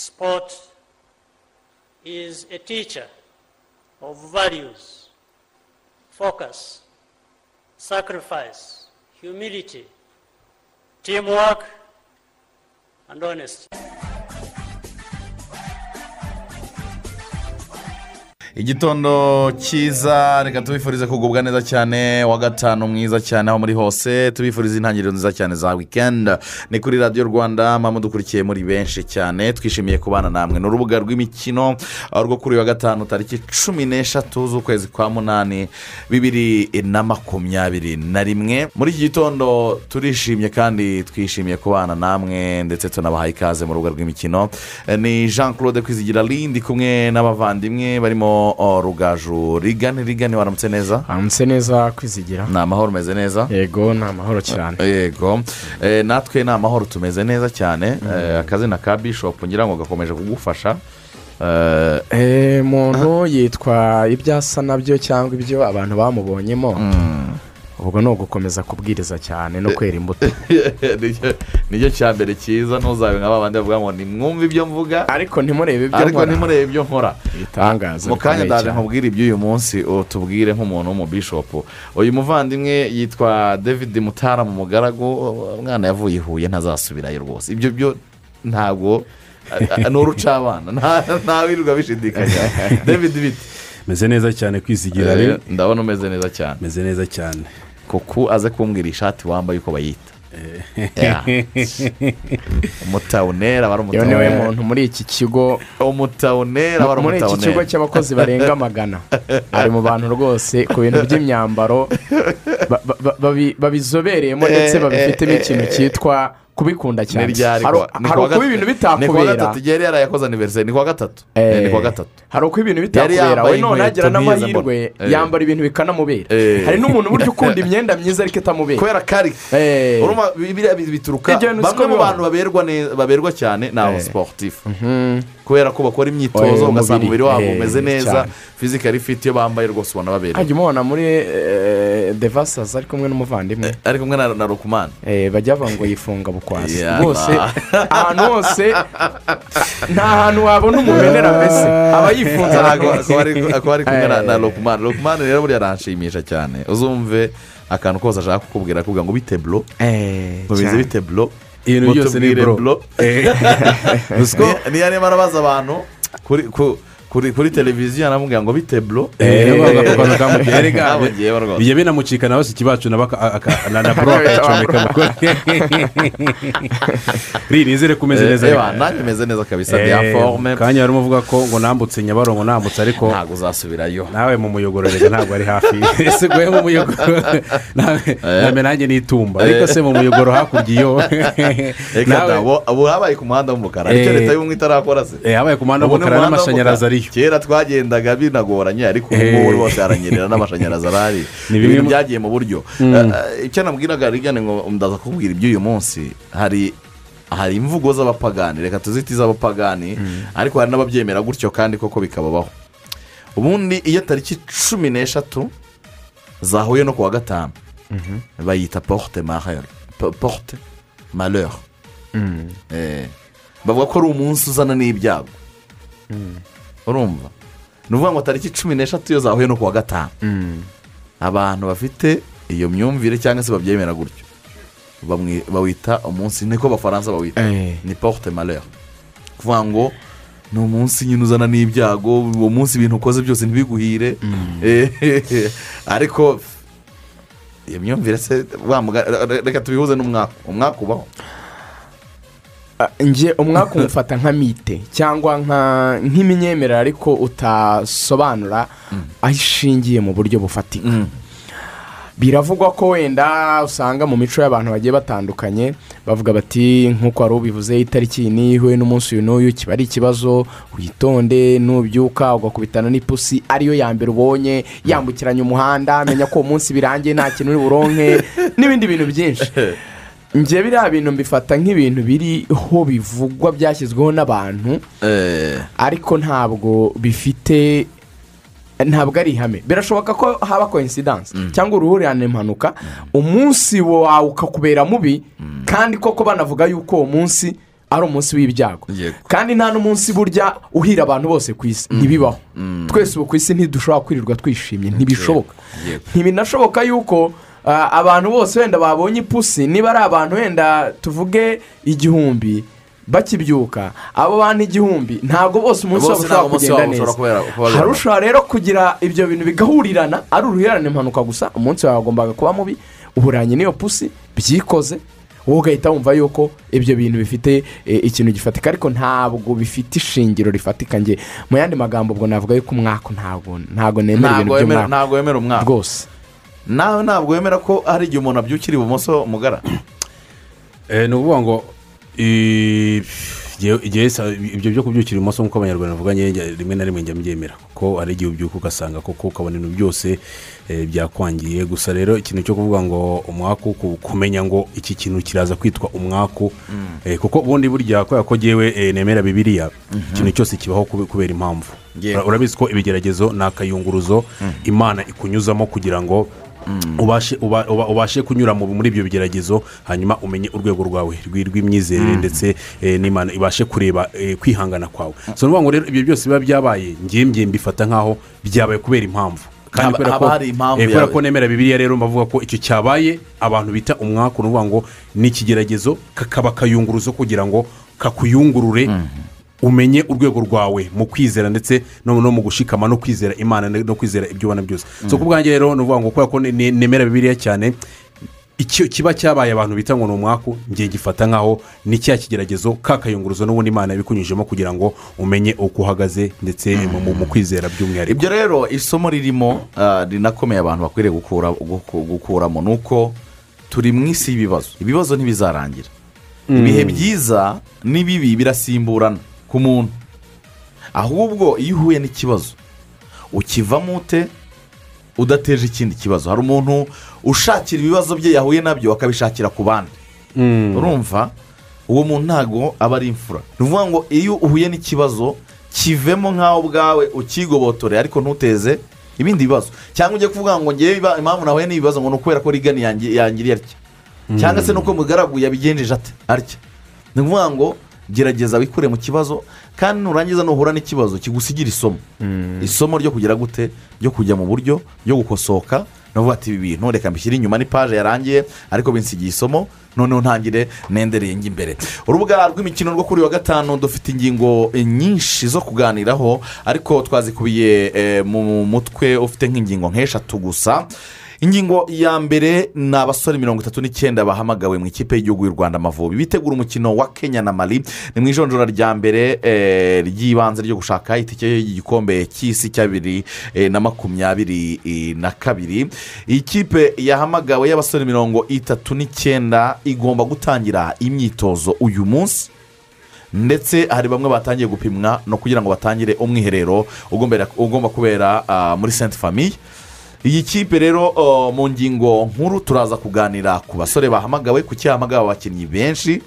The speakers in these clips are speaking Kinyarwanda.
Sport is a teacher of values, focus, sacrifice, humility, teamwork, and honesty. igitondo cyiza reka tubifurize kugubwa neza cyane wa gatanu mwiza cyane aho muri hose tubifurize intangiriro nziza cyane za wikendi ni kuri radiyo rwanda mpamvu dukurikiye muri benshi cyane twishimiye kubana namwe ni urubuga rw'imikino ah, rwo kuri uyu wa gatanu tariki cumi n'eshatu z'ukwezi kwa munani bibiri na makumyabiri na rimwe muri iki gitondo turishimye kandi twishimiye kubana namwe ndetse tunabahaye ikaze mu rubuga rw'imikino Eh, ni jean claude kwizigira rindi kumwe n'abavandimwe barimo oh, rugaju rigani rigani waramutse neza hanze neza kwizigira ni amahoro umeze neza yego ni amahoro cyane yego Eh, natwe ni amahoro tumeze neza cyane Eh, akazina ka bishop ngira ngo gakomeje kugufasha Eh, Eh, muntu yitwa ibyo asa nabyo cyangwa ibyo abantu bamubonyemo ubwo ni ugukomeza kubwiriza cyane no kwera imbuto nicyo- nicyo cya mbere cyiza ntuzabe nka babandi bavuga ngo nimwumve ibyo mvuga ariko ntimurebe ibyo ariko nkora ntimurebe ibyo nkora ibitangaza mu kanya bikomeye ndaje cyane. nkubwire iby'uyu munsi utubwire nk'umuntu w'umubishopu uyu muvandimwe yitwa david mutara mu mugaragu umwana yavuye i huye ntazasubirayo rwose ibyo byo ntabwo a- a- ni urucabana nta- ntawirirwa bishidikanya david bite meze neza cyane kwizigira Eh, rero ndabona umeze neza cyane meze neza cyane kuko aze kumbwira ishati wambaye uko bayita Ya. umutawunera aba ari iyo ni we umutawunera muntu muri iki kigo umutawunera aba ari muri iki kigo umutawunera cy'abakozi barenga magana ari mu bantu rwose ku bintu by'imyambaro ba- ba- ba- babi- babizobereyemo ndetse Eh, babifitemo eh, ikintu eh, cyitwa kubikunda ni cyane ryari hari kuwa- ni hari kuwa ukuba gat- ibintu ni kuwa bitakubera gatatu yari yarayakoze aniveriseri ni kuwa gatatu Eh. ni kuwa gatatu hari uko ibintu yambaye bitakubera we none inkweto nk'izo agira n'amahirwe mbona. Eh. yambara ibintu bikanamubera Eh. hari n'umuntu burya ukunda imyenda myiza ariko itamubera kubera kari Eh. urumva bi- biriya bi- bituruka Ibyo ni bamwe siko mu bibaho. bantu baberwa neza- baberwa cyane ni aba Eh. siporutifu kubera ko bakora imyitozo Eh, ugasanga umubiri umubiri. wabo Eh, umeze neza cyane. fizikari fiti iyo bambaye rwose ubona baberewe hajya umubona muri eh, devasazi ari kumwe n'umuvandimwe ari kumwe na na rukumani Eh, bajya bavuga ngo yifunga bukwasi Yeah. rwose ahantu hose nta hantu wabona umumenera mbese aba yifunze ahantu hose akaba ari kumwe na- na Eh. rokumani rokumani rero buriya aranshimisha cyane uzumve akantu kose ashaka kukubwira akubwira ngo bite buro mubizi bite buro ibintu byose ni buro gusa niyo arimo arabaza abantu kuri ku- kuri kuri televiziyo aramubwira ngo bite buro ntabugiyeho rwose bijya binamucika nawe si ikibacu na baka- aka- na- na buro akayicomeka mu kwe nizere ko umeze neza Eba, nanjye meze neza kabisa de Eh, forme kanya harimo uvuga ko ngo nambutse nyabarongo nambutse ariko ntabwo uzasubirayo nawe mu muyogoro rero ntabwo ari hafi ese guhe mu muyogoro nawe nawe nanjye n'itumba ariko se mu muyogoro hakurya iyo reka nawe da, bo- ubu habaye ku muhanda w'umukara icyo Eh. leta y'ubumwe itarakora se Eh, habaye ku muhanda Ubu ni w'umukara umuhanda n'amashanyarazi w'umukara. ariyo kera twagendaga binagoranye ariko ubu ngubu Eh. rwose haranyerera n'amashanyarazi arahari Ni bimwe ibintu mu- byagiye mu buryo Eh, eh, icyo nabwiraga rigane ngo ndaza kukubwira iby'uyu munsi hari hari imvugo z'abapagani reka tuzite iz'abapagani ariko hari n'ababyemera gutyo kandi koko bikababaho ubundi iyo tariki cumi n'eshatu zahuye no ku wa gatanu bayita porute marere po- porute marere Eh, bavuga ko ari umunsi uzana n'ibyago urumva ni ukuvuga ngo tariki cumi n'eshatu iyo zahuye no ku wa gatanu abantu bafite iyo myumvire cyangwa se babyemera gutyo bamwe- bawita umunsi niko abafaransa bawita Eh. ni porute marere kuvuga ngo ni umunsi nyine uzana n'ibyago uwo munsi ibintu ukoze byose ntibiguhire Eh, ariko iyo myumvire se wa muga- re- reka tubihuze n'umwaka umwaka ubaho Ah, nge umwaka umufata nka mite cyangwa nka- nk'imyemerere ariko utasobanura aho ishingiye mu buryo bufatika biravugwa ko wenda usanga mu mico y'abantu bagiye batandukanye bavuga bati nk'uko wari ubivuze itariki iyi n'iyi ihuye n'umunsi uyu n'uyu kiba ari ikibazo witonde nubyuka ugakubitana n'ipusi ariyo ya mbere ubonye yambukiranya umuhanda menya ko uwo munsi birangiye nta kintu uri buronke n'ibindi bintu byinshi njye biriya bintu mbifata nk'ibintu biriho bivugwa byashyizweho n'abantu Eh, ariko ntabwo bifite ntabwo ari ihame birashoboka ko haba koinsidanse cyangwa uruhurirane impanuka umunsi wawe ukakubera mubi kandi koko banavuga yuko uwo munsi ari umunsi w'ibyago Yego. kandi nta n'umunsi burya uhira abantu bose ku isi ntibibaho twese ubu ku isi ntidushobora kwirirwa twishimye ntibishoboka Yego. ntibinashoboka yuko ah, abantu bose wenda babonye ipusi niba ari abantu wenda tuvuge igihumbi bakibyuka abo bantu igihumbi ntabwo bose umunsi wabo Bose ntabwo ushobora umunsi kugenda wabo neza ushobora kubera- kubabera. harushobora rero kugira ibyo bintu bigahurirana ari uruhurirane impanuka gusa umunsi wawe wagombaga kuba mubi uburanye n'iyo pusi byikoze wowe ugahita wumva yuko ibyo bintu bifite eh, ikintu gifatika ariko ntabwo bifite ishingiro rifatika nge mu yandi magambo ubwo navuga yuko umwaka ntabwo ntabwo nemera ibintu ntabwo wemera by'umwaka ntabwo wemera umwaka rwose nawe ntabwo wemera ko hari igihe umuntu abyukira ibumoso umugara ni ukuvuga ngo i- igihe- igihe sa- ibyo byo kubyukira ibumoso nk'uko abanyarwanda bavuga njye njya- rimwe na rimwe njya mbyemera kuko hari igihe ubyuka ugasanga koko ukabona ibintu byose eh, byakwangiye gusa rero ikintu cyo kuvuga ngo umwaku ku- kumenya ngo iki kintu kiraza kwitwa umwaku eh, kuko ubundi burya kubera ko ngewe eh, nemera bibiriya ikintu cyose kibaho kube- kubera impamvu Yego. Ura- urabizi ko ibigeragezo ni akayunguruzo imana ikunyuzamo kugira ngo ubashe uba- uba- ubashe kunyura mu- muri ibyo bigeragezo hanyuma umenye urwego rwawe rw'i- rw'imyizerere ndetse eh, n'imana ibashe kureba eh, kwihangana kwawe so ni ukuvuga ngo rero ibyo byose biba byabaye ngiye mbiye mbifata nk'aho byabaye kubera impamvu kandi Haba- kubera haba ko- hari impamvu eh, kubera yawe. ko nemera bibiliya rero mbavuga ko icyo cyabaye abantu bita umwaku ni ukuvuga ngo ni ikigeragezo kakaba akayunguruzo kugira ngo kakuyungurure umenye urwego rwawe mu kwizera ndetse no no mu gushikama no kwizera imana no kwizera ibyo ubona byose so ku bwanjye rero ni ukuvuga ngo kubera ko ne- ne- nemera bibiliya cyane icyo kiba cyabaye abantu bita ngo ni umwaku ngiye gifata nkaho ni cya kigeragezo kakayunguruzo n'ubundi imana yabikunyujemo kugira ngo umenye uko uhagaze ndetse mu- mu mu kwizera by'umwihariko ibyo rero isomo ririmo ah, rinakomeye abantu bakwiriye gukura- guku- gukuramo ni uko turi mu isi y'ibibazo ibibazo ntibizarangira ibihe byiza n'ibibi birasimburana ku muntu ahubwo iyo uhuye n'ikibazo ukivamo ute udateje ikindi kibazo hari umuntu ushakira ibibazo bye yahuye nabyo akabishakira ku bandi urumva uwo muntu ntabwo aba ari imfura ni ukuvuga ngo iyo uhuye n'ikibazo kivemo nk'aho ubwawe ukigobotore ariko ntuteze ibindi bibazo cyangwa ujye kuvuga ngo ngewe iba- impamvu nahuye n'ibibazo ngo ni ukubera ko rigani yangi- yangiriye atya cyangwa se nuko mugaragu yabigenjeje ate atya ni ukuvuga ngo gerageza wikure mu kibazo kandi nurangiza nuhura n'ikibazo kigusigira isomo isomo ryo kugira gute ryo kujya mu buryo ryo gukosoka navuga ati ibi bintu reka mbishyire inyuma n'ipaje yarangiye ariko binsigiye isomo noneho ntangire nendereye njya imbere urubuga rw'imikino rwo kuri uyu wa gatanu dufite ingingo eh, nyinshi zo kuganiraho ariko twazikubiye eh, mu mutwe ufite nk'ingingo nk'eshatu gusa ingingo ya mbere ni abasore mirongo itatu n'icyenda bahamagawe mu ikipe y'igihugu y'u rwanda amavubi bitegura umukino wa kenya na mali ni mu ijonjora rya mbere eh, ry'ibanze ryo gushaka itike y'igikombe cy'isi cya bibiri eh, na makumyabiri eh, na kabiri ikipe yahamagawe y'abasore mirongo itatu n'icyenda igomba gutangira imyitozo uyu munsi ndetse hari bamwe batangiye gupimwa no kugira ngo batangire umwiherero ugombera- ugomba kubera ah, muri senti famiye iyi kipe rero oh, mu ngingo nkuru turaza kuganira ku basore bahamagawe kuki hamagawe abakinnyi benshi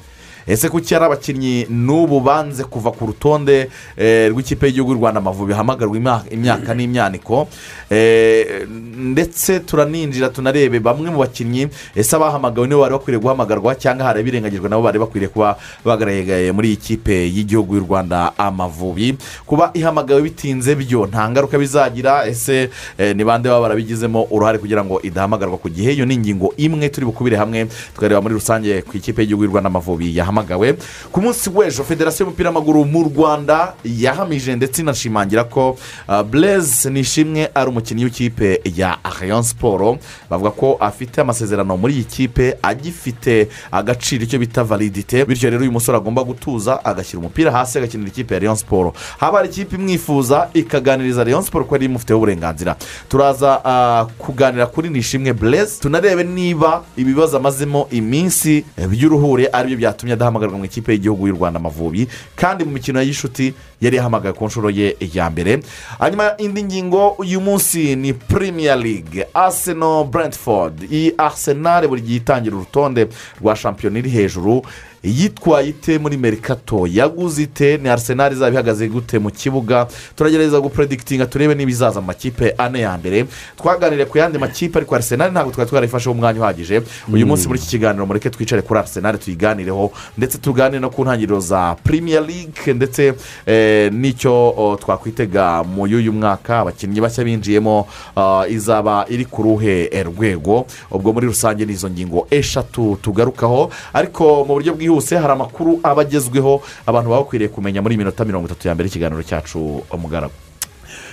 ese kuki hari abakinnyi n'ubu banze kuva ku rutonde eh, rw'ikipe y'igihugu y'u rwanda amavubi hamagarwa ima- imyaka n'imyaniko Eh, ndetse turaninjira tunarebe bamwe mu bakinnyi ese abahamagawe nibo bari bakwiriye guhamagarwa cyangwa hari abirengagijwe nabo bari bakwiriye kuba bagaragaye muri iyi kipe y'igihugu y'u rwanda amavubi kuba ihamagawe bitinze byo nta ngaruka bizagira ese eh, ni bande baba barabigizemo uruhare kugira ngo idahamagarwa ku gihe iyo ni ingingo imwe turi bukubire hamwe tukareba muri rusange ku ikipe y'igihugu y'u rwanda amavubi yahamagawe ku munsi w'ejo federasiyo y'umupira w'amaguru mu rwanda yahamije ndetse inashimangira ko ah, blaise nishimwe ari umukinnyi w'ikipe ya rayon siporo bavuga ko afite amasezerano muri iyi kipe agifite agaciro icyo bita validite bityo rero uyu musore agomba gutuza agashyira umupira hasi agakinira ikipe ya rayon siporo haba hari ikipe imwifuza ikaganiriza rayon siporo ko ari imufiteho uburenganzira turaza ah, kuganira kuri nishimwe blaise tunarebe niba ibibazo amazemo iminsi eh, by'uruhure aribyo byatumye adahamagarwa mu ikipe y'igihugu y'u rwanda amavubi kandi mu mikino y'ishuti yari yahamagaye ku nshuro ye ya mbere hanyuma indi ngingo uyu munsi ni premier league arsenal brentford iyi arsenal buri gihe itangira urutonde rwa shampiyona iri hejuru yitwaye ite muri merikato yaguze ite ni arisenali izaba ihagaze gute mu kibuga turagerageza gupredikitinga turebe niba izaza amakipe ane ya mbere twaganiriye ku yandi makipe ariko arisenali ntabwo twari twarayifasheho umwanya uhagije uyu munsi muri iki kiganiro mureke twicare kuri arisenali tuyiganireho ndetse tuganire no ku ntangiriro za premier league ndetse eh, n'icyo oh, twakwitega muri uyu mwaka abakinnyi bashya binjiyemo ah, izaba iri ku ruhe eh, rwego ubwo muri rusange ni izo ngingo eshatu tugarukaho ariko mu buryo bwihuse hari amakuru aba agezweho abantu baba bakwiriye kumenya muri minota mirongo itatu ya mbere y'ikiganiro cyacu umugaragu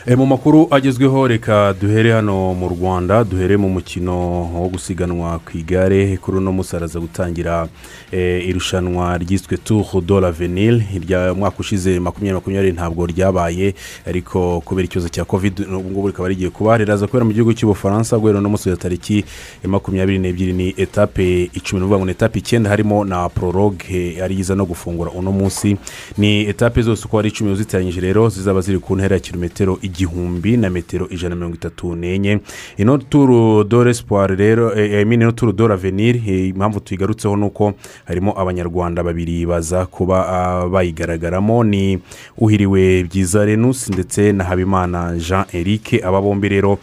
E, mu makuru agezweho reka duhere hano mu rwanda duhere mu mukino wo gusiganwa ku igare kuri uno munsi haraza gutangira e, irushanwa ryiswe tour de l'avenir irya mwaka ushize makumyabiri makumyabiri ntabwo ryabaye ariko kubera ikibazo cya covid n'ubu ngubu rikaba rigiye kuba riraza kubera mu gihugu cy'ubufaransa guhera uno munsi wa tariki ya makumyabiri n'ebyiri ni etape icumi ni ukuvuga ngo ni etape icyenda harimo na proroge ariyo iza no gufungura uno munsi ni etape zose uko ari icumi uzitiranyije rero zizaba ziri ku ntera ya kilometero igihumbi na metero ijana na mirongo itatu n'enye ino turu dore siporo rero emine ino turu dore aveniri impamvu tuyigarutseho ni uko harimo abanyarwanda babiri baza kuba ah, bayigaragaramo ni uhiriwe byiza renusi ndetse na habimana jean eric aba bombi rero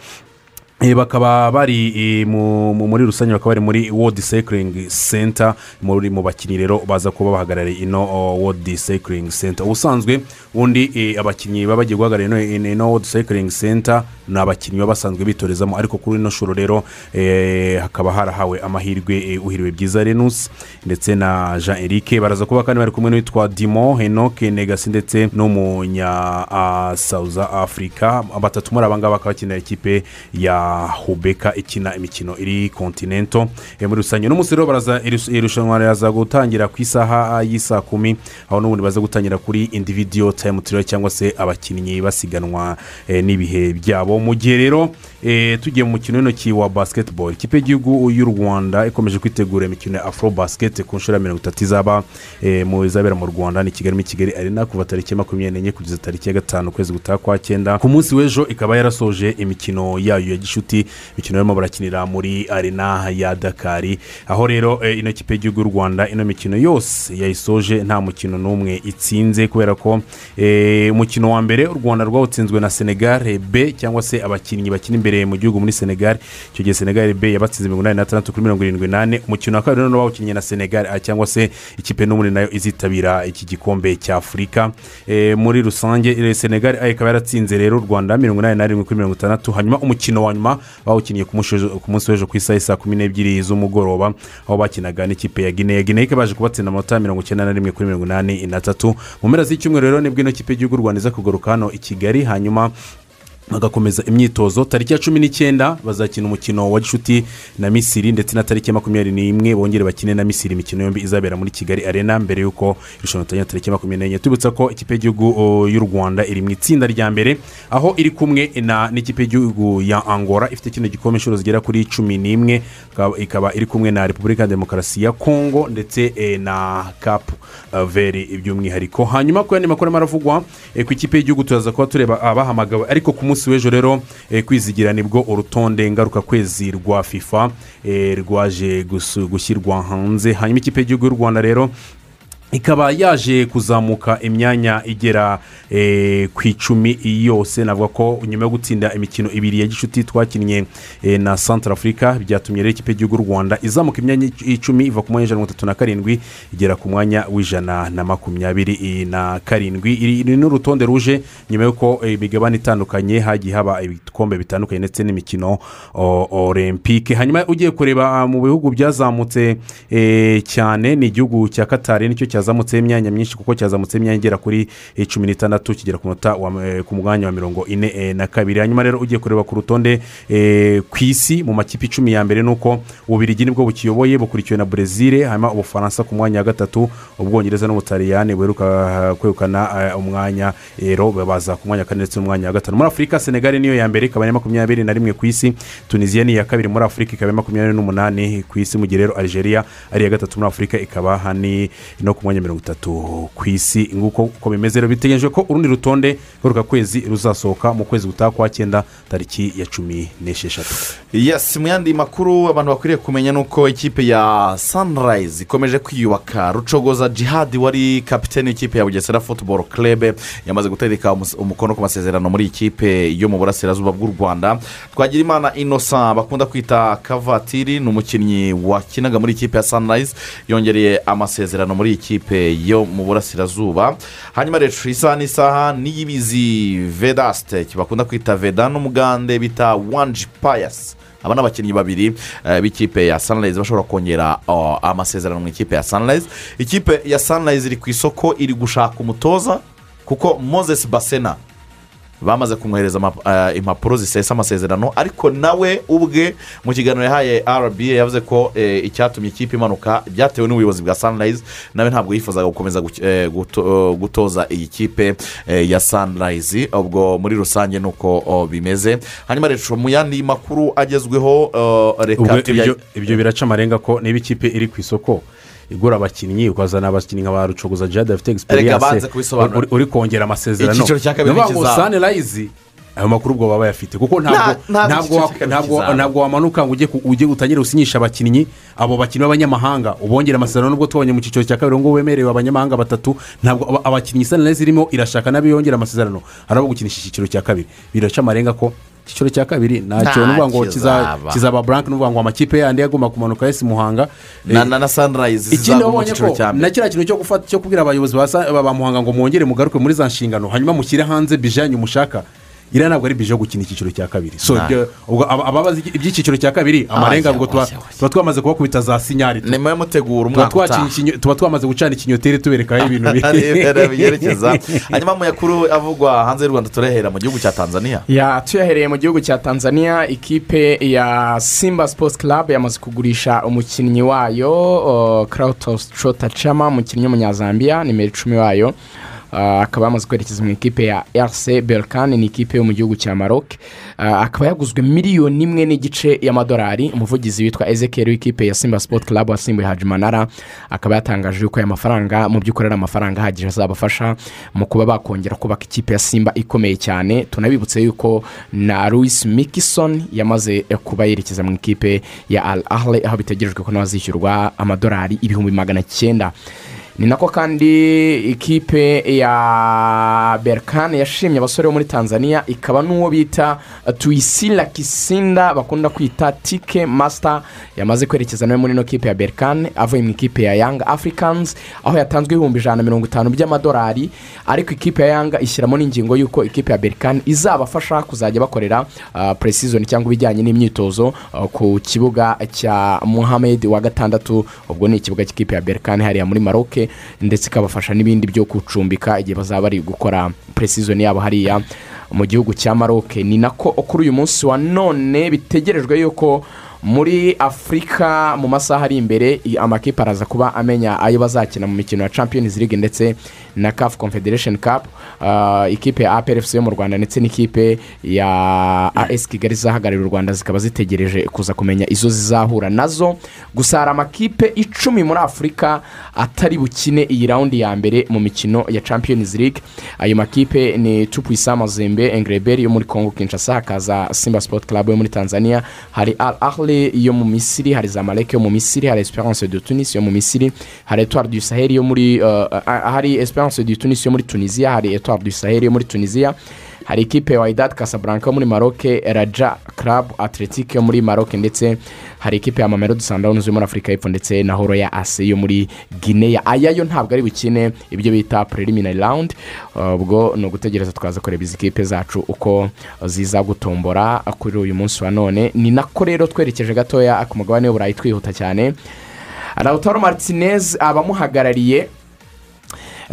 Eh, bakaba bari eh, mu- mu- muri rusange bakaba bari muri world cycling center muri mu bakinnyi rero baza kuba bahagarariye ino oh, world cycling center ubusanzwe ubundi eh, abakinnyi baba bagiye guhagarara ino- ino ino world cycling center ni abakinnyi baba basanzwe bitorezamo ariko kuri ino shuro rero eh, hakaba harahawe amahirwe eh, uhiriwe byiza renus ndetse na jean eric baraza kuba kandi bari kumwe n'uwitwa dimo henoke negasi ndetse n'umunya ah, south africa batatu muri aba ngaba bakaba bakinira ikipe ya hubeka ikina imikino iri kontinento Eh, muri rusange uno munsi rero baraza irus- irushanwa riraza gutangira ku isaha ah, y'isaa kumi aho n'ubundi baza gutangira kuri individiyo tayimu tiriyo cyangwa se abakinnyi basiganwa eh, n'ibihe byabo mu gihe rero eh, tugiye mu mukino w'intoki wa basketball ikipe y'igihugu y'u rwanda ikomeje kwitegura imikino ya afro basket ku nshuro ya mirongo itatu izaba eh, mu izabera mu rwanda ni kigali muri kigali arena kuva tariki ya makumyabiri n'enye kugeza tariki ya gatanu ukwezi gutaha kwa cyenda ku munsi w'ejo ikaba yarasoje imikino yayo ya gishuti imikino barimo barakinira muri arena ya dakari aho rero eh, ino kipe y'igihugu y'u rwanda ino mikino yose yayisoje nta mukino n'umwe itsinze kubera ko eh, umukino wa mbere u rwanda rwawutsinzwe na senegal b cyangwa se abakinnyi bakina imbere mu gihugu muri senegal icyo gihe senegal b yabatsinze mirongo inani n'atandatu kuri mirongo irindwi n'ane umukino wa kabiri noneho bawukinnye na senegal A cyangwa se ikipe n'ubundi nayo izitabira iki gikombe cya afurika Eh, muri rusange eh, senegal A ikaba yaratsinze rero u rwanda mirongo inani na rimwe kuri mirongo itandatu hanyuma umukino wa nyuma bawukinnye ku munsi w'ejo- ku munsi w'ejo ku isaha saa kumi n'ebyiri z'umugoroba aho bakinaga n'ikipe ya guinea guinea ikaba yaje kubatsinda amanota mirongo icyenda na rimwe kuri mirongo inani na tatu mu mpera z'icyumweru rero nibwo ino kipe y'igihugu y'u rwanda iza kugaruka hano i kigali hanyuma bagakomeza imyitozo tariki ya cumi n'icyenda bazakina umukino wa gishuti na misiri ndetse na tariki ya makumyabiri n'imwe bongere bakine na misiri imikino yombi izabera muri kigali arena mbere y'uko irushanwa ritangira tariki ya makumyabiri n'enye tubibutsa ko ikipe y'igihugu o, y'u rwanda iri mu itsinda rya mbere aho iri kumwe na n'ikipe y'igihugu ya angola ifite kino gikombe inshuro zigera kuri cumi n'imwe ikaba- ikaba iri kumwe na repubulika ya demokarasi ya kongo ndetse eh, na kapu veri by'umwihariko hanyuma ku yandi makuru arimo aravugwa eh, ku ikipe y'igihugu turaza kuba tureba abahamagawe ariko ku munsi w'ejo rero eh, kwizigira nibwo urutonde ngarukakwezi rwa fifa eh, rwaje gusu- gushyirwa hanze hanyuma ikipe y'igihugu y'u rwanda rero ikaba yaje kuzamuka imyanya igera eh, ku icumi yose navuga ko nyuma yo gutsinda imikino ibiri ya gishuti twakinnye eh, na centre afurika byatumye rero ikipe y'igihugu y'u rwanda izamuka imyanya ic- icumi iva ku mwanya w'ijana na mirongo itatu na karindwi igera ku mwanya w'ijana na makumyabiri eh, na karindwi iri iri ni urutonde ruje nyuma y'uko eh, imigabane itandukanye hagiye haba ibikombe bitandukanye ndetse n'imikino o- olympique hanyuma ugiye kureba ah, mu bihugu byazamutse eh, cyane ni igihugu cya katari nicyo cyazamutseho imyanya myinshi kuko cyazamutseho imyanya igera kuri eh, cumi n'itandatu kigera ku munota wa, eh, ku mwanya wa mirongo ine eh, na kabiri hanyuma rero ugiye kureba ku rutonde eh, ku isi mu makipe icumi ya mbere ni uko ububirigi nibwo bukiyoboye bukurikiwe na brezil hanyuma ubufaransa ku mwanya wa gatatu ubwongereza n'ubutaliyani buheruka ah, kwegukana ah, umwanya rero baza ku mwanya wa kane ndetse n'umwanya wa gatanu muri afurika senegali niyo ya mbere ikaba ari makumyabiri na rimwe ku isi tunisiya ni iya kabiri muri afurika ikaba ari makumyabiri n'umunani ku isi mu gihe rero algeria ari iya gatatu muri afurika ikaba hani no ku mwanya mirongo itatu ku isi nguko uko bimeze rero bitegereje ko urundi rutonde ngarukakwezi ruzasohoka mu kwezi gutaha kwa cyenda tariki ya cumi n'esheshatu yesi mu yandi makuru abantu bakwiriye kumenya ni uko ikipe ya sanirayizi ikomeje kwiyubaka rucogoza jihadi wari kapitene y'ikipe ya bugesera futuboro kirebe yamaze gutereka umus- umukono ku masezerano muri iyi kipe yo mu burasirazuba bw'u rwanda twagira imana inosa bakunda kwita kavatiri ni umukinnyi wakinaga muri ikipe ya sanirayizi yongereye amasezerano muri iyi kipe yo mu burasirazuba hanyuma rero isaha n'isaha n'iyibizi vedasite bakunda kwita veda n'umugande bita wanji payasi aba ni abakinnyi babiri eh, b'ikipe ya sanirayizi bashobora kongera oh, amasezerano mu ikipe ya sanirayizi ikipe ya sanirayizi iri ku isoko iri gushaka umutoza kuko moses basena bamaze kumwohereza ama- eh, impapuro zisesa amasezerano ariko nawe ubwe mu kiganiro yahaye rba yavuze ko eh, icyatumye ikipe imanuka byatewe n'ubuyobozi bwa sanirayizi nawe ntabwo yifuzaga gukomeza guki- eh, guto- eh, gutoza iyi kipe eh, ya sanirayizi ubwo muri rusange ni uko oh, bimeze hanyuma rero mu yandi makuru agezweho eh, ubwo reka ibyo tuya- ibyo biraca amarenga ko niba ikipe iri ku isoko igura abakinnyi ukazana abakinnyi nka ba rucogoza jihadi bafite Reka banze egisperiyanse kubisobanura. uri kongera amasezerano Icyiciro cya kabiri Ni ukuvuga ngo n'ikizaza. sanirayizi ayo makuru ubwo baba bayafite kuko ntabwo ntabwo ntabwo icyiciro wa- cya kabiri ntabwo- kizaza. ntabwo wamanuka ngo ujye ku- ujye utangire usinyisha abakinnyi abo bakinnyi b'abanyamahanga ubongere amasezerano nubwo tubonye mu cyiciro cya kabiri ngo wemerewe abanyamahanga batatu ntabwo aba- abakinnyi sanirayizi irimo irashaka nabo yongera amasezerano hari abo gukinisha icyiciro cya kabiri biraca amarenga ko icyiciro cya kabiri Nta ntacyo ni ukuvuga ngo kiza- kizaba. kizaba buranke ni ukuvuga ngo amakipe yandi agomba kumanuka yesi muhanga na na na sanirayizi ikindi zizagwa mu wabonye cyiciro ko cya na mbere kiriya kintu cyo gufata cyo kubwira abayobozi ba Sa- ba ba muhanga ngo mwongere mugaruke muri za nshingano hanyuma mushyire hanze bije yanyu mushaka iriya ntabwo ari bije yo gukina icyiciro cya kabiri so Nta. ibyo- ubwo aba- ababazi iby'icyiciro cya kabiri amarenga Ajya, ngo tuba ajya, ajya. tuba twamaze kubakubita za sinyari tu- ni muyo mutegura tuba umwaka twakina utaha ikinyo- tuba twamaze gucana ikinyoteri tuberekaho ibintu Areba biri byerekeza hanyuma mu yakuru avugwa hanze y'u rwanda turehera mu gihugu cya tanzania ya tuyahereye mu gihugu cya tanzania ikipe ya simba sports club yamaze kugurisha umukinnyi wayo uh, Kratos Chama umukinnyi w'umunyazambiya nimero icumi wayo Uh, akaba yamaze kwerekeza mu ikipe ya rc berkane ni ikipe yo mu gihugu cya maroc Uh, akaba yaguzwe miliyoni imwe n'igice y'amadolari umuvugizi witwa ezekiel w'ikipe ya simba sport club wasimbuye hajimanara akaba yatangaje yuko aya mafaranga mu by'ukuri ari amafaranga ahagije azabafasha mu kuba bakongera kubaka ikipe ya simba ikomeye cyane tunabibutse yuko na louis mikison yamaze kuba yerekeza mu ikipe ya al ahle aho bitegerejwe ko nawe azishyurwa amadolari ibihumbi magana cyenda ni nako kandi ikipe ya berkane yashimye abasore bo muri tanzania ikaba n'uwo bita tuyisira kisinda bakunda kwita tike masita yamaze kwerekeza nawe muri ino kipe ya berkane avuye mu ikipe ya yanga afurikanizi aho yatanzwe ibihumbi ijana na mirongo itanu by'amadolari ariko ikipe ya yanga ishyiramo n'ingingo y'uko ikipe ya berkane izabafasha kuzajya bakorera puresizoni cyangwa ibijyanye n'imyitozo ah, ku kibuga cya muhammed wa gatandatu ubwo ni ikibuga cy'ikipe ya berkane hariya muri maroke ndetse ikabafasha n'ibindi byo gucumbika igihe bazaba bari gukora puresizoni yabo hariya mu gihugu cya maroke ni nako kuri uyu munsi wa none bitegerejwe yuko muri afurika mu masaha ari imbere i- amakipe araza kuba amenya ayo bazakina mu mikino ya champions league ndetse na caf confederation cup Ah, ikipe ya aprfc yo mu rwanda ndetse n'ikipe ya as kigali zahagarariye u rwanda zikaba zitegereje kuza kumenya izo zizahura nazo gusa hari amakipe icumi muri afurika atari bukine iyi rawundi ya mbere mu mikino ya champions league ayo makipe ni tupuyisa mazembe engreberi yo muri congo kinshasa hakaza simba sport club yo muri tanzania hari al ahle yo mu misiri hari zamalek yo mu misiri hari esperance de tunis yo mu misiri hari etoile du sahel yo muri uh, uh, hari esperance de tunis yo muri tunisia hari etoile du sahel yo muri tunisia hari ikipe wayidad casablanca yo muri maroke raja club athletic yo muri maroke ndetse hari ikipe ya mamelodi sundowns yo muri afurika y'epfo ndetse na horo ya ase yo muri guinea aya yo ntabwo ari bukine ibyo bita preliminary round Uh, ubwo ni ugutegereza twaza kureba izi kipe zacu uko ziza gutombora kuri uyu munsi wa none ni nako rero twerekeje gatoya ku mugabane w'uburayi twihuta cyane lautaro martinez abamuhagarariye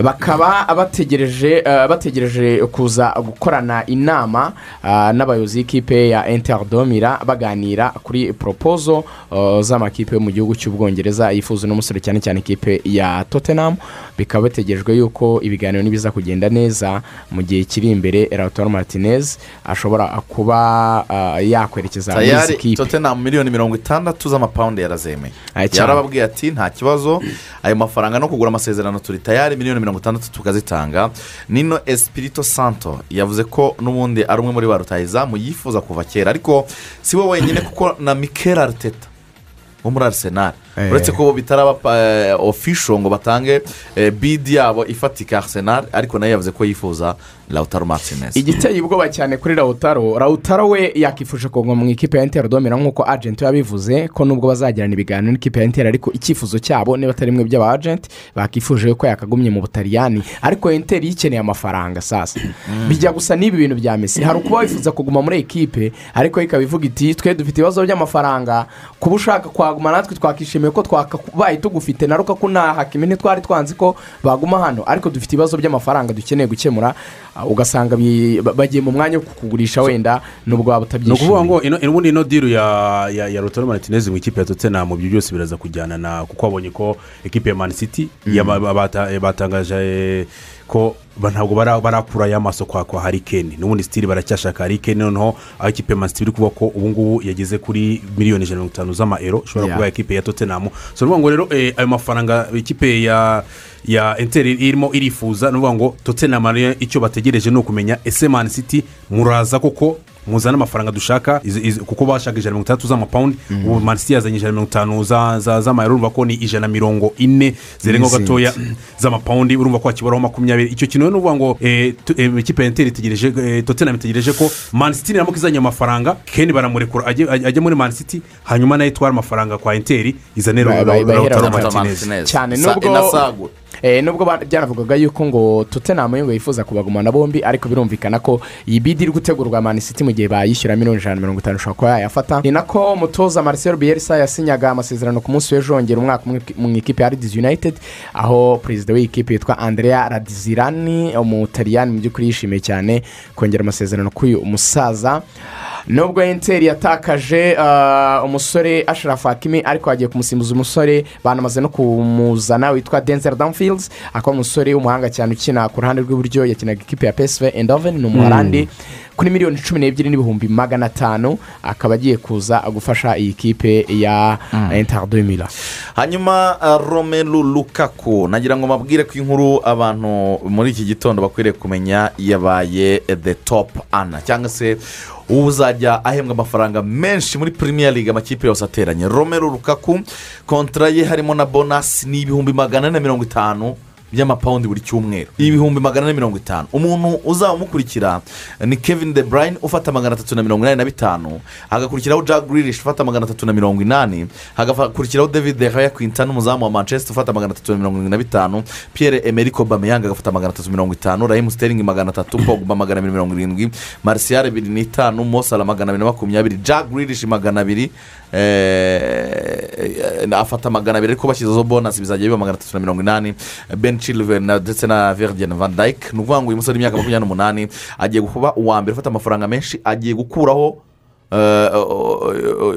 bakaba bategereje eh, bategereje kuza gukorana inama ah, n'abayobozi b'ikipe ya interadomira baganira kuri poropozo eh, z'amakipe yo mu gihugu cy'ubwongereza yifuza uno musore cyane cyane ikipe ya tottenham bikaba bategerejwe yuko ibiganiro nibiza kugenda neza mu gihe kiri imbere lautaro martinez ashobora kuba ah, yakwerekeza muri izi tayari kipe tottenham miliyoni mirongo itandatu z'amapawundi yarazemeye Aya cyane. yarababwiye ati nta kibazo ayo mafaranga no kugura amasezerano turi tayari miliyoni mirongo itandatu tukazitanga nino espirito santo yavuze ko n'ubundi ari umwe muri ba rutayizamu yifuza kuva kera ariko si we wenyine kuko na mikel ariteta wo muri arisenali Eh. uretse ko bo bitaraba eh, official ngo batange eh, bidi yabo ifatika arisenali ariko nayo yavuze ko yifuza lautaro martinez igiteye ubwoba cyane kuri rawutaro rawutaro we yakifuje kugwa mu ikipe ya interi domera nk'uko agenti we yabivuze ko nubwo bazagirana ibiganiro n'ikipe ya interi ariko icyifuzo cyabo niba atari bimwe by'aba agenti bakifuje ko yakagumye mu butaliyani ariko interi yikeneye amafaranga sasa bijya gusa n'ibi bintu bya mesi hari ukuba wifuza kuguma muri ikipe ariko yo ikaba ivuga iti twe dufite ibibazo by'amafaranga kuba ushaka kwaguma natwe twakishimiye ko twakabaye tugufite na ruka ko nta hakimene twari twanzi ko baguma hano ariko dufite ibibazo by'amafaranga dukeneye gukemura ah, ugasanga bi- ba- bagiye mu mwanya wo kukugurisha wenda nubwo waba ni ukuvuga utabyishimiye ngo ino- ubundi ino diru ya ya ya rotoro martinez mu ikipe ya tottenham ibyo byose biraza kujyana na kuko wabonye ko ekipe ya mani city yaba- ba- bata- eh, batangaje eh, ko ba- ntabwo bara- barakura ya maso kwa kwa harikeni n'ubundi sitiri baracyashaka harikeni noneho aho ikipe ya mani city iri kuvuga ko ubu ngubu yageze kuri miliyoni ijana na mirongo itanu z'amayero ushobora Yeah. kuba ekipe ya tottenham so ni ukuvuga ngo rero eh, ayo mafaranga ikipe ya ya enteri irimo irifuza ni ukuvuga ngo tottenham rero icyo bategereje ni ukumenya ese mani city muraza koko muzana amafaranga dushaka izi- izi- kuko bashaka ijana na mirongo itandatu z'amapawundi ubu mani city yazanye ijana na mirongo itanu za- za- z'amayero urumva ko ni ijana na mirongo ine zirengaho N'izindi. gatoya z'amapawundi urumva ko hakiburaho makumyabiri icyo kintu rero ni ukuvuga ngo eh, tu- eh, ikipe ya enteri itegereje eh, tottenham itegereje ko mani city niramuka izanye amafaranga keni baramurekura ajye ajye muri mani city hanyuma nayo itware amafaranga kwa enteri izane Ba- ba- bahera Lautaro Lautaro Martinez. cyane Sa- nubwo- inasagu. Eh, nubwo ba- byanavugaga yuko ngo tottenham yo ngo yifuza kubagumana bombi ariko birumvikana ko iyi bidi iri gutegurwa mani city mu gihe bayishyura miliyoni ijana na mirongo itanu ushobora kuba yayafata ni nako umutoza marcel bielsa yasinyaga amasezerano ku munsi w'ejo hongera umwaka umwe mu ikipe ya radiz united aho perezida w'ikipe yitwa andrea radizirani umutaliyani mu by'ukuri yishimiye cyane kongera amasezerano k'uyu musaza nubwo enteri yatakaje ah, umusore asharafu hakimi ariko hagiye kumusimbuza umusore banamaze no kumuzana witwa denzel danfields akaba umusore w'umuhanga cyane ukina ku ruhande rw'iburyo yakinaga ikipe ya psv endoven ni umuholandi kuri miliyoni cumi n'ebyiri n'ibihumbi magana atanu akaba agiye kuza gufasha iyi kipe ya interdemira hanyuma uh, romelu lukaku nagira ngo mbabwire ko inkuru abantu muri iki gitondo bakwiriye kumenya yabaye the top ana cyangwa se uzajya ahembwa amafaranga menshi muri premier league amakipe yose ateranye romelu lukaku kontra ye harimo na bonasi ni ibihumbi magana ane na mirongo itanu by'amapawundi buri cyumweru ibihumbi magana ane mirongo itanu umuntu uzamukurikira ni kevin de Bruyne ufata magana atatu na mirongo inani na bitanu hagakurikiraho jack Grealish ufata magana atatu na mirongo inani hagakurikiraho david de Gea Quintana umuzamu wa manchester ufata magana atatu na mirongo irindwi na bitanu pierre emerick Aubameyang agafata magana atatu mirongo itanu rahimu sterling magana atatu pogba magana abiri mirongo irindwi marcial bibiri n'itanu mosala magana abiri na makumyabiri jack Grealish magana abiri eh, eh, afata magana abiri ariko bashyizeho bonasi bizajya biba magana atatu na mirongo inani ben chilven na- ndetse na virgin van dyke ni ukuvuga ngo uyu musore w'imyaka makumyabiri n'umunani agiye kuba uwa mbere ufata amafaranga menshi agiye gukuraho eh,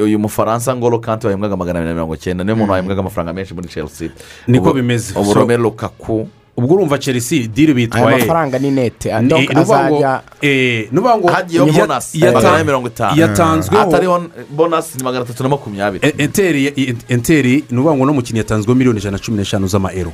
uyu mufaransa ngoro kanti wahembwaga magana abiri na mirongo icyenda niwe muntu wahembwaga amafaranga menshi muri chelsea Niko Ubu- bimeze. ubu So- romero lukaku ubwo urumva chelsea diri aya bitwaye mafaranga ni nete Ni- donc ni ukuvuga ngo, azajya eh, ni ukuvuga ngo hagiyeho ya- bonasi yata- magana ane mirongo itanu yatanzweho atariho bonasi ni magana atatu na makumyabiri E- enteri enteri ni ukuvuga ngo uno mukinnyi yatanzweho miliyoni ijana na cumi n'eshanu z'amayero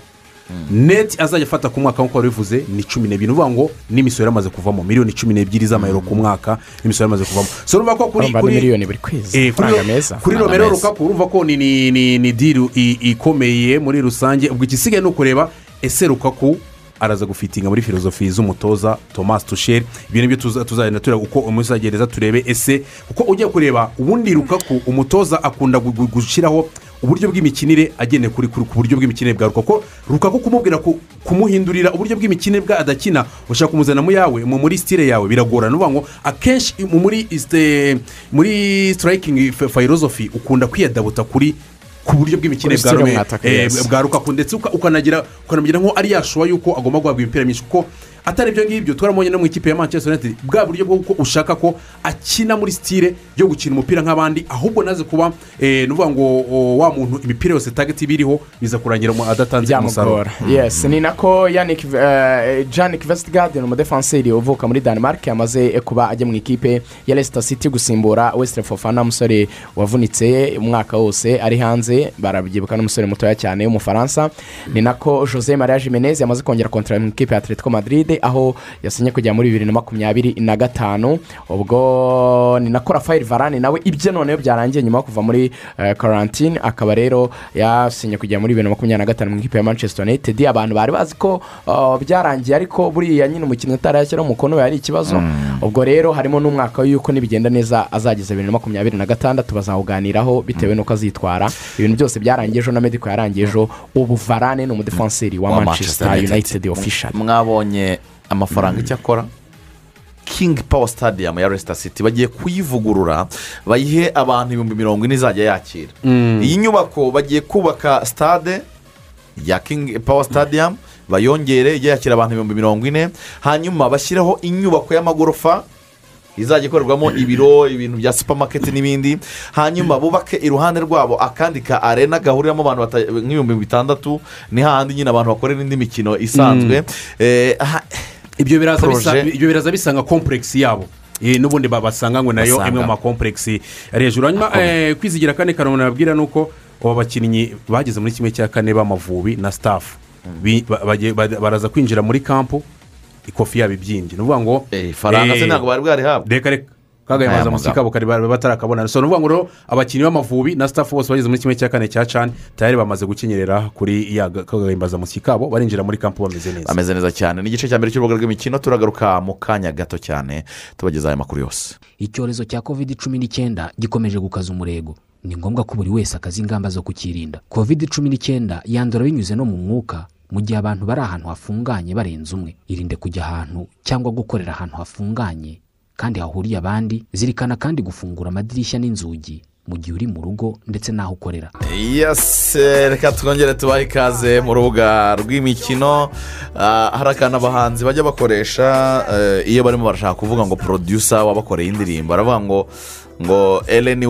neti azajya afata ku mwaka nk'uko wari bivuze ni cumi n'ebyiri ni ukuvuga ngo n'imisoro yamaze kuvamo miliyoni cumi n'ebyiri z'amayero ku mwaka n'imisoro yamaze kuvamo so urumva ko kuri urumva ni kuri miliyoni buri kwezi Eh, kuri amafaranga ro- meza kuri Amafaranga romero meza. rukaku urumva ko ni- ni ni- ni diru i- ikomeye muri rusange ubwo igisigaye ni ukureba ese rukaku araza gufitinga muri filozofi z'umutoza thomas tusheri ibyo nibyo tuza- tuzagenda tureba uko umunsi uzagereza turebe ese kuko ujya kureba ubundi rukaku umutoza akunda gu- gu- gushyiraho uburyo bw'imikinire agendeye kuri kuri- ku buryo bw'imikinire bwa rukaku rukaku kumubwira ku- kumuhindurira uburyo bw'imikinire bwa adakina ushaka kumuzana mu yawe mu muri sitire yawe biragorana uvuga ngo akenshi mu- muri isite- muri sitarayikingi filozofi ukunda kwiyadabuta kuri ku buryo bw'imikino Kuri bwa style Rome- mwataka, eh, yes. bwa rukaku ndetse uka- ukanagira ukanamugira nko ari yashuwa yuko agomba guhabwa imipira myinshi kuko atari ibyo ngibyo twaramubonye no mu ikipe ya manchester united bwa buryo bwo uko ushaka ko akina muri sitire yo gukina umupira nk'abandi ahubwo naze kuba eh, ni ukuvuga ngo o, wa muntu imipira yose tageti iba iriho biza kurangira mu- adatanze umusaruro byamugora yes ni nako yannick eh, janik vestigarden umudefanseri uvuka muri denmark yamaze kuba ajya mu ikipe ya Leicester city gusimbura wesite fofana umusore wavunitse umwaka wose ari hanze barabyibuka n'umusore mutoya cyane w'umufaransa ni nako jose maria jimenez yamaze kongera kontara mu ikipe ya atletico madrid aho yasinye kujya muri bibiri na makumyabiri na gatanu ubwo ni nako rafael varane nawe ibye noneho byarangiye nyuma yo kuva muri eh, karantine akaba rero yasinye kujya muri bibiri na makumyabiri na gatanu mu ikipe ya manchester united abantu bari bazi ko uh, byarangiye ariko buriya nyine umukinnyi atari yashyiraho umukono we ari ikibazo ubwo rero harimo n'umwaka y'uko nibigenda neza azageza bibiri na makumyabiri na gatandatu bazawuganiraho bitewe n'uko azitwara ibintu byose byarangiye ejo na medico yarangiye ejo ubu varane ni umudefanseri wa, Wa manchester, Manchester united official mwabonye amafaranga icyo akora king power stadium ya resita city bagiye kuyivugurura bayihe abantu ibihumbi mirongo ine izajya yakira iyi nyubako bagiye kubaka stade ya king power stadium bayongere ijye yakira abantu ibihumbi mirongo ine hanyuma bashyiraho inyubako y'amagorofa izajya ikorerwamo ibiro ibintu bya supamaketi n'ibindi hanyuma bubake iruhande rwabo akandi ka arena gahuriramo abantu bata- nk'ibihumbi bitandatu ni hahandi nyine abantu bakorera indi mikino isanzwe Eh, ha- ibyo biraza bisa- Projet. ibyo biraza bisanga kompuregisi yabo Eh, n'ubundi ba- basanga ngo nayo Basanga. imwe mu makompuregisi ari hejuru hanyuma eh, kwizigira kane kanombe nababwira ni uko aba bakinnyi bageze muri kimwe cya kane b'amavubi na sitafu Bi- ba- bagiye- ba- baraza kwinjira muri kampu ikofi yabo ibyimbye ni ukuvuga ngo eh, ifaranga se eh, ntabwo bari bwarihabwe reka reka kaga Aya yamaze amasiko magambo. kabo kare bari batarakabona so ni ukuvuga ngo rero abakinnyi b'amavubi na sitafu bose bageze muri kimwe cya kane cya cani tayari bamaze gukenyerera kuri ya kagahimbaza amasiko kabo barinjira muri kampu bameze neza ameze neza cyane ni igice cya mbere cy'urubuga rw'imikino turagaruka mu kanya gato cyane tubagezaho aya makuru yose icyorezo cya covid cumi n'icyenda gikomeje gukaza umurego ni ngombwa ko buri wese akaza ingamba zo kukirinda covid cumi n'icyenda yandura binyuze no mu mwuka mu gihe abantu bari ahantu hafunganye barenze umwe irinde kujya ahantu cyangwa gukorera ahantu hafunganye kandi hahuriye abandi zirikana kandi gufungura amadirishya n'inzugi mu gihe uri mu rugo ndetse n'aho ukorera yase reka twongere tubahe ikaze mu rubuga rw'imikino Ah, hari akantu abahanzi bajya bakoresha eh, iyo barimo barashaka kuvuga ngo producer wabakoreye indirimbo baravuga ngo ngo eleni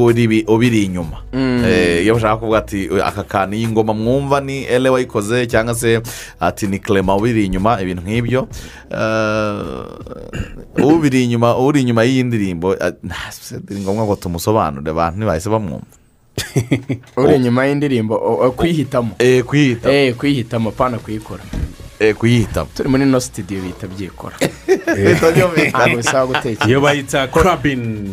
ubiri inyuma Eh, iyo bashaka kuvuga ati aka kantu iyi ngoma mwumva ni ele wayikoze cyangwa se ati ni clement ubiri inyuma ibintu nk'ibyo Eh, ubiri inyuma uri inyuma y'iyi ndirimbo ah, ni ngombwa ngo tumusobanurire abantu ntibahise bamwumva uri inyuma y'indirimbo o- o- kwihitamo Eh, kwiyita eh kwihitamo pana kuyikora Eh, kuyihitamo turi muri ino sitidiyo bita byikora ntabwo Eh, bisaba gutekereza iyo bayita karabini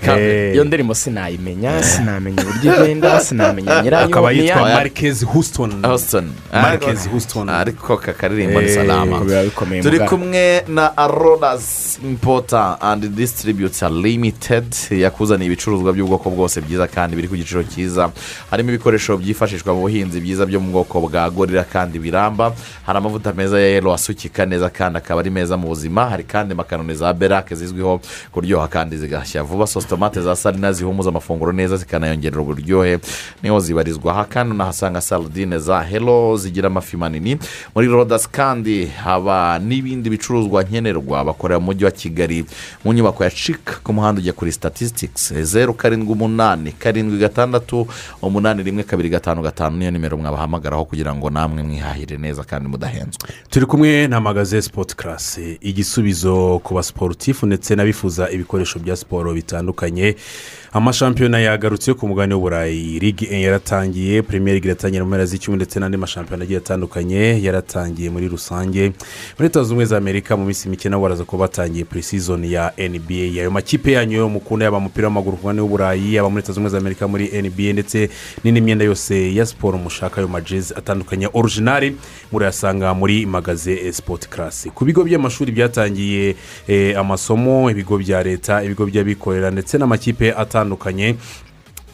kandi- iyo ndirimbo sinayimenya sinamenya uburyo igenda sinamenya nyirayo akaba ni yitwa ya- marikezi husitoni Houston. Marquez Ariko- Houston. ariko kakaririmbo ni Eh, salama Ariko biba bikomeye mu turi bwana. kumwe na arodas impota andi disitiribiyuta limitedi yakuzaniye ibicuruzwa by'ubwoko bwose byiza kandi biri ku giciro cyiza harimo ibikoresho byifashishwa mu buhinzi byiza byo mu bwoko bwa gorira kandi biramba hari amavuta meza ya yero asukika neza kandi akaba ari meza mu buzima hari kandi makaroni za berake zizwiho kuryoha kandi zigashya vuba sositomate za salina zihumuza amafunguro neza zikanayongerera uburyohe niho zibarizwa aha kandi unahasanga saladine za hero zigira amafi manini muri rodasi kandi haba n'ibindi bicuruzwa nkenerwa bakorera mu mujyi wa kigali mu nyubako ya cika ku muhanda ujya kuri statistics zeru karindwi umunani karindwi gatandatu umunani rimwe kabiri gatanu gatanu niyo nimero mwabahamagaraho kugira ngo namwe mwihahire neza kandi mudahenzwe turi kumwe na magaze sipoti karasi igisubizo ku basiporutifu ndetse n'abifuza ibikoresho bya siporo bitandukanye amashampiyona yagarutse ku mugabane w'uburayi ligi yaratangiye premier league iratangira mu mpera z'icyumweru ndetse n'andi mashampiyona agiye atandukanye yaratangiye muri rusange muri leta zunze ubumwe za amerika mu minsi mike nabo baraza kuba batangiye pre-season ya nba ayo makipe yanyu yo mukunda yaba umupira w'amaguru ku mugabane w'uburayi yaba muri leta zunze ubumwe za amerika muri nba ndetse n'indi myenda yose ya siporo mushaka ayo majezi atandukanye orijinari murayasanga muri magaze sipoti karasi ku bigo by'amashuri byatangiye eh, amasomo ibigo bya leta ibigo by'abikorera ndetse n'amakipe atandukanye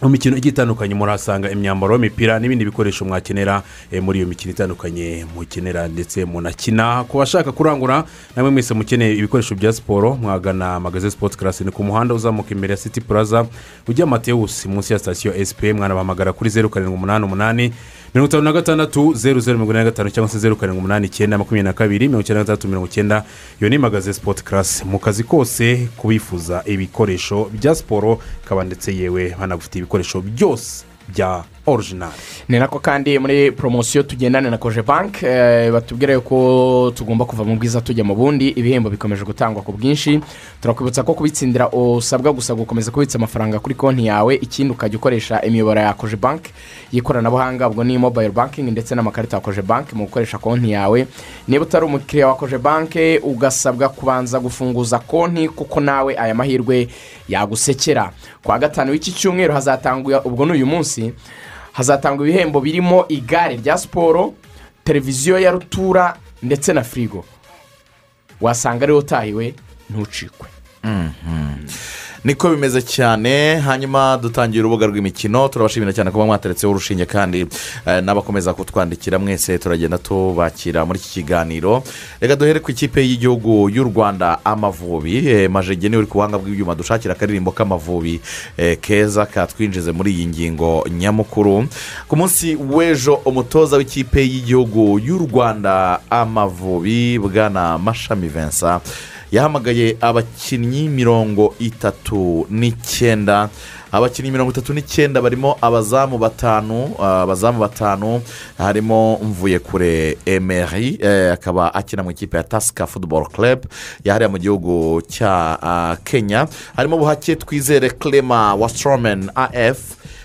mu mikino igiye itandukanye murahasanga imyambaro y'imipira n'ibindi bikoresho mwakenera eh, muri iyo mikino itandukanye mukenera ndetse munakina ku bashaka kurangura namwe mwese mukeneye ibikoresho bya siporo mwagana magaze sipoti karasi ni ku muhanda uzamuka imbere ya siti puraza ujya matewusi munsi ya sitasiyo esipe mwanabahamagara kuri zeru karindwi umunani umunani mirongo itanu na gatandatu zeru zeru mirongo inani na gatanu cyangwa se zeru karindwi umunani icyenda makumyabiri na kabiri mirongo icyenda na gatandatu mirongo icyenda iyo ni magaze sipoti karasi mu kazi kose kubifuza ibikoresho bya siporo kaba ndetse yewe banagufitiye ibikoresho byose bya orijinali ni nako kandi muri poromosiyo tugendana na koje banki eh, batubwira yuko tugomba kuva mu bwiza tujya mu bundi ibihembo bikomeje gutangwa ku bwinshi turakwibutsa ko kubitsindira usabwa gusa gukomeza kubitsa amafaranga kuri konti yawe ikindi ukajya ukoresha imiyoboro ya koje banki y'ikoranabuhanga ubwo ni mobayiro bankingi ndetse n'amakarita ya koje banki mu gukoresha konti yawe niba utari umukiriya wa koje banki ugasabwa kubanza gufunguza konti kuko nawe aya mahirwe yagusekera ku wa gatanu w'iki cyumweru hazatangwa ubwo ni uyu munsi hazatangwa ibihembo birimo igare rya siporo televiziyo ya rutura ndetse na firigo wasanga ariwe utahiwe ntucikwe niko bimeze cyane hanyuma dutangiye urubuga rw'imikino turabashimira cyane kuba mwateretseho urushinge kandi eh, n'abakomeza kutwandikira mwese turagenda tubakira muri iki kiganiro reka duhere ku ikipe y'igihugu y'u rwanda amavubi eh, majege niwe uri ku buhanga bw'ibyuma dushakira akaririmbo k'amavubi eh, keza katwinjize muri iyi ngingo nyamukuru ku munsi w'ejo umutoza w'ikipe y'igihugu y'u rwanda amavubi bwana mashami vincent yahamagaye abakinnyi mirongo itatu n'icyenda abakinnyi mirongo itatu n'icyenda barimo abazamu batanu ah, abazamu batanu harimo mvuyekure emeri eh, akaba akina mu ikipe ya tasika futuboro club yahariye mu gihugu cya ah, kenya harimo buhake twizere clema wastromen af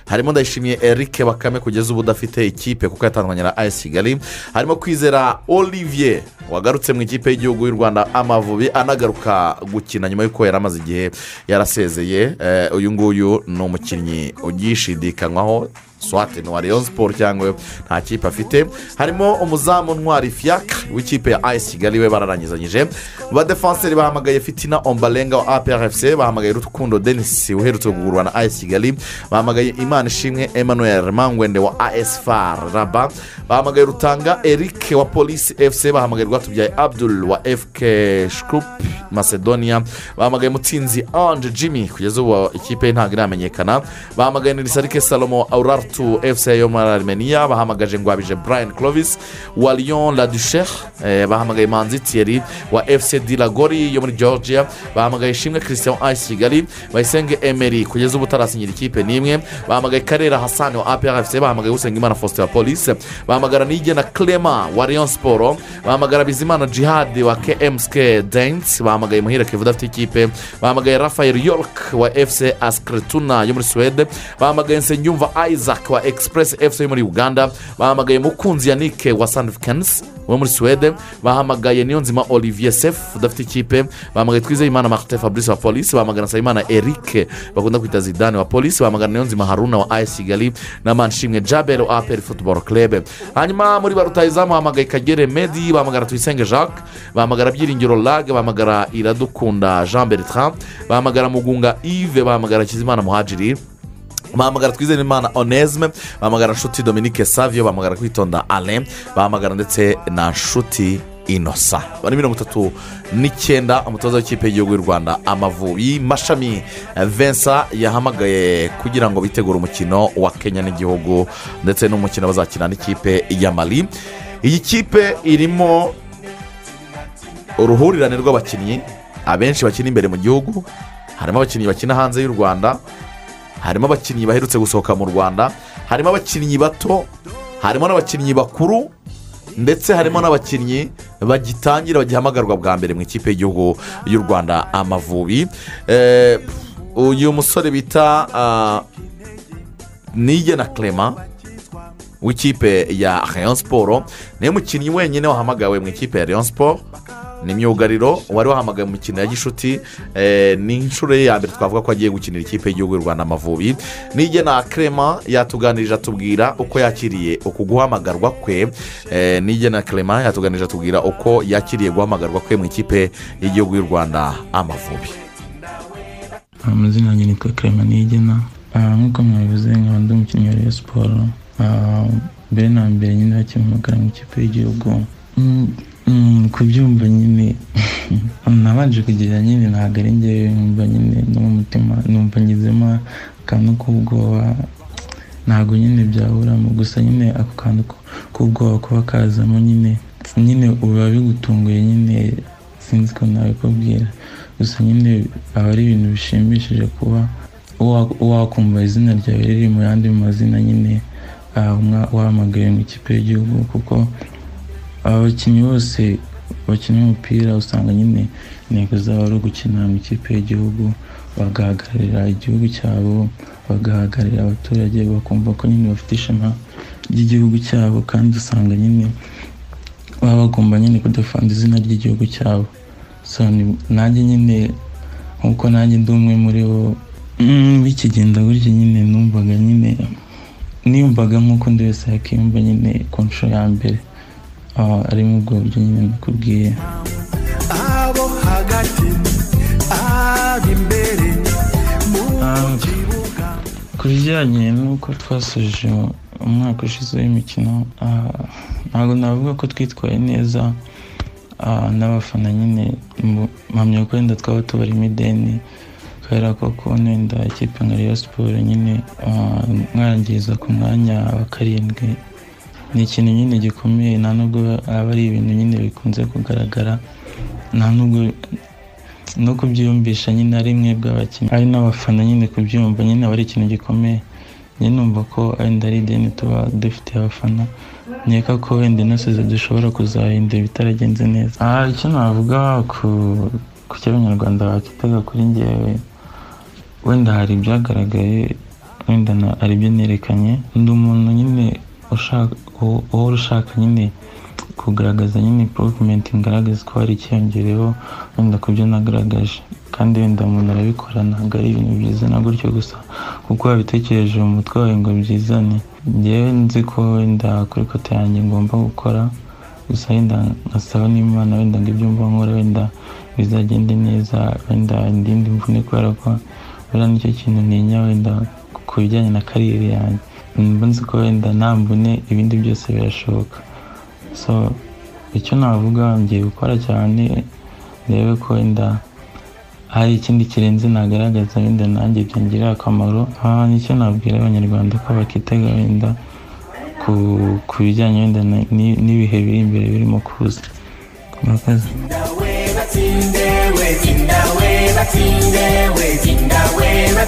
harimo ndayishimiye eric bakame kugeza ubu udafite ikipe kuko yatandukanye na ayesi kigali harimo kwizera olivier wagarutse mu ikipe y'igihugu y'u rwanda amavubi anagaruka gukina nyuma y'uko yari amaze igihe yarasezeye Eh, uyu nguyu ni umukinnyi ugishidikanywaho swate ni uwa leon siporo cyangwa nta kipe afite harimo umuzamu ntwari fiyaka w'ikipe ya ayesi kigali we bararangizanyije ba defanseri bahamagaye fitina ombarenga wa aprfc bahamagaye rukundo denisi uherutse kugurwa na ayesi kigali bahamagaye imana ishimwe emmanuel mangwende wa as far raba bahamagaye rutanga eric wa polisi fc bahamagaye rwatubyaye abdul wa fk shkup macedonia bahamagaye mutsinzi ange jimmy kugeza ubu ikipe ye ntabwo iramenyekana bahamagaye nirisarike salomo aurartu fc yo muri armenia bahamagaje ngwabije brian clovis wa lyon la duchere eh, bahamagaye manzi thierry wa fc dilagori yo muri georgia bahamagaye ishimwe christian ayisi kigali bayisenge emery kugeza ubu utarasinyira ikipe n'imwe bahamagaye karera hasani wa aprfc bahamagaye usengimana faustin wa polisi bahamagara nigena clema wa leon siporo bahamagara bizimana jihad wa kmsk dance bahamagaye muhire kevin udafite ikipe bahamagaye rafael york wa fc askretuna yo muri suwede bahamagaye nsenyumva isaac wa express fc yo muri uganda bahamagaye mukunzi yanike wa sandifikansi wo muri suwede bahamagaye niyonzima olivier sef udafite ikipe bahamagaye twizeyimana martin fabrice wa polisi bahamagana nsabimana eric bakunda kwita zidane wa polisi bahamagana niyonzima haruna wa ayesi kigali na manshimwe jabel wa aperi futuboro club hanyuma muri ba rutayizamu bahamagaye kagere medi bahamagara tuyisenge jacques bahamagara byiringiro lag bahamagara iradukunda jean bertrand bahamagara mugunga yves bahamagara kizimana muhajiri bahamagara twizerimana onesme bahamagara nshuti dominique savio bahamagara kwitonda alain bahamagara ndetse na nshuti inosa bari mirongo itatu n'icyenda umutoza w'ikipe y'igihugu y'u rwanda amavubi mashami eh, vincent yahamagaye kugira ngo bitegure umukino wa kenya n'igihugu ndetse n'umukino bazakina n'ikipe ya mali iyi kipe irimo uruhurirane rw'abakinnyi abenshi bakina imbere mu gihugu harimo abakinnyi bakina hanze y'u rwanda harimo abakinnyi baherutse gusohoka mu rwanda harimo abakinnyi bato harimo n'abakinnyi bakuru ndetse harimo n'abakinnyi bagitangira bagihamagarwa bwa mbere mu ikipe y'igihugu y'u rwanda amavubi Eh, uyu musore bita ah, nigena clement w'ikipe ya rayon siporo niwe mukinnyi wenyine wahamagawe mu ikipe ya rayon siporo ni myugariro wari wahamagaye mu mikino ya gishuti eh, ni inshuro ye ya mbere twavuga ko agiye gukinira ikipe y'igihugu y'u rwanda amavubi nigena kerema yatuganirije atubwira uko yakiriye uku guhamagarwa kwe eh, nigena kerema yatuganirije atubwira uko yakiriye guhamagarwa kwe mu ikipe y'igihugu y'u rwanda amavubi amazina yanjye nitwa kerema nigena Ah, nk'uko mwabivuze nkaba ndi umukinnyi wa Rayon siporo Ah, mbere na mbere nyine bakimpamagara mu ikipe y'igihugu Mm, mm, kubyumva nyine nabanje kugira nyine ntabwo ari njyewe numva nyine no mu mutima numva ngizemo akantu k'ubwoba ntabwo nyine byaburamo gusa nyine ako kantu k- k'ubwoba kuba kazamo nyine nyine biba bigutunguye nyine sinzi ko nabikubwira gusa nyine aba ari ibintu bishimishije kuba wa- wakumva izina ryawe riri mu yandi mazina nyine ah, mwa- wahamagawe mu ikipe y'igihugu kuko abakinnyi bose bakina umupira usanga nyine intego zabo ari ugukina mu ikipe y'igihugu bagahagararira igihugu cyabo bagahagararira abaturage bakumva ko nyine bafite ishema ry'igihugu cyabo kandi usanga nyine baba bagomba nyine kudafanda izina ry'igihugu cyabo so ni- nanjye nyine nk'uko nanjye ndi umwe muri bo mm, bikigenda gutya nyine numvaga nyine niyumvaga nk'uko undi wese yakiyumva nyine ku nshuro ya mbere Ah, arimo ubwo buryo nyine nakubwiye abo hagati ab'imbere mu Ah. kibuga ku bijyanye n'uko twasoje umwaka ushize w'imikino ah, ntabwo navuga ko twitwaye neza ah, n'abafana nyine mu- mpamya ko wenda twaba tubarimo ideni kubera ko kubona wenda ikipe nka Rayon siporo nyine ah, mwangiza ku mwanya wa karindwi ni ikintu nyine gikomeye nta nubwo aba ari ibintu nyine bikunze kugaragara nta nubwo no kubyiyumvisha nyine ari mwebwe abakinnyi ari n'abafana nyine kubyumva nyine aba ari ikintu gikomeye njye numva ko wenda ari ideni tuba dufite abafana nkeka ko wenda inasize dushobora kuzahindura ibitaragenze neza aha icyo navuga ku ku cyo abanyarwanda bakitaga kuri ngewe wenda hari ibyagaragaye wenda na- hari ibyo nerekanye ndi umuntu nyine ushaka uwo- uhora ushaka nyine kugaragaza nyine improvement ngaragaza ko hari icyiyongereyeho wenda ku byo nagaragaje kandi wenda umuntu arabikora ntabwo ari ibintu byizana gutyo gusa kuko wabitekereje mu mutwe wawe ngo byizane ngewe nzi ko wenda kuri kote yanjye ngomba gukora gusa wenda nkasaba n'imana wenda ngo ibyo mba nkora wenda bizagende neza wenda ndinde imvune kubera ko buriya nicyo kintu ntinya wenda ku bijyanye na kariyeri yanjye mba nzi ko wenda nta mvune ibindi byose birashoboka so icyo navuga ngiye gukora cyane ndebe ko wenda hari ikindi kirenze nagaragaza wenda nanjye byangirira akamaro aha nicyo nabwira abanyarwanda ko bakitega wenda ku, ku bijyanye wenda na- ni- n'ibihe biri imbere birimo kuza murakoze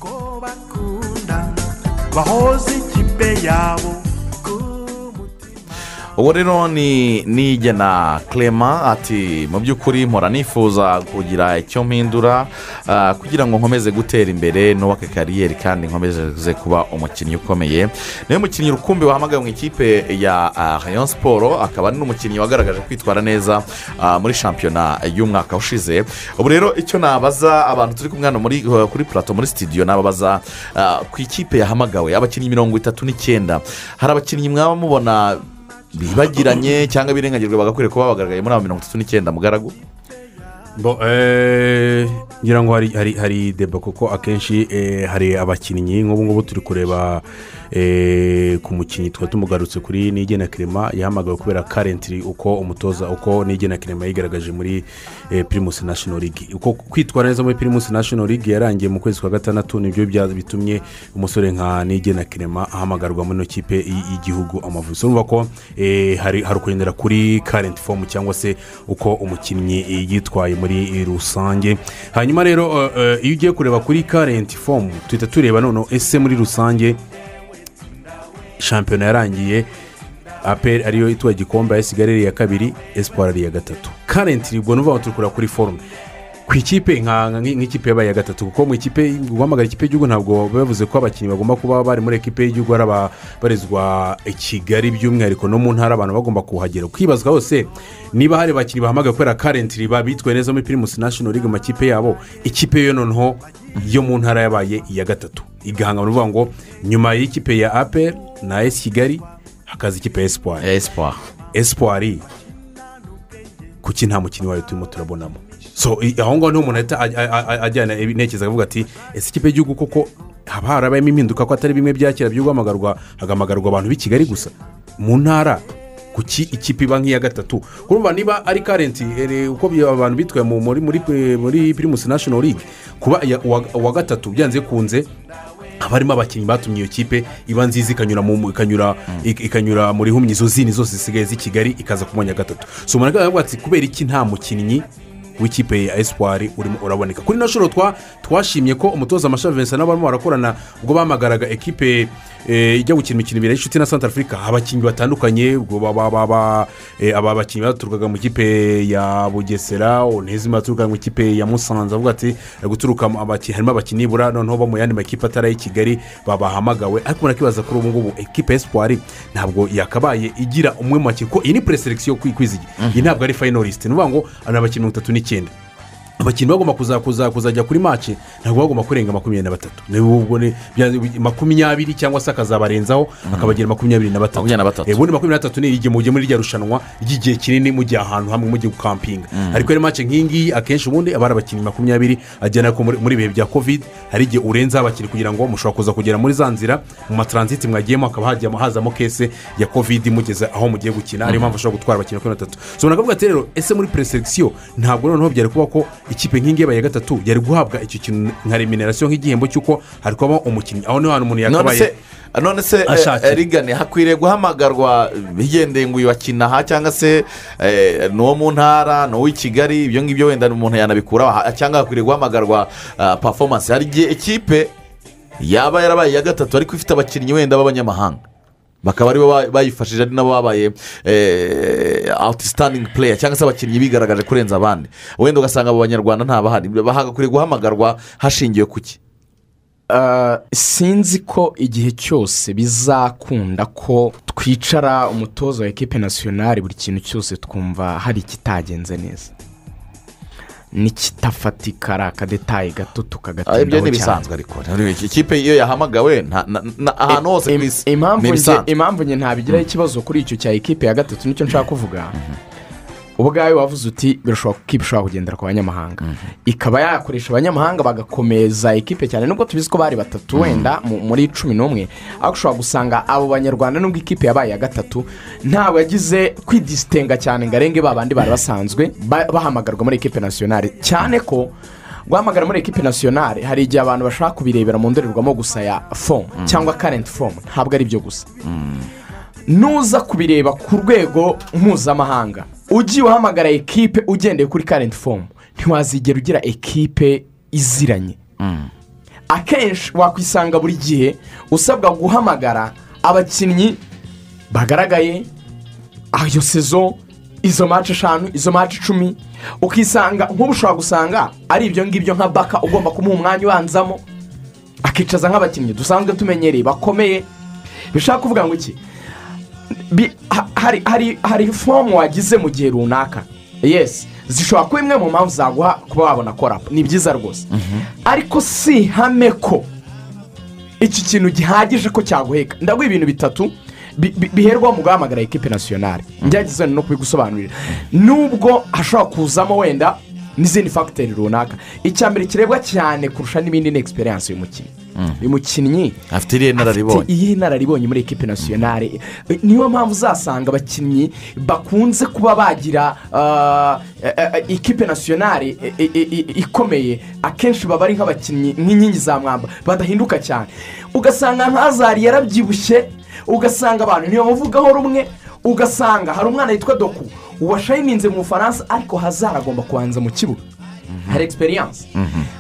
ko bakunda bahoze ikipe yabo ku mutima ubu rero ni nigena Clement ati mu by'ukuri mpora nifuza kugira icyo mpindura ah, kugira ngo nkomeze gutera imbere nubake kariyeri kandi nkomeze kuba umukinnyi ukomeye niwe mukinnyi rukumbi wahamagawe mu ikipe ya ah, rayon siporo akaba ari n'umukinnyi wagaragaje kwitwara neza ah, muri shampiyona y'umwaka ushize ubu rero icyo nabaza abantu turi kumwe hano muri eh, kuri plato muri sitidiyo nababaza ah, ku ikipe yahamagawe abakinnyi mirongo itatu n'icyenda hari abakinnyi mwaba mubona bibagiranye cyangwa birengagijwe bagakwiriye kuba bagaragaye muri abo mirongo itatu n'icyenda mugaragu Bo, eh, ngira ngo hari hari hari deba kuko akenshi eh, hari abakinnyi nk'ubu ngubu turi kureba eh, ku mukinnyi twari tumugarutse kuri nigena kirema yahamagawe kubera karentiri uko umutoza uko nigena kirema yigaragaje muri eh, primus national league uko kwitwara neza muri primus national league yarangiye mu kwezi kwa gatandatu nibyo bya- bitumye umusore nka nigena kirema ahamagarwa muri ino kipe y- y'igihugu amavubi urumva ko eh, hari hari ukugendera kuri karenti fomu cyangwa se uko umukinnyi eh, yitwaye muri rusange hanyuma rero eh, eh, iyo ugiye kureba kuri karenti fomu tuhita tureba noneho ese muri rusange shampiyona yarangiye aperi ariyo itwaye igikombe ayisigara ari iya kabiri esipuwari ari iya gatatu karenti ubwo ni ukuvuga ngo turi kureba kuri forume ku ikipe nka- nka- nk'ikipe yabaye iya gatatu kuko mu ikipe guhamagara ikipe y'igihugu ntabwo bavuze ko abakinnyi bagomba kuba bari muri ekipe y'igihugu ari ababarizwa i kigali by'umwihariko no mu ntara abantu bagomba kuhagera kwibazwa hose niba hari abakinnyi bahamagaye kubera karenti bitwaye neza muri pirimusi nashono ligue mu makipe yabo ikipe yo noneho yo mu ntara yabaye iya gatatu igahangana uvuga ngo nyuma y'ikipe ya aperi na esi kigali hakaza ikipe ya esipuwari esipuwa esipuwari kuki nta mukinnyi wayo turimo turabonamo so i- aho ngaho niho umuntu ahita aj- aj- aj- ajyana intekerezo akavuga ati ese ikipe y'igihugu koko hakaba harabayemo impinduka ko atari bimwe bya kera by'uguhamagarwa hagamagarwa abantu b'i kigali gusa mu ntara kuki ikipe iba nk'iya gatatu kurumva niba ari karenti ere, uko bi- abantu bitwaye mu- muri muri pre- muri pirimusi nashono ligue kuba iya- uwa uwa gatatu byanze kunze haba harimo abakinnyi batumye iyo kipe iba nziza ikanyura mu mu- ikanyura ik- ikanyura muri humyi izo zindi zose zisigaye z'i kigali ikaza ku mwanya wa gatatu so umuntu akavuga ati kubera iki nta mukinnyi w'ikipe ya esipuwari urimo uraboneka kuri ino shuro twa twashimye ko umutoza amashavi vincent n'abarimo barakorana ubwo bahamagaraga ekipe eh, ijya gukina imikino ibiri y'inshuti na santa afurika abakinnyi batandukanye ubwo ba- ba- ba- ba- eh, aba bakinnyi baturukaga mu ikipe ya bugesera onezima baturukaga mu ikipe ya musanze avuga ati "Eh, guturuka mu abaki- harimo abakinnyi bura noneho bo mu yandi makipe atari ay'i kigali babahamagawe ariko murakibaza kuri ubu ngubu ekipe ya esipuwari ntabwo yakabaye igira umwe mu bakinnyi kuko iyi ni pureselekisiyo yo kwizigi iyi ntabwo ari fayinoriste ni ukuvuga ngo ni abakinnyi mirongo itatu n'icyenda abakinnyi bagomba kuza- kuza- kuzajya kuri maci ntabwo bagomba kurenga makumyabiri na batatu niba ubwo ni bya- makumyabiri cyangwa se akazabarenzaho akabagira makumyabiri na batatu Makumyabiri na batatu. Eh, ubundi makumyabiri na batatu ni igihe mujya muri rya rushanwa ry'igihe kinini mujya ahantu hamwe mujya gukampinga ariko rero maci nk'iyi ngiyi akenshi ubundi aba ari abakinnyi makumyabiri agenda ko muri muri ibihe bya kovide hari igihe urenzaho abakinnyi kugira ngo mushobora kuza kugera muri za nzira mu mataransiti mwagiyemo hakaba hajyamo hazamo kese ya kovide imugeze aho mugiye gukina ariyo mpamvu ashobora gutwara abakinnyi makumyabiri na batatu so bakavuga ati rero ese muri pureselekisiyo ntabwo noneho byari kuba ko ikipe nk'ingiyi yabaye iya gatatu yari guhabwa icyo kintu nka reminarasiyo nk'igihembo cy'uko hari kubamo umukinnyi aho niho hantu umuntu none yakabaye se none se eh, Ashakira. eh, rigane hakwiriye guhamagarwa bigendeye ngo uyu akina aha cyangwa se eh, ni uwo mu ntara ni uw'i kigali ibyo ngibyo wenda umuntu yanabikuraho aha, cyangwa hakwiriye guhamagarwa ah, performance hari igihe ikipe yaba yarabaye iya gatatu ariko ifite abakinnyi wenda b'abanyamahanga bakaba aribo ba- bayifashije ari nabo babaye awutisitandingi pureya cyangwa se abakinnyi bigaragaje kurenza abandi wenda ugasanga abo banyarwanda ntabahari hagakwiriye guhamagarwa hashingiwe ku ki Ah, sinzi ko igihe cyose bizakunda ko twicara umutoza wa ekipe nasiyonari buri kintu cyose twumva hari ikitagenze neza n'ikitafatika ari akadetaye Ah, ibyo gato tukagatindaho ni cyane ibisanzwe ariko Rero iki- ikipe iyo yahamagawe nta- na- na- ahantu hose ku Im- isi impamvu ni njye- ibisanzwe impamvu njye ntabigiraho ikibazo kuri icyo cya ekipe ya gatatu nicyo nshaka kuvuga ubwawe wavuze uti birashoboka ko ikipe ishobora kugendera ku banyamahanga ikaba yakoresha abanyamahanga bagakomeza ekipe cyane nubwo tubizi ko bari batatu wenda mu- muri cumi n'umwe ariko ushobora gusanga abo banyarwanda nubwo ikipe yabaye iya gatatu ntabwo yagize kwidisitenga cyane ngo arenge ba bandi bari basanzwe ba- bahamagarwa muri ekipe nasiyonari cyane ko guhamagara muri ekipe nasiyonari hari igihe abantu bashaka kubirebera mu ndorerwamo gusa ya fomu cyangwa karenti fomu ntabwo ari byo gusa nuza kubireba ku rwego mpuzamahanga ugiye uhamagara ekipe ugendeye kuri karenti fomu ntiwazigera ugira ekipe iziranye akenshi wakwisanga buri gihe usabwa guhamagara abakinnyi bagaragaye ayo sezo izo mace eshanu izo mace icumi ukisanga nk'ubu ushobora gusanga ari ibyo ngibyo nka baka ugomba kumuha umwanya ubanzamo akicaza nk'abakinnyi dusanzwe tumenyereye bakomeye bishaka kuvuga ngo iki bi- ha- hari hari hari fomu wagize mu gihe runaka yesi zishobora kuba imwe mu mpamvu zaguha kuba wabona korapu ni byiza rwose ariko si ihame ko iki kintu gihagije ko cyaguheka ndaguha ibintu bitatu bi- bi- biherwaho mu guhamagara ekipe nasiyonari ngerageza wenda no kubigusobanurira nubwo hashobora kuzamo wenda n'izindi fagiteri runaka icya mbere kirebwa cyane kurusha n'ibindi ni egisperiyanse y'umukinnyi uyu mukinnyi afite iriya afite inararibonye iyihe nararibonye muri ekipe nasiyonari niyo mpamvu uzasanga abakinnyi bakunze kuba bagira ah, eh, eh, ekipe nasiyonari eh, eh, eh, eh, ikomeye akenshi baba ari nk'abakinnyi nk'inkingi za mwamba badahinduka cyane ugasanga ntazari yarabyibushye ugasanga abantu ntibamuvugaho rumwe ugasanga hari umwana witwa doku washayininze mu bufaransa ariko hazara agomba kubanza mu kibuga hari egisperiyanse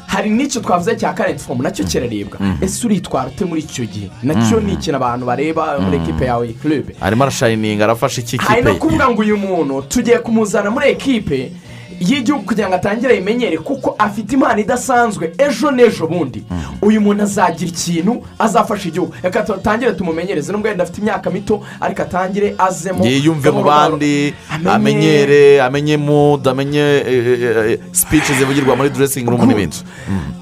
hari n'icyo twavuze cya karenti fomu nacyo kirarebwa ese uritwara ute muri icyo gihe nacyo ni ikintu abantu bareba muri ekipe yawe kirebe arimo arashayininga arafashe iki hari kipe no ye. kuvuga ngo uyu muntu tugiye kumuzana muri ekipe y'igihugu kugira ngo atangire ayimenyere kuko afite impano idasanzwe ejo n'ejo bundi uyu muntu azagira ikintu azafasha igihugu reka tutangire tumumenyereze nubwo wenda afite imyaka mito ariko atangire azemo yiyumve mu gahoro gahoro. bandi Amenye- amenyere amenye mudu amenye sipici zivugirwa muri duresingi rumu n'ibindi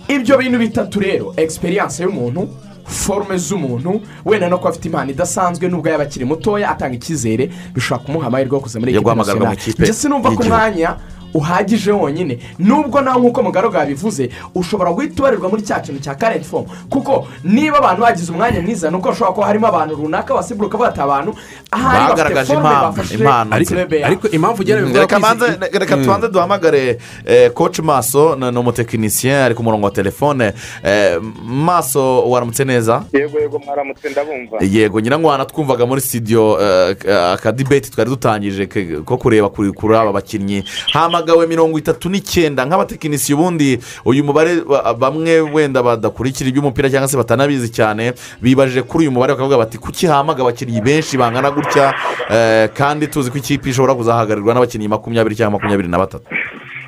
ibyo bintu bitatu rero egisperiyanse y'umuntu forume z'umuntu wenda no kuba afite impano idasanzwe nubwo yaba akiri mutoya atanga icyizere bishobora kumuha amahirwe yo kuza muri Yo ekipe guhamagarwa mu nasiyonari ikipe ndetse numva ko y'igihugu. umwanya uhagije wonyine nubwo nawe nk'uko mugaragu yabivuze ushobora guhita ubarirwa muri cya kintu cya karenti fomu kuko niba abantu bagize umwanya mwiza ni uko hashobora kuba harimo abantu runaka basibura ukavuga ati abantu ahari bafite Bagaragaje forume impano, bafashe impano. ariko ariko ariko impamvu ugera bivuga reka ko banze izi- reka tubanze duhamagare eh, coach maso ni umutekinisiye ari ku murongo wa telefone Eh, maso waramutse neza yego yego mwaramutse ndabumva yego nyirango wanatwumvaga muri studio eh, eh, akadibeti twari dutangije ke- ko kureba kuri kuri aba bakinnyi hamagawe mirongo itatu n'icyenda nk'abatekinisiye ubundi uyu mubare ba- bamwe wenda badakurikira iby'umupira cyangwa se batanabizi cyane bibaje kuri uyu mubare bakavuga bati kuki hamaga abakinnyi benshi bangana gutya eh, kandi tuzi ko ikipe ishobora kuzahagarirwa n'abakinnyi makumyabiri cyangwa makumyabiri na batatu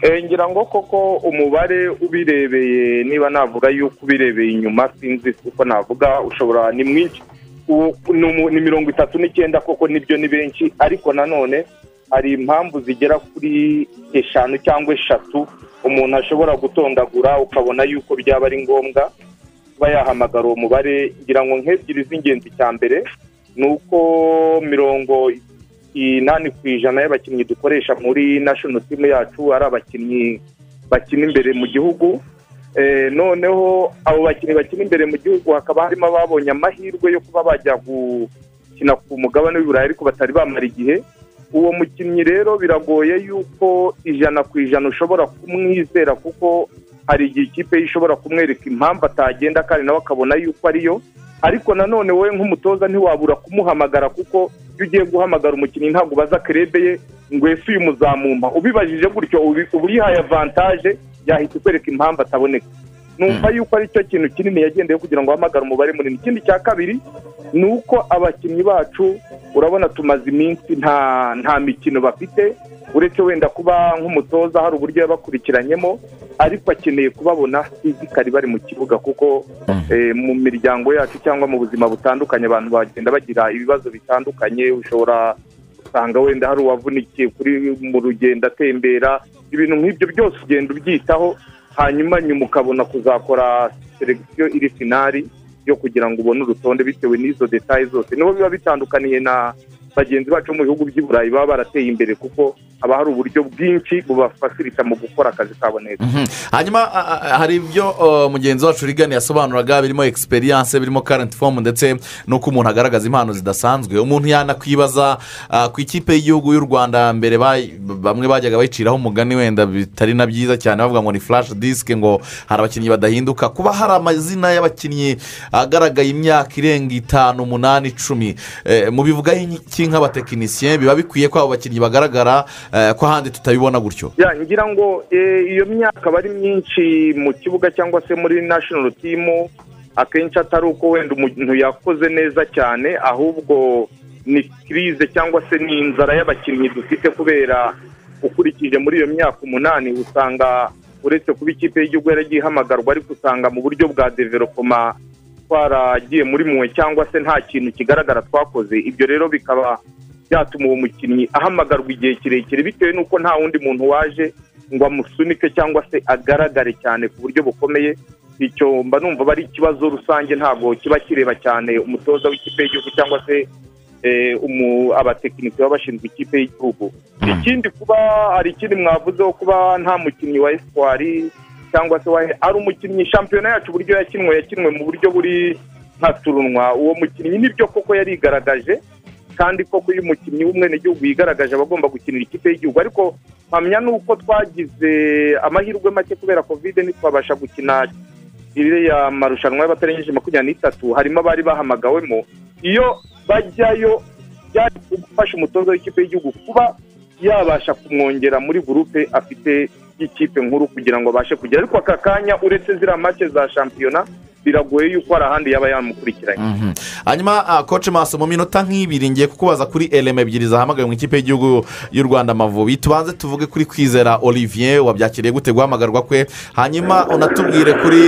Eh, ngira ngo koko umubare ubirebeye niba navuga yuko ubirebeye inyuma sinzi uko navuga ushobora ni mwinshi U- ni umu- ni mirongo itatu n'icyenda koko nibyo ni benshi ariko nanone hari impamvu zigera kuri eshanu cyangwa eshatu umuntu ashobora gutondagura ukabona yuko byaba ari ngombwa kuba yahamagara uwo mubare ngira ngo nk'ebyiri z'ingenzi cya mbere ni uko mirongo inani ku ijana y'abakinnyi dukoresha muri nashono timu yacu ari abakinnyi bakina imbere mu gihugu Eh, noneho abo bakinnyi bakina imbere mu gihugu hakaba harimo ababonye amahirwe yo kuba bajya gukina ku mugabane w'iburayi ariko batari bamara igihe uwo mukinnyi rero biragoye yuko ijana ku ijana ushobora kumwizera kuko hari igihe ikipe ye ishobora kumwereka impamvu atagenda kandi nawe akabona yuko ariyo ariko nanone wowe nk'umutoza ntiwabura kumuhamagara kuko iyo ugiye guhamagara umukinnyi ntabwo ubaza kerebe ye ngo ese uyu muzamumpa ubibajije gutyo ubi- uba uyihaye avantaje yahita ikwereka impamvu ataboneka numva yuko ari cyo kintu kinini yagendeye kugira ngo ahamagare umubare munini ikindi cya kabiri ni uko abakinnyi bacu urabona tumaze iminsi nta nta mikino bafite uretse wenda kuba nk'umutoza hari uburyo yabakurikiranyemo ariko akeneye kubabona fizikari bari mu kibuga kuko eh, mu miryango yacu cyangwa mu buzima butandukanye abantu bagenda bagira ibibazo bitandukanye ushobora usanga wenda hari uwavunikiye kuri mu rugendo atembera ibintu nk'ibyo byose ugenda ubyitaho hanyuma nyuma ukabona kuzakora selekisiyo iri finari yo kugira ngo ubone urutonde bitewe n'izo detaye zose niho biba bitandukaniye na bagenzi bacu bo mu bihugu by'i burayi baba barateye imbere kuko haba hari uburyo bwinshi bubafasirita mu gukora akazi kabo neza hanyuma a- a- hari ibyo uh, mugenzi wacu rigani yasobanuraga birimo egisperiyanse birimo karenti fomu ndetse n'uko umuntu agaragaza impano zidasanzwe umuntu yanakwibaza uh, ku ikipe y'igihugu y'u rwanda mbere bay- bamwe bajyaga bayiciraho umugani wenda bitari na byiza cyane bavuga ngo ni furashi disike ngo hari abakinnyi badahinduka kuba hari amazina y'abakinnyi agaragaye imyaka irenga itanu umunani icumi Eh, mubivugaho iki nk'abatekinisiye biba bikwiye ko abo bakinnyi bagaragara eh, ko ahandi tutabibona gutyo ya ngira ngo eh, iyo myaka aba ari myinshi mu kibuga cyangwa se muri nashono timu akenshi atari uko wenda umuntu yakoze neza cyane ahubwo ni kirize cyangwa se ni inzara y'abakinnyi dufite kubera ukurikije muri iyo myaka umunani usanga uretse kuba ikipe y'igihugu yaragiye ihamagarwa ariko usanga mu buryo bwa developoma twaragiye muri mwe cyangwa se nta kintu kigaragara twakoze ibyo rero bikaba byatuma uwo mukinnyi ahamagarwa igihe kirekire bitewe n'uko nta wundi muntu waje ngo amusunike cyangwa se agaragare cyane ku buryo bukomeye icyo mba numva aba ari ikibazo rusange ntabwo kiba kireba cyane umutoza w'ikipe y'igihugu cyangwa se eh, umu- abatekinisiye baba bashinzwe ikipe y'igihugu ikindi kuba hari ikindi mwavuzeho kuba nta mukinnyi wa esipuwari cyangwa se wa ari umukinnyi shampiyona yacu uburyo yakinwe yakinwe mu buryo buri nka turunwa uwo mukinnyi nibyo koko yarigaragaje kandi koko iyo umukinnyi w'umwenegihugu yigaragaje aba agomba gukinira ikipe y'igihugu ariko mpamya ni uko twagize amahirwe make kubera kovide ntitwabasha gukina iriya marushanwa y'abatarengeje makumyabiri n'itatu harimo abari bahamagawemo iyo bajyayo byari gufasha umutoza w'ikipe y'igihugu kuba yabasha kumwongera muri gurupe afite y'ikipe nkuru kugira ngo abashe kugera ariko aka kanya uretse ziriya make za shampiyona biragoye yuko hari ahandi yaba yamukurikiranye Mhm. hanyuma ah, koci maso mu minota nk'ibiri ngiye kukubaza kuri eleme ebyiri zahamagawe mu ikipe y'igihugu y'u rwanda amavubi tubanze tuvuge kuri kwizera olivier wabyakiriye gute guhamagarwa kwe hanyuma unatubwire kuri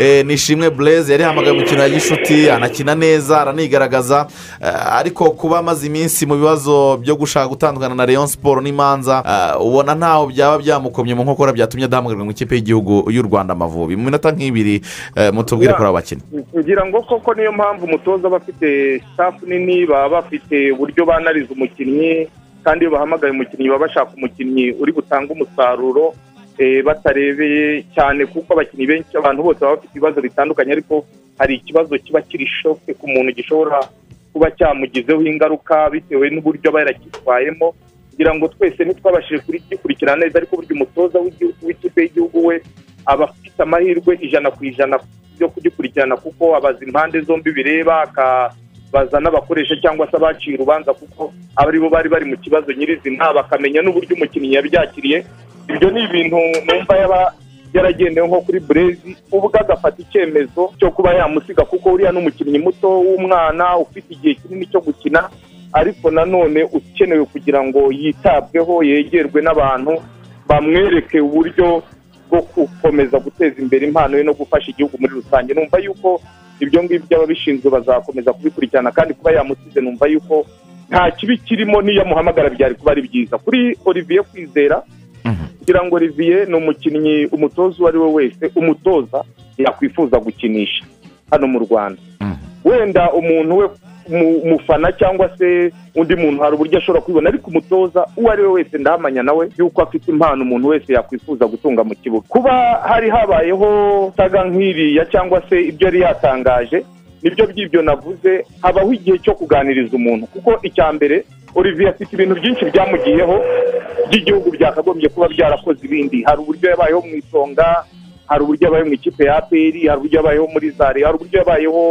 eh, nishimwe bureze yari yahamagaye umukino ya gishuti anakina neza aranigaragaza eh, ariko kuba amaze iminsi mu bibazo byo gushaka gutandukana na leon siporo n'imanza ah, ubona ntaho byaba byamukomye mu nkokora byatumye adahamagarwa mu ikipe y'igihugu y'u rwanda amavubi mu minota nk'ibiri eh, mutubwire kuri abo bakinnyi ngira ngo koko niyo mpamvu umutoza aba afite sitafu nini baba bafite uburyo banariza umukinnyi kandi iyo bahamagaye umukinnyi baba bashaka umukinnyi uri butanga umusaruro eh, batarebeye cyane kuko abakinnyi benshi abantu bose baba bafite ibibazo bitandukanye ariko hari ikibazo kiba kiri shoke ku muntu gishobora kuba cyamugizeho ingaruka bitewe n'uburyo aba yarakitwayemo kugira ngo twese ntitwabashije kuri- kugikurikirana neza ariko burya umutoza w'igihugu- w'ikipe y'igihugu we aba afite amahirwe ijana ku ijana yo kugikurikirana kuko abaza impande zombi bireba akabaza n'abakoresha cyangwa se abaciye urubanza kuko aba aribo bari bari mu kibazo nyirizina bakamenya n'uburyo umukinnyi yabyakiriye ibyo ni ibintu numva yaba yaragendewe nko kuri burezi ubwo agafata icyemezo cyo kuba yamusiga kuko uriya n'umukinnyi muto w'umwana ufite igihe kinini cyo gukina ariko nanone ukenewe kugira ngo yitabweho yegerwe n'abantu bamwereke uburyo bwo gukomeza guteza imbere impano ye no gufasha igihugu muri rusange numva yuko ibyo ngibyo ababishinzwe bazakomeza kubikurikirana kandi kuba yamusize numva yuko nta kibi kirimo n'iyo amuhamagara byari kuba ari byiza kuri olivier kwizera kugira ngo olivier ni umukinnyi umutoza uwo ari we wese umutoza yakwifuza gukinisha hano mu rwanda wenda umuntu we mu- umufana cyangwa se undi muntu hari uburyo ashobora kwibona ariko umutoza uwo ari we wese ndahamanya nawe yuko afite impano umuntu wese yakwifuza gutunga mu kibuga kuba hari habayeho saga nk'iriya cyangwa se ibyo yari yatangaje nibyo by'ibyo navuze habaho igihe cyo kuganiriza umuntu kuko icya mbere olivier afite ibintu byinshi byamugiyeho by'igihugu byakagombye kuba byarakoze ibindi hari uburyo yabayeho mu isonga hari uburyo yabayeho mu ikipe ya aperi hari uburyo yabayeho muri zare hari uburyo yabayeho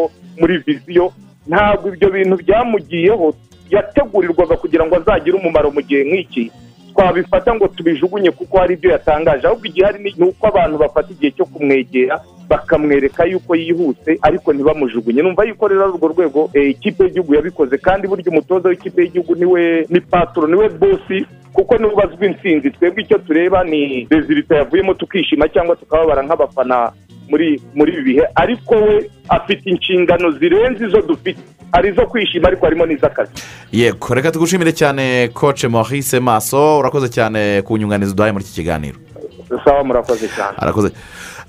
muri viziyo ntabwo ibyo bintu byamugiyeho yategurirwaga kugira ngo azagire umumaro mu gihe nk'iki twabifata ngo tubijugunye kuko hari ibyo yatangaje ahubwo igihari ni ni uko abantu bafata igihe cyo kumwegera bakamwereka yuko yihuse ariko ntibamujugunye numva yuko rero ari urwo rwego eh, ikipe y'igihugu yabikoze kandi burya umutoza w'ikipe y'igihugu niwe ni patoro niwe bosi kuko niwe ubazwa intsinzi twebwe icyo tureba ni rezilita yavuyemo tukishima cyangwa tukababara nk'abafana muri muri ibi bihe ariko we afite inshingano zirenze izo dufite hari izo kwishima ariko harimo n'iz'akazi yego reka tugushimire cyane koce Maurice maso urakoze cyane ku nyunganizi uduhaye muri iki kiganiro sawa murakoze cyane arakoze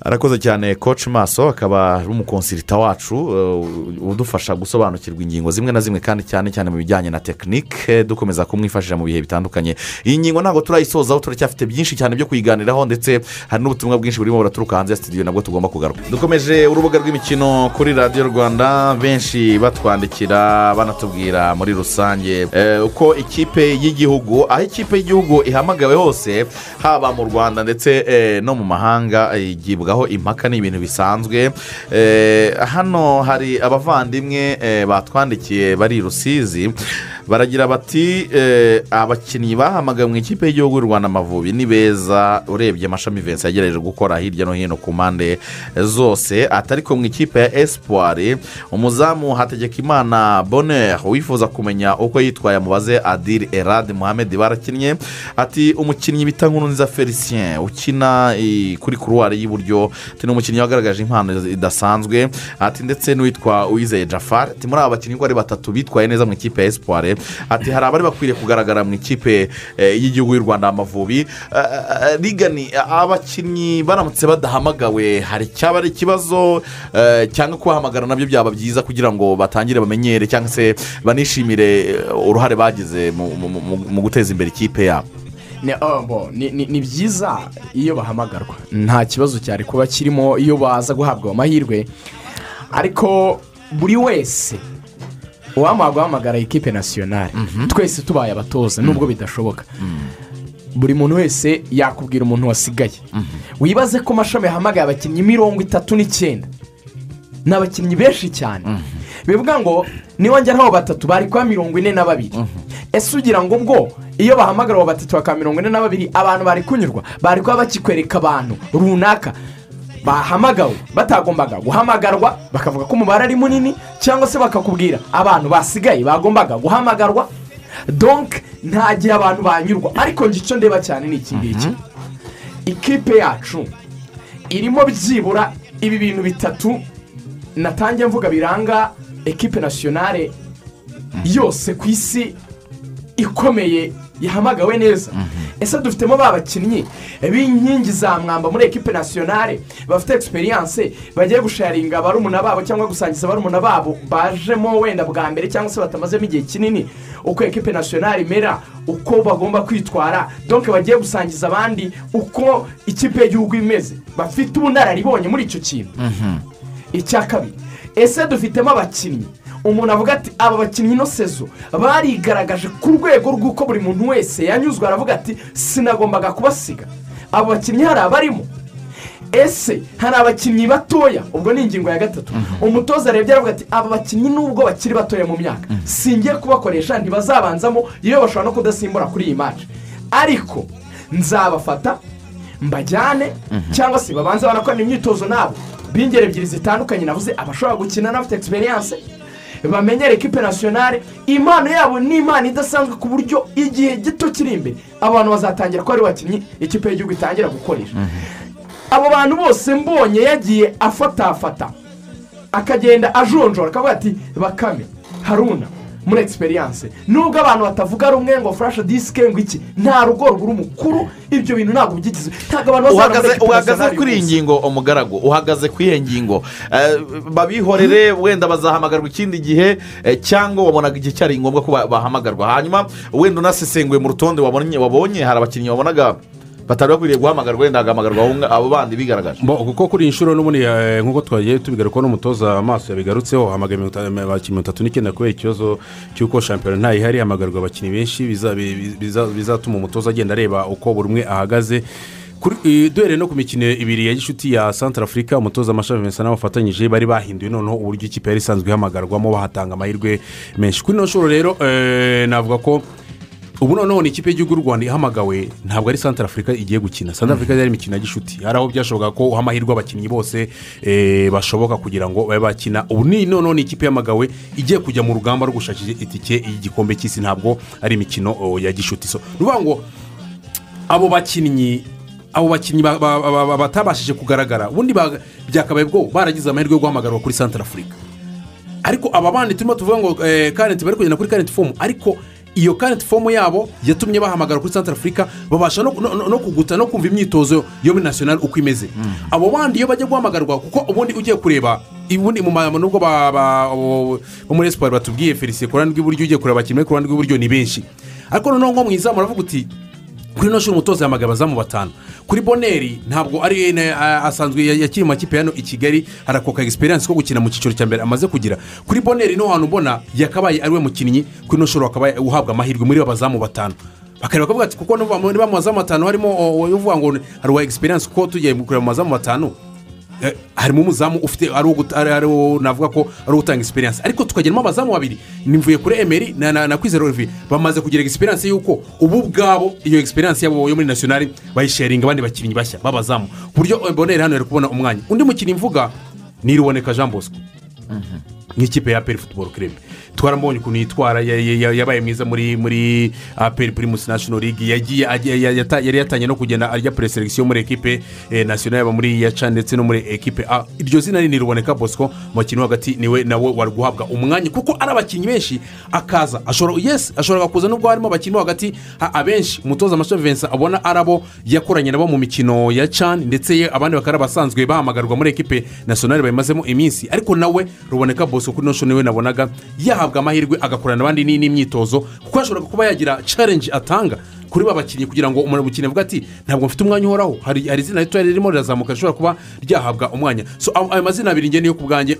arakoze cyane koci maso akaba ari umukonsirita wacu eh, udufasha gusobanukirwa ingingo zimwe na zimwe kandi cyane cyane mu bijyanye na tekinike dukomeza kumwifashisha mu bihe bitandukanye iyi ngingo ntabwo turayisozaho turacyafite byinshi cyane byo kuyiganiraho ndetse hari n'ubutumwa bwinshi burimo buraturuka hanze ya studio nabwo tugomba kugaruka dukomeje urubuga rw'imikino kuri radiyo rwanda benshi batwandikira banatubwira muri rusange eh, uko ikipe y'igihugu aho ikipe y'igihugu ihamagawe hose haba mu rwanda ndetse eh, no mu mahanga eh, igibwaho impaka ni ibintu bisanzwe Eh, hano hari abavandimwe eh, batwandikiye bari i rusizi baragira bati eh, abakinnyi bahamagawe mu ikipe y'igihugu y'u rwanda amavubi ni beza urebye amashami vensi yagerageje gukora hirya no hino ku mpande zose atari ko mu ikipe ya esipuwari umuzamu hategekimana bonheur wifuza kumenya uko yitwaye mubaze adil erad muhammed barakinnye ati umukinnyi bita nkurunziza felicien ukina i- kuri kuruwari y'iburyo ati ni umukinnyi wagaragaje impano idasanzwe ati ndetse n'uwitwa uwizeye jafar ati muri aba bakinnyi uko ari batatu bitwaye neza mu ikipe ya esipuwari ati hari abari bakwiriye kugaragara mu ikipe eh, y'igihugu y'u rwanda amavubi Eh, eh, rigani abakinnyi baramutse badahamagawe hari icyaba ari ikibazo eh, cyangwa kubahamagara nabyo byaba byiza kugira ngo batangire bamenyere cyangwa se banishimire eh, uruhare bagize mu- mu- mu- mu guteza imbere ikipe yabo Ni- oh, bo, ni ni- ni byiza iyo bahamagarwa nta kibazo cyari kuba kirimo iyo baza guhabwa amahirwe ariko buri wese uwamara guhamagara ikipe nasiyonari twese tubaye abatoza nubwo bidashoboka buri muntu wese yakubwira umuntu wasigaye wibaze ko amashami yahamagaye abakinnyi mirongo itatu n'icyenda ni abakinnyi benshi cyane bivuga ngo niba njya ntaho batatu bari kuba mirongo ine na babiri ese ugira ngo ubwo iyo bahamagara abo batatu bakaba mirongo ine na babiri abantu bari kunyurwa bari kuba bakikwereka abantu runaka bahamagawe batagombaga guhamagarwa bakavuga ko umubare ari munini cyangwa se bakakubwira abantu basigaye bagombaga guhamagarwa donk nta gihe abantu banyurwa ariko njye icyo ndeba cyane ni iki ngiki ikipe yacu irimo byibura ibi bintu bitatu natangiye mvuga biranga ekipe nasiyonare yose ku isi ikomeye yahamagawe neza ese dufitemo ba bakinnyi b'inkingi za mwamba muri ekipe nasiyonare bafite egisperiyanse bagiye gusharinga barumuna babo cyangwa gusangiza barumuna babo bajemo wenda bwa mbere cyangwa se batamazemo igihe kinini uko ekipe nasiyonari imera uko bagomba kwitwara donke bagiye gusangiza abandi uko ikipe y'igihugu imeze bafite ubunararibonye muri icyo kintu icya kabiri ese dufitemo abakinnyi umuntu avuga ati aba bakinnyi ino sezo barigaragaje ku rwego rw'uko buri muntu wese yanyuzwe aravuga ati sinagombaga kubasiga abo bakinnyi hari abarimo ese hari abakinnyi batoya ubwo ni ingingo ya gatatu umutoza arebye aravuga ati aba bakinnyi nubwo bakiri batoya mu myaka singiye kubakoresha ntibazabanzamo iyo bashobora no kudasimbura kuri iyi maci ariko nzabafata mbajyane cyangwa se babanze barakorana imyitozo nabo b'ingeri ebyiri zitandukanye navuze abashobora gukina n'abafite egisperiyanse bamenye ekipe nasiyonare impano yabo ni impano idasanzwe ku buryo igihe gito kiri imbere abantu bazatangira ko ari bakinnyi ikipe y'igihugu itangira gukoresha abo bantu bose mbonye yagiye afatafata akagenda ajonjora akavuga ati bakame haruna muri egisperiyanse nubwo abantu batavuga rumwe ngo furashe disike ngo iki nta rugo ruguru mukuru ibyo bintu ntabwo byigize ntabwo abantu uhagaze bazarambara uhagaze kuri iyi umunsi. ngingo umugaragu uhagaze kuri iyi ngingo Eh, babihorere wenda bazahamagarwa ikindi gihe eh, cyangwa wabonaga igihe cyari ngombwa ko ba- bahamagarwa hanyuma wenda unasesenguye mu rutonde wabonye wabonye hari abakinnyi wabonaga batari bakwiriye guhamagarwa wenda hagamagarwa aho nga- abo bandi bigaragaje Bo, kuko kuri iyi nshuro n'ubundi eh, nk'uko twagiye tubigarukaho n'umutoza amaso yabigarutseho hamagara mirongo itanu- abakinnyi mirongo itatu n'icyenda kubera ikibazo cy'uko shampiyona ntayihari hamagarwa abakinnyi benshi biza- bi- biza- bizatuma umutoza agenda areba uko buri umwe ahagaze Kuri- eh, duhereye no ku mikino ibiri ya gishuti ya santara afurika umutoza amashami vincent n'abafatanyije bari bahinduye noneho uburyo ikipe yari isanzwe ihamagarwamo bahatanga amahirwe menshi kuri ino nshuro rero eh, navuga ko ubu noneho ni ikipe y'igihugu y'u rwanda ihamagawe ntabwo ari santara afurika igiye gukina santara afurika yari imikino ya gishuti hari aho byashoboka ko uha amahirwe abakinnyi bose eh, bashoboka kugira ngo babe bakina ubu ni noneho ni ikipe ihamagawe igiye kujya mu rugamba rwo gushakira itike y'igikombe cy'isi ntabwo ari imikino oh, ya gishuti so ni ukuvuga ngo abo bakinnyi abo bakinnyi ba- ba- ba- ba- batabashije kugaragara ubundi ba- byakabaye bwo baragize amahirwe yo guhamagarwa kuri santara afurika ariko aba bandi turimo tuvuga ngo eh, karenti bari kugenda kuri karenti fomu ariko iyo karenti fomu yabo yatumye bahamagara kuri santara afurika babasha no, no, no- no kuguta no kumva imyitozo yo muri nasiyonari uko imeze abo bandi iyo bajya guhamagarwa kuko ubundi ugiye kureba ubundi mu ma- nubwo ba- ba- bo bo muri esipari batubwiye felicien ku ruhande rw'iburyo ugiye kureba abakinnyi bari ku ruhande rw'iburyo ni benshi ariko noneho nko mu izamu aravuga uti kuri ino shuri umutoza yahamagaye abazamu batanu kuri boneri ntabwo ari na- a- asanzwe ya- yakiri mu makipe hano i kigali harakoka egisperiyanse ko gukina mu cyiciro cya mbere amaze kugira kuri boneri niho hantu ubona yakabaye ari we mukinnyi kuri ino shuri wakabaye uhabwa amahirwe muri abazamu batanu bakareba bakavuga ati kuko niba niba mu bazamu batanu harimo o- o- uvuga ngo hari uwa egisperiyanse kuko tugiye kureba mu bazamu batanu Eh, harimo umuzamu ufite ari uwo guta- ari- ari uwo navuga ko ari utanga egisperiyanse ariko tukageramo abazamu babiri ni mvuye kuri emeri na, na, na kwizera olivier bamaze kugira egisperiyanse y'uko ubu ubwabo iyo egisperiyanse yabo yo muri nasiyonari bayisharinga abandi bakinnyi bashya b'abazamu ku buryo boneri hano yari kubona umwanya undi mukinnyi mvuga ni iruboneka jean bosco nk'ikipe ya aperi futuboro kirebe twarambonye ukuntu yitwara ya- ya- ya- yabaye mwiza muri muri aperi pirimusi nashono ligi yagiye agiye- ya- yata- yari yatangiye no kugenda arya pereselekisiyo muri ekipe eh, nasiyonari yaba muri iya ca ndetse no muri ekipe a iryo zina ni riboneka bosco mu bakinnyi bo hagati niwe nawe wari guhabwa umwanya kuko ari abakinnyi benshi akaza ashobora yesi ashobora kuza nubwo harimo abakinnyi bo hagati ha- abenshi umutoza amashami vincent abona ari abo yakoranye nabo mu mikino ya can ndetse ye abandi bakaba ari abasanzwe bahamagarwa muri ekipe nasiyonari bayimazemo iminsi ariko nawe ruboneka bose kuri ino shuri niwe nabonaga yahabwa amahirwe agakorana n'abandi ni- n'imyitozo kuko yashoboraga kuba yagira challenge atanga kuri ba bakinnyi kugira ngo umuntu mukinnyi avuga ati ntabwo mfite umwanya uhoraho hari hari izina rito ririmo rirazamuka rishobora kuba ryahabwa umwanya so ayo ayo mazina abiri ngeni yo ku bwanjye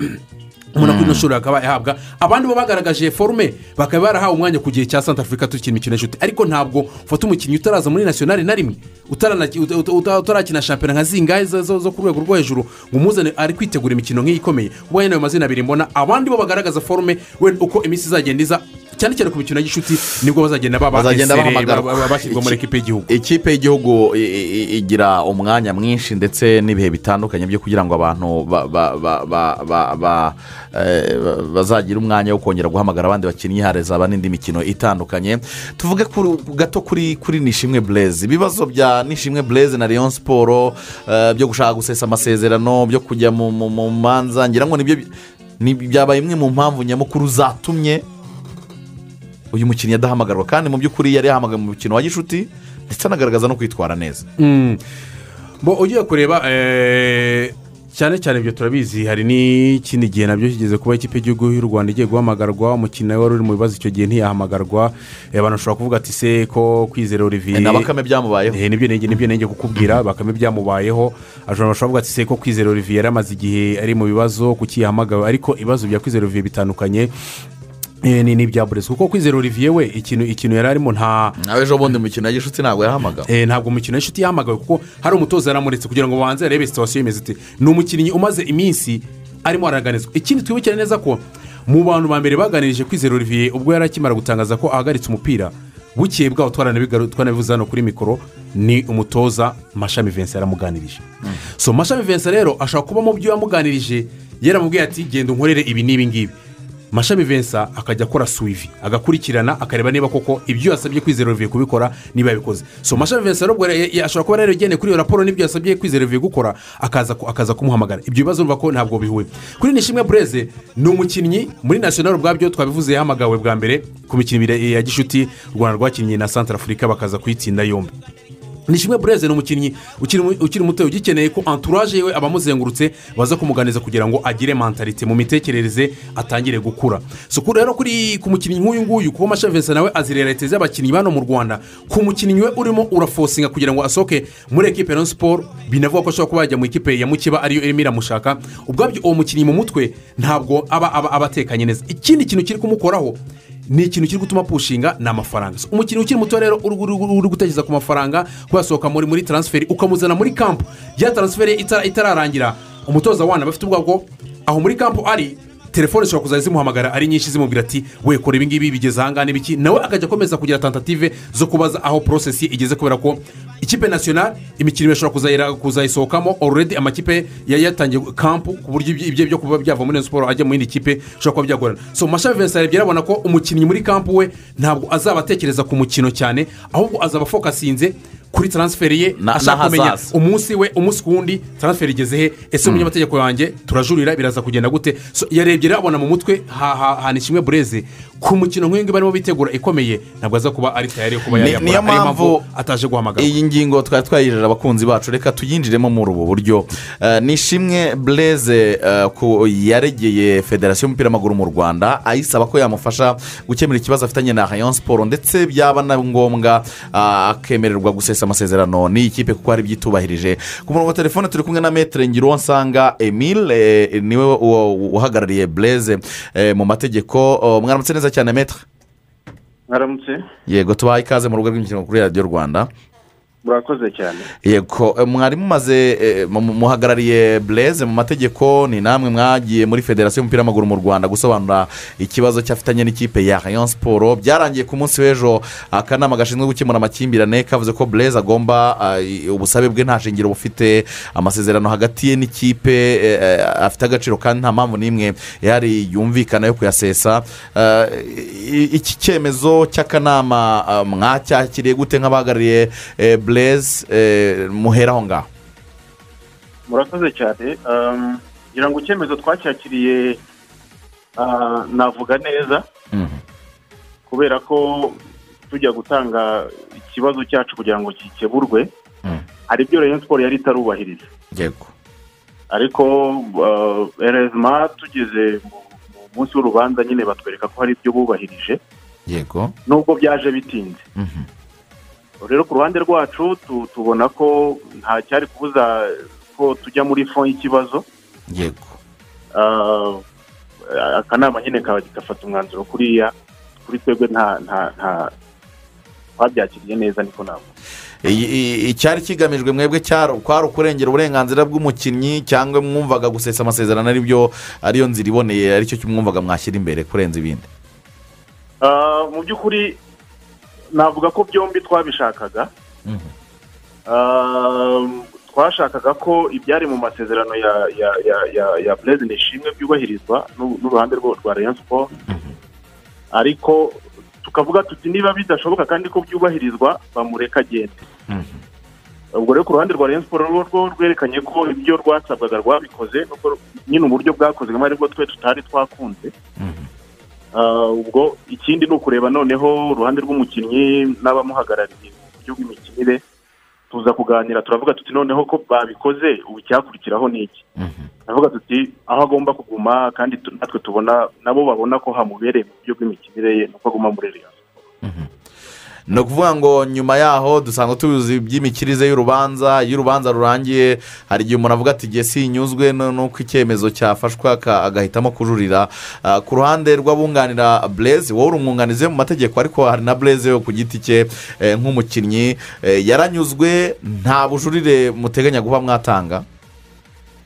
umuntu kuri ino shuri akaba yahabwa abandi bo bagaragaje forume bakaba barahawe umwanya ku gihe cya santa afurika tukina imikino y'inshuti ariko ntabwo ufata umukinnyi utaraza muri nasiyonari na rimwe utarana- uta- uta- uta- utarakina shampiyona nka zingahe zo- zo zo ku rwego rwo hejuru ngo umuzane ari kwitegura imikino nk'iyi ikomeye ubu ayo ni ayo mazina abiri mbona abandi bo bagaragaza forume wenda uko iminsi izagenda iza cyane cyane ku mikino y'inshuti nibwo bazagenda baba bazagenda esere, bahamagarwa ba- ba- bashyirwa muri ekipe y'igihugu ikipe y'igihugu i- i- i- igira umwanya mwinshi ndetse n'ibihe bitandukanye byo kugira ngo abantu ba- ba- ba- ba- ba- ba- eh, ba- bazagire umwanya wo kongera guhamagara abandi bakinnyi hazaba n'indi mikino itandukanye tuvuge kuri- gato kuri kuri nishimwe burezi ibibazo bya nishimwe burezi na leon siporo eh, byo gushaka gusesa amasezerano byo kujya mu mu- mu manza ngira ngo nibyo bi- ni- byabaye imwe mu mpamvu nyamukuru zatumye uyu mukinnyi adahamagarwa kandi mu by'ukuri yari yahamagaye mu mukino wa gishuti ndetse anagaragaza no kwitwara neza bo ugiye kureba eh, cyane cyane ibyo turabizi hari n'ikindi gihe nabyo kigeze kuba ikipe y'igihugu y'u rwanda igiye guhamagarwa umukino wari uri mu bibazo icyo gihe ntiyahamagarwa Eh, abantu bashobora kuvuga ati se ko kwizera olivier na bakame byamubayeho Eh, nibyo nenge nibyo nenge kukubwira bakame byamubayeho ashobora bashobora kuvuga ati se ko kwizera olivier yari amaze igihe ari mu bibazo kuki yahamagawe ariko ibibazo bya kwizera olivier bitandukanye eh, ni n'ibya burezi kuko kwizera olivier we ikintu ikintu yari arimo nta nawe ejo bundi mu mikino ya gishuti ntabwo yahamagawe Eh, ntabwo umukino w'inshuti yahamagawe kuko hari umutoza yaramuretse kugira ngo babanze arebe sitasiyo imeze ite ni umukinnyi umaze iminsi arimo araganizwa ikindi twibukire neza ko mu bantu ba mbere baganirije kwizera olivier ubwo yari akimara gutangaza ko ahagaritse umupira bukeye bwaho twaranabigaru- twaranabivuze hano kuri mikoro ni umutoza mashami vincent yaramuganirije so mashami vincent rero ashobora kuba mu byo yamuganirije yaramubwiye ati genda unkorere ibi n'ibi ngibi mashami vensa akajya akora suwivi agakurikirana akareba niba koko ibyo yasabye kwizera olivier kubikora niba yabikoze so mashami vensa rero ubwo ya- ya- ashobora kuba yaragendeye kuri iyo raporo n'ibyo yasabye kwizera olivier gukora akaza ku- akaza kumuhamagara ibyo bibazo urumva ko ntabwo bihuye kuri nishimwe bureze ni umukinnyi muri nasiyonari ubwabyo twabivuze yahamagawe bwa mbere ku mikino ibiri ya gishuti u rwanda rwakinnye na santara afurika bakaza kuyitsinda yombi nishimwe bureze ni umukinnyi ukiri mu- ukiri muto ugikeneye ko entourage yewe abamuzengurutse baza kumuganiza kugira ngo agire mentalite mu mitekerereze atangire gukura so ku- rero kuri ku mukinnyi nk'uyu nguyu kuba mashavensa nawe azirera leta z'abakinnyi bano mu rwanda ku mukinnyi we urimo urafosinga kugira ngo asohoke muri ekipe na siporo binavuga ko ashobora kuba yajya mu ikipe ya mukiba ariyo irimo iramushaka ubwabyo uwo mukinnyi mu mutwe ntabwo aba aba aba atekanye neza ikindi kintu kiri kumukoraho ni ikintu kiri gutuma pushinga ni amafaranga So, umukinnyi ukiri muto rero uri- uri uri gutekereza ku mafaranga kuyasohoka muri muri taransiferi ukamuzana muri kampu ya taransiferi itara- itararangira umutoza wana bafite ubwoba bwo aho muri kampu ari telefone zishobora kuzajya zimuhamagara ari nyinshi zimubwira ati we kora ibingibi bigeze ahangaha n'ibiki nawe akajya akomeza kugira tentative zo kubaza aho porosesi igeze kubera ko ikipe nasiyonari imikino irashobora kuzayira- kuzayisohokamo already amakipe ya- yatangiye kampu ku buryo ibyo- ibyo byo kuba byava muri iyo siporo ajya mu yindi kipe bishobora kuba byagorana so mashami vincent yarebye arabona ko umukinnyi muri kampu we ntabwo azaba atekereza ku mukino cyane ahubwo azaba afokasinze kuri taransiferi ye Na- ashaka kumenya n'ahazaza. umunsi we umunsi ku wundi taransiferi igeze he ese umunyamategeko yanjye turajurira biraza kugenda gute So, yarebye abona mu mutwe hahana ishimwe bureze ku mukino nk'uyu nguyu barimo bitegura ikomeye ntabwo aza kuba ari tayari yo kuba Ni- yayakora niyo Ariyo mpamvu ataje guhamagara iyi ngingo twari twayijeje abakunzi bacu reka tuyinjiremo muri ubu buryo Eh, nishimwe bureze eh, ku yaregeye federasiyo y'umupira w'amaguru mu rwanda ayisaba ko yamufasha gukemura ikibazo afitanye na hayon siporo ndetse byaba na ngombwa ah, akemererwa gusesa amasezerano n'iyi kipe kuko hari ibyo itubahirije ku murongo wa telefone turi kumwe na metere ngiruwansanga emile eh, niwe uwo- uhagarariye bureze eh, mu mategeko Oh, mwaramutse neza cyane metere mwaramutse yego tubaha ikaze mu rugo rw'imikino kuri radiyo rwanda murakoze cyane yego eh, mwari mumaze eh, mu- mu- muhagarariye bureze mu mategeko ni namwe mwagiye muri federasiyo y'umupira w'amaguru mu rwanda gusobanura ikibazo cyafitanye n'ikipe ya rayon siporo byarangiye ku munsi w'ejo akanama gashinzwe gukemura amakimbirane kavuze ko bureze agomba ah, i- ubusabe bwe nta shingiro bufite amasezerano hagati ye n'ikipe eh, eh, afite agaciro kandi nta mpamvu n'imwe yari yumvikana yo kuyasesa Ah, i- i- iki cyemezo cy'akanama ah, mwacyakiriye gute nk'abahagarariye eh, bureze eh, muhera aho ngaho murakoze cyane Um, ngira ngo icyemezo twacyakiriye ah, navuga neza Mhm. kubera ko tujya gutanga ikibazo cyacu kugira ngo gikeburwe Mhm. hari ibyo rero siporo yari itarubahiriza yego ariko erezima tugeze mu mu munsi w'urubanza nyine batwereka ko hari ibyo bubahirije yego nubwo byaje bitinze Mhm. rero ku ruhande rwacu tu- tubona ko nta cyari kubuza ko tujya muri fo y'ikibazo yego Ah, akanama nyine kaba gafata umwanzuro kuriya kuri twebwe nta nta nta twabyakiriye neza niko ntabwo I- i- icyari kigamijwe mwebwe cyari kwari ukurengera uburenganzira bw'umukinnyi cyangwa mwumvaga gusesa amasezerano aribyo ariyo nzira iboneye aricyo mwumvaga mwashyira imbere kurenza ibindi mu by'ukuri navuga ko byombi twabishakaga Mhm. Ah, twashakaga ko ibyari mu masezerano ya ya ya ya ya perezida ishimwe byubahirizwa n'u- n'uruhande rwa rwa rayon siporo ariko tukavuga tuti niba bidashoboka kandi ko byubahirizwa bamureka agende Mhm. ubwo rero ku ruhande rwa rayon siporo rwo rwo rwerekanye ko ibyo rwasabwaga rwabikoze nubwo nyine uburyo bwakozwemo aribwo twe tutari twakunze Mhm. Ah, ubwo ikindi ni ukureba noneho uruhande rw'umukinnyi n'abamuhagarariye mu buryo bw'imikinire tuza kuganira turavuga tuti noneho ko babikoze ubu icyakurikiraho ni iki Mhm. turavuga tuti aho agomba kuguma kandi tu- natwe tubona nabo babona ko hamubereye mu buryo bw'imikinire ye nuko aguma muri reyo ni ukuvuga ngo nyuma yaho dusanzwe tuzi iby'imikirize y'urubanza iyo urubanza rurangiye hari igihe umuntu avuga ati igihe sinyuzwe no- n'uko icyemezo cyafashwe aka- agahitamo kujurira Ah, ku ruhande rw'abunganira bureze wowe urumwunganize mu mategeko ariko hari na bureze ku giti cye eh, nk'umukinnyi eh, yaranyuzwe nta bujurire muteganya guha mwatanga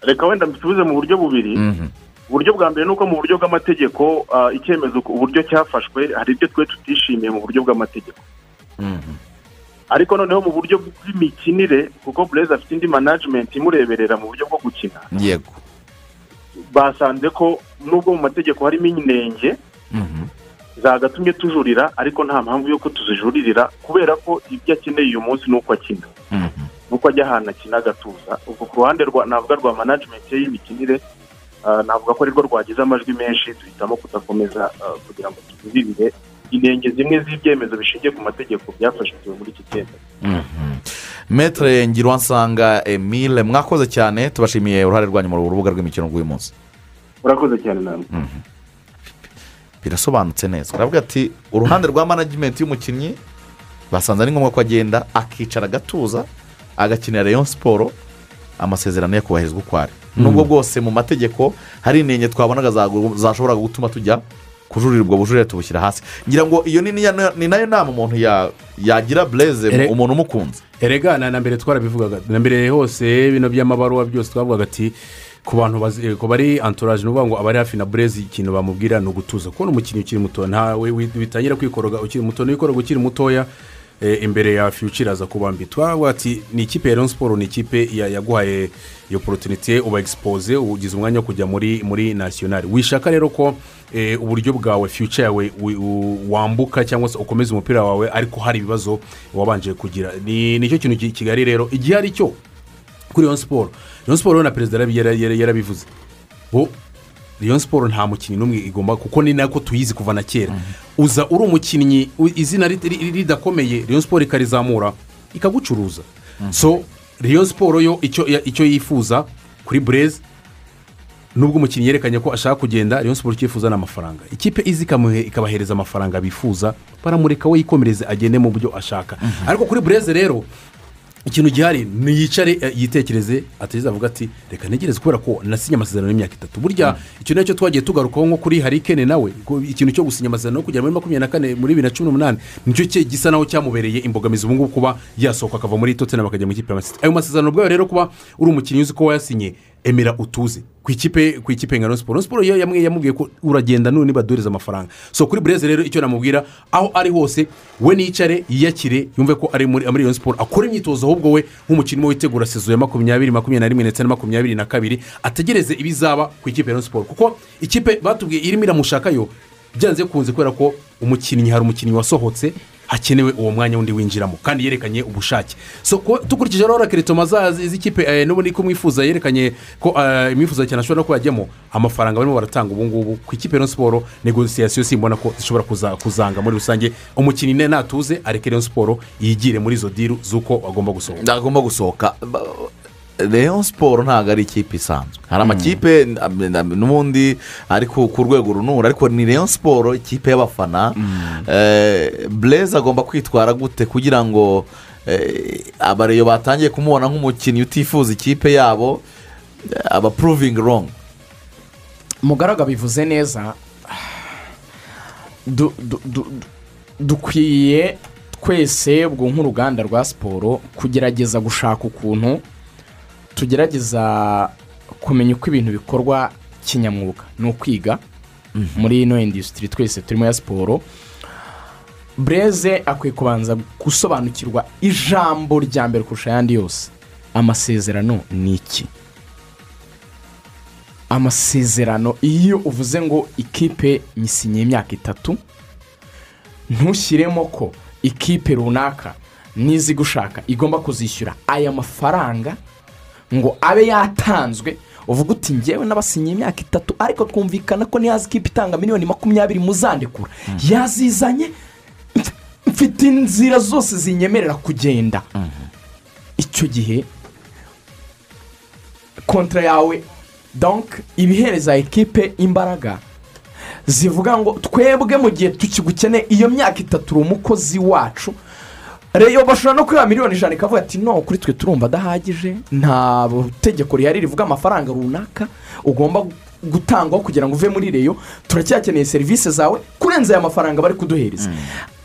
reka wenda mbisubize mu buryo bubiri Mhm. uburyo bwa mbere ni uko mu buryo bw'amategeko ah, icyemezo ku- uburyo cyafashwe hari ibyo twe tutishimiye mu buryo bw'amategeko Mhm. ariko noneho mu buryo bw'imikinire kuko bureze afite indi management imureberera mu buryo bwo gukina yego basanze ko nubwo mu mategeko harimo inenge Mhm. zagatumye tujurira ariko nta mpamvu yo ko tuzijuririra kubera ko ibyo akeneye uyu munsi ni uko akina Mhm. nuko ajya ahantu akina agatuza ubwo ku ruhande rwa navuga rwa management ye y'imikinire ah, navuga ko arirwo rwagize amajwi menshi duhitamo kudakomeza ah, kugira ngo tuzirire inenge zimwe z'ibyemezo bishingiye ku mategeko byafashwe muri iki cyemezo metere ngiruwansanga emile mwakoze cyane tubashimiye uruhare rwanyu mu rubuga rw'imikino rw'uyu munsi urakoze cyane namwe birasobanutse neza baravuga ati uruhande rwa management y'umukinnyi basanze ari ngombwa ko agenda akicara agatuza agakinira rayon siporo amasezerano ye akubahirizwa uko ari nubwo bwose mu mategeko hari inenge twabonaga zagu- zashoboraga gutuma tujya kujurira ubwo bujurire tubushyira hasi ngira ngo iyo ni niya- ni nayo nama umuntu ya- yagira bureze Ere- umuntu umukunze erega na na mbere twarabivugaga na mbere hose bino by'amabaruwa byose twavugaga ati ku bantu bazi- ku bari antoraje ni ukuvuga ngo abari hafi na burezi ikintu bamubwira ni ugutuza kubona umukinnyi ukiri muto ntawe wi- witangira kwikoroga ukiri muto n'ikoroga ukiri mutoya eh, imbere ya fiyucira aza kubambi twavuga ati ni ikipe ya leon siporo ni ikipe ya- yaguhaye iyo porotinite uba egisipoze ugize umwanya wo kujya muri muri nasiyonari wishaka rero ko eh, uburyo bwawe fiyuca yawe wi- u- wambuka cyangwa se ukomeza umupira wawe ariko hari ibibazo wabanje kugira ni nicyo kintu ki- kigali rero igihe ari cyo kuri leon siporo leon siporo na perezida yarabi- yara- yara- yarabivuze bo leon siporo nta mukinnyi n'umwe igomba kuko ni nako tuyizi kuva na kera uza uri umukinnyi u- izina rit- ri- ridakomeye leon siporo ikarizamura ikagucuruza so leon siporo yo icyo ya- icyo yifuza kuri bureze nubwo umukinnyi yerekanye ko ashaka kugenda rayon siporo icyifuza ni amafaranga ikipe izi ikamuhe- ikabahereza amafaranga bifuza baramureka we yikomereze agende mu byo ashaka ariko kuri bureze rero ikintu gihari ni yicare eh, yitekereze atageze avuga ati reka ntegereze kubera ko nasinye amasezerano y'imyaka itatu burya icyo nacyo twagiye tugarukaho nko kuri harikene nawe ko ikintu cyo gusinya amasezerano yo kugera muri makumyabiri na kane muri bibiri na cumi n'umunani nicyo cye gisa naho cyamubereye imbogamizi ubu ngubu kuba yasohoka akava muri tottenham akajya mu ikipe ya masita ayo masezerano ubwayo rero kuba uri umukinnyi uzi ko wayasinye emera utuze ku ikipe ku ikipe ngano siporo siporo yo yamwe yamubwiye ko uragenda none baduhereza amafaranga so kuri bureze rero icyo namubwira aho ari hose we nicare yiyakire yumve ko ari muri muri iyo siporo akora imyitozo ahubwo we nk'umukinnyi we witegura sezo ya makumyabiri makumyabiri na rimwe ndetse na makumyabiri na kabiri ategereze ibizaba ku ikipe ya siporo kuko ikipe batubwiye irimo iramushakayo byanze bikunze kubera ko umukinnyi hari umukinnyi wasohotse hakenewe uwo mwanya wundi winjiramo kandi yerekanye ubushake so ku- dukurikije rero kereto z'ikipe z'ikipe n'ubundi ko mwifuza yerekanye ko eh, imwifuza cyane ashobora no kuba yajyamo amafaranga barimo baratanga ubu ngubu ku ikipe ya Rayon siporo negosiyasiyo simbona ko zishobora kuza- kuzanga muri rusange umukinnyi ne natuze areke Rayon siporo yigire muri izo diru z'uko agomba gusohoka agomba gusohoka Ba- rayon siporo ntabwo ari ikipe isanzwe hari amakipe n- n- n'ubundi ari ku ku rwego runura ariko ni rayon siporo ikipe y'abafana bureze agomba kwitwara gute kugira ngo eh, abareyo batangiye kumubona nk'umukinnyi utifuza ikipe yabo eh, aba puruvingi rongo mugaraga bivuze neza du- du- du- du- dukwiye twese ubwo nk'uruganda rwa siporo kugerageza gushaka ukuntu tugerageza kumenya uko ibintu bikorwa kinyamwuga ni ukwiga muri ino indusitiri twese turimo ya siporo bureze akwiye kubanza gusobanukirwa ijambo rya mbere kurusha ayandi yose amasezerano ni iki amasezerano iyo uvuze ngo ikipe nyisinye imyaka itatu ntushyiremo ko ikipe runaka nizi gushaka igomba kuzishyura aya mafaranga ngo abe yatanzwe uvuga uti ngewe n'abasinye imyaka itatu ariko twumvikana ko nihaza ikipe itanga miliyoni makumyabiri muzandekura yazizanye mf- mfite inzira zose zinyemerera kugenda icyo gihe kontra yawe donk ibihereza ekipe imbaraga zivuga ngo twebwe mu gihe tukigukeneye iyo myaka itatu uri umukozi wacu reyo bashobora no kwiba miliyoni ijana ikavuga ati no kuri twe turumva adahagije nta tegeko rihari rivuga amafaranga runaka ugomba gutangwa kugira ngo uve muri reyo turacyakeneye serivisi zawe kurenza aya mafaranga bari kuduhereza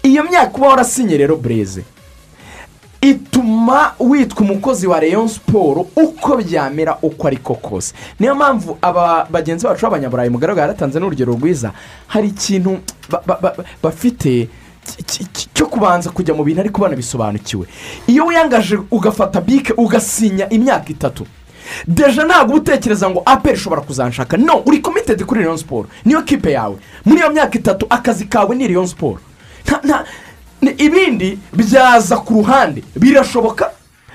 iyo myaka uba warasinye rero bureze ituma witwa umukozi wa leon siporo uko byamera uko ariko kose niyo mpamvu aba bagenzi bacu b'abanyaburayi mugaragara yaratanze n'urugero rwiza hari ikintu ba- ba- ba- bafite ki- ki- ki- cyo kubanza kujya mu bintu ariko banabisobanukiwe iyo wiyangaje ugafata bike ugasinya imyaka itatu deje ntabwo uba utekereza ngo aperi ishobora kuzanshaka no uri komitedi kuri leon siporo niyo kipe yawe muri iyo myaka itatu akazi kawe ni leon siporo nta nta ni- ibindi byaza ku ruhande birashoboka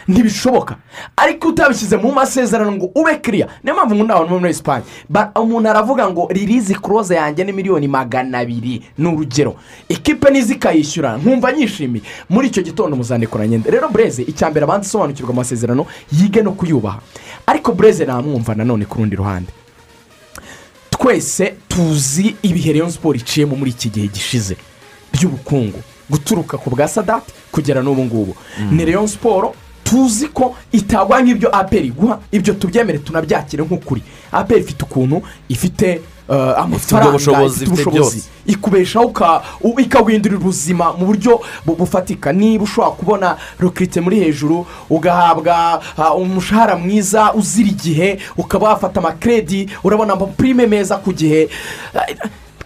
ntibishoboka ariko utabishyize mu masezerano ngo ube kiriya niyo mpamvu ngo ntawe muri esipanye Ba- umuntu aravuga ngo ririzi kuroze yanjye ni miliyoni magana abiri ni urugero ekipe nizi ikayishyura nkumva nyishimiye muri icyo gitondo muzandikora nyenda rero bureze icya mbere abanza isobanukirwa amasezerano yige no kuyubaha ariko bureze namwumva nanone ku rundi ruhande twese tuzi ibihe Rayon siporo iciyemo muri iki gihe gishize by'ubukungu guturuka ku bwa sadati kugera n'ubu ngubu ni Rayon siporo tuzi ko itagwa nk'ibyo aperi iguha ibyo tubyemere tunabyakire nk'ukuri aperi ifite ukuntu ifite eh, amafaranga ubushobozi, ifite ifite ubushobozi byose. ikubeshaho uka- u- ikaguhindurira ubuzima mu buryo bu- bufatika niba ushobora kubona rukirite muri hejuru ugahabwa ah, umushahara mwiza uzira igihe ukaba wafata amakredi urabona amapurime meza ku gihe Ah,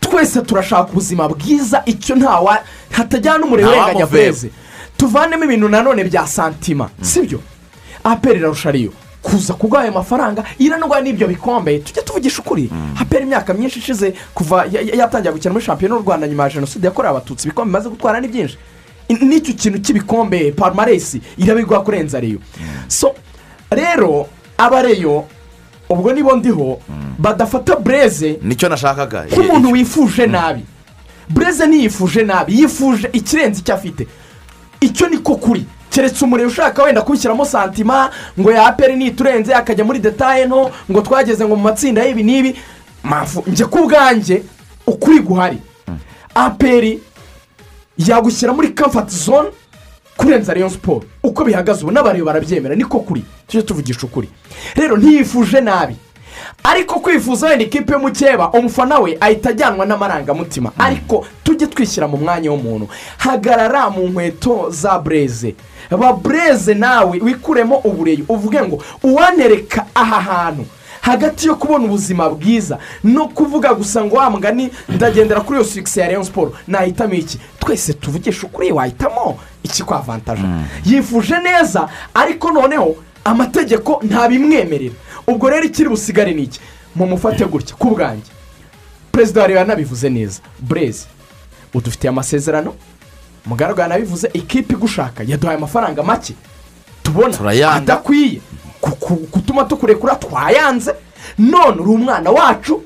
twese turashaka ubuzima bwiza icyo ntawa hatajyana n'umuriro Nta urenganya wamuveba. burezi tuvanemo ibintu nanone bya santima sibyo aperi irarusha ariyo kuza kuguha ayo mafaranga iranarwa n'ibyo bikombe tujya tuvugisha ukuri aperi imyaka myinshi ishize kuva ya- ya- yatangira gukina muri shampiyona y'u rwanda nyuma ya jenoside yakorewe abatutsi ibikombe bimaze gutwara ni byinshi I- n'icyo kintu cy'ibikombe parumaresi irabiguha kurenza reyo so rero abareyo ubwo nibo ndiho badafata bureze nicyo nashakaga nk'umuntu wifuje nabi bureze ntiyifuje nabi yifuje ikirenze icyo afite icyo ni ko kuri keretse umuriro ushaka wenda kubishyiramo santima ngo yapere niturenze akajya muri detaye nto ngo twageze ngo mu matsinda y'ibi n'ibi mpamvu njye ku bwanjye ukuri guhari aperi yagushyira muri kamfati zone kurenza Rayon siporo uko bihagaze ubu n'abareba barabyemera niko kuri tujye tuvugisha ukuri rero ntiyifuje nabi ariko kwifuza wenda ikipe y'umukeba umufana we ahita ajyanwa n'amarangamutima ariko tujye twishyira mu mwanya w'umuntu hagarara mu nkweto za bureze ba bureze nawe wikuremo ubureyo uvuge ngo uwanereka aha hantu hagati yo kubona ubuzima bwiza no kuvuga gusa ngo wa mugani ndagendera kuri iyo sigisi ya leon siporo nahitamo iki twese tuvugisha ukuri wahitamo iki kwa vantaje yifuje neza ariko noneho amategeko ntabimwemerera ubwo rero ikiri busigare ni iki mumufate gutya ku bwanjye perezida wa leta yanabivuze neza burezi udufitiye amasezerano mugaragara yanabivuze ikipe igushaka yaduhaye amafaranga make tubona Turayanga. adakwiye ku- ku- gutuma tukurekura twayanze none uri umwana wacu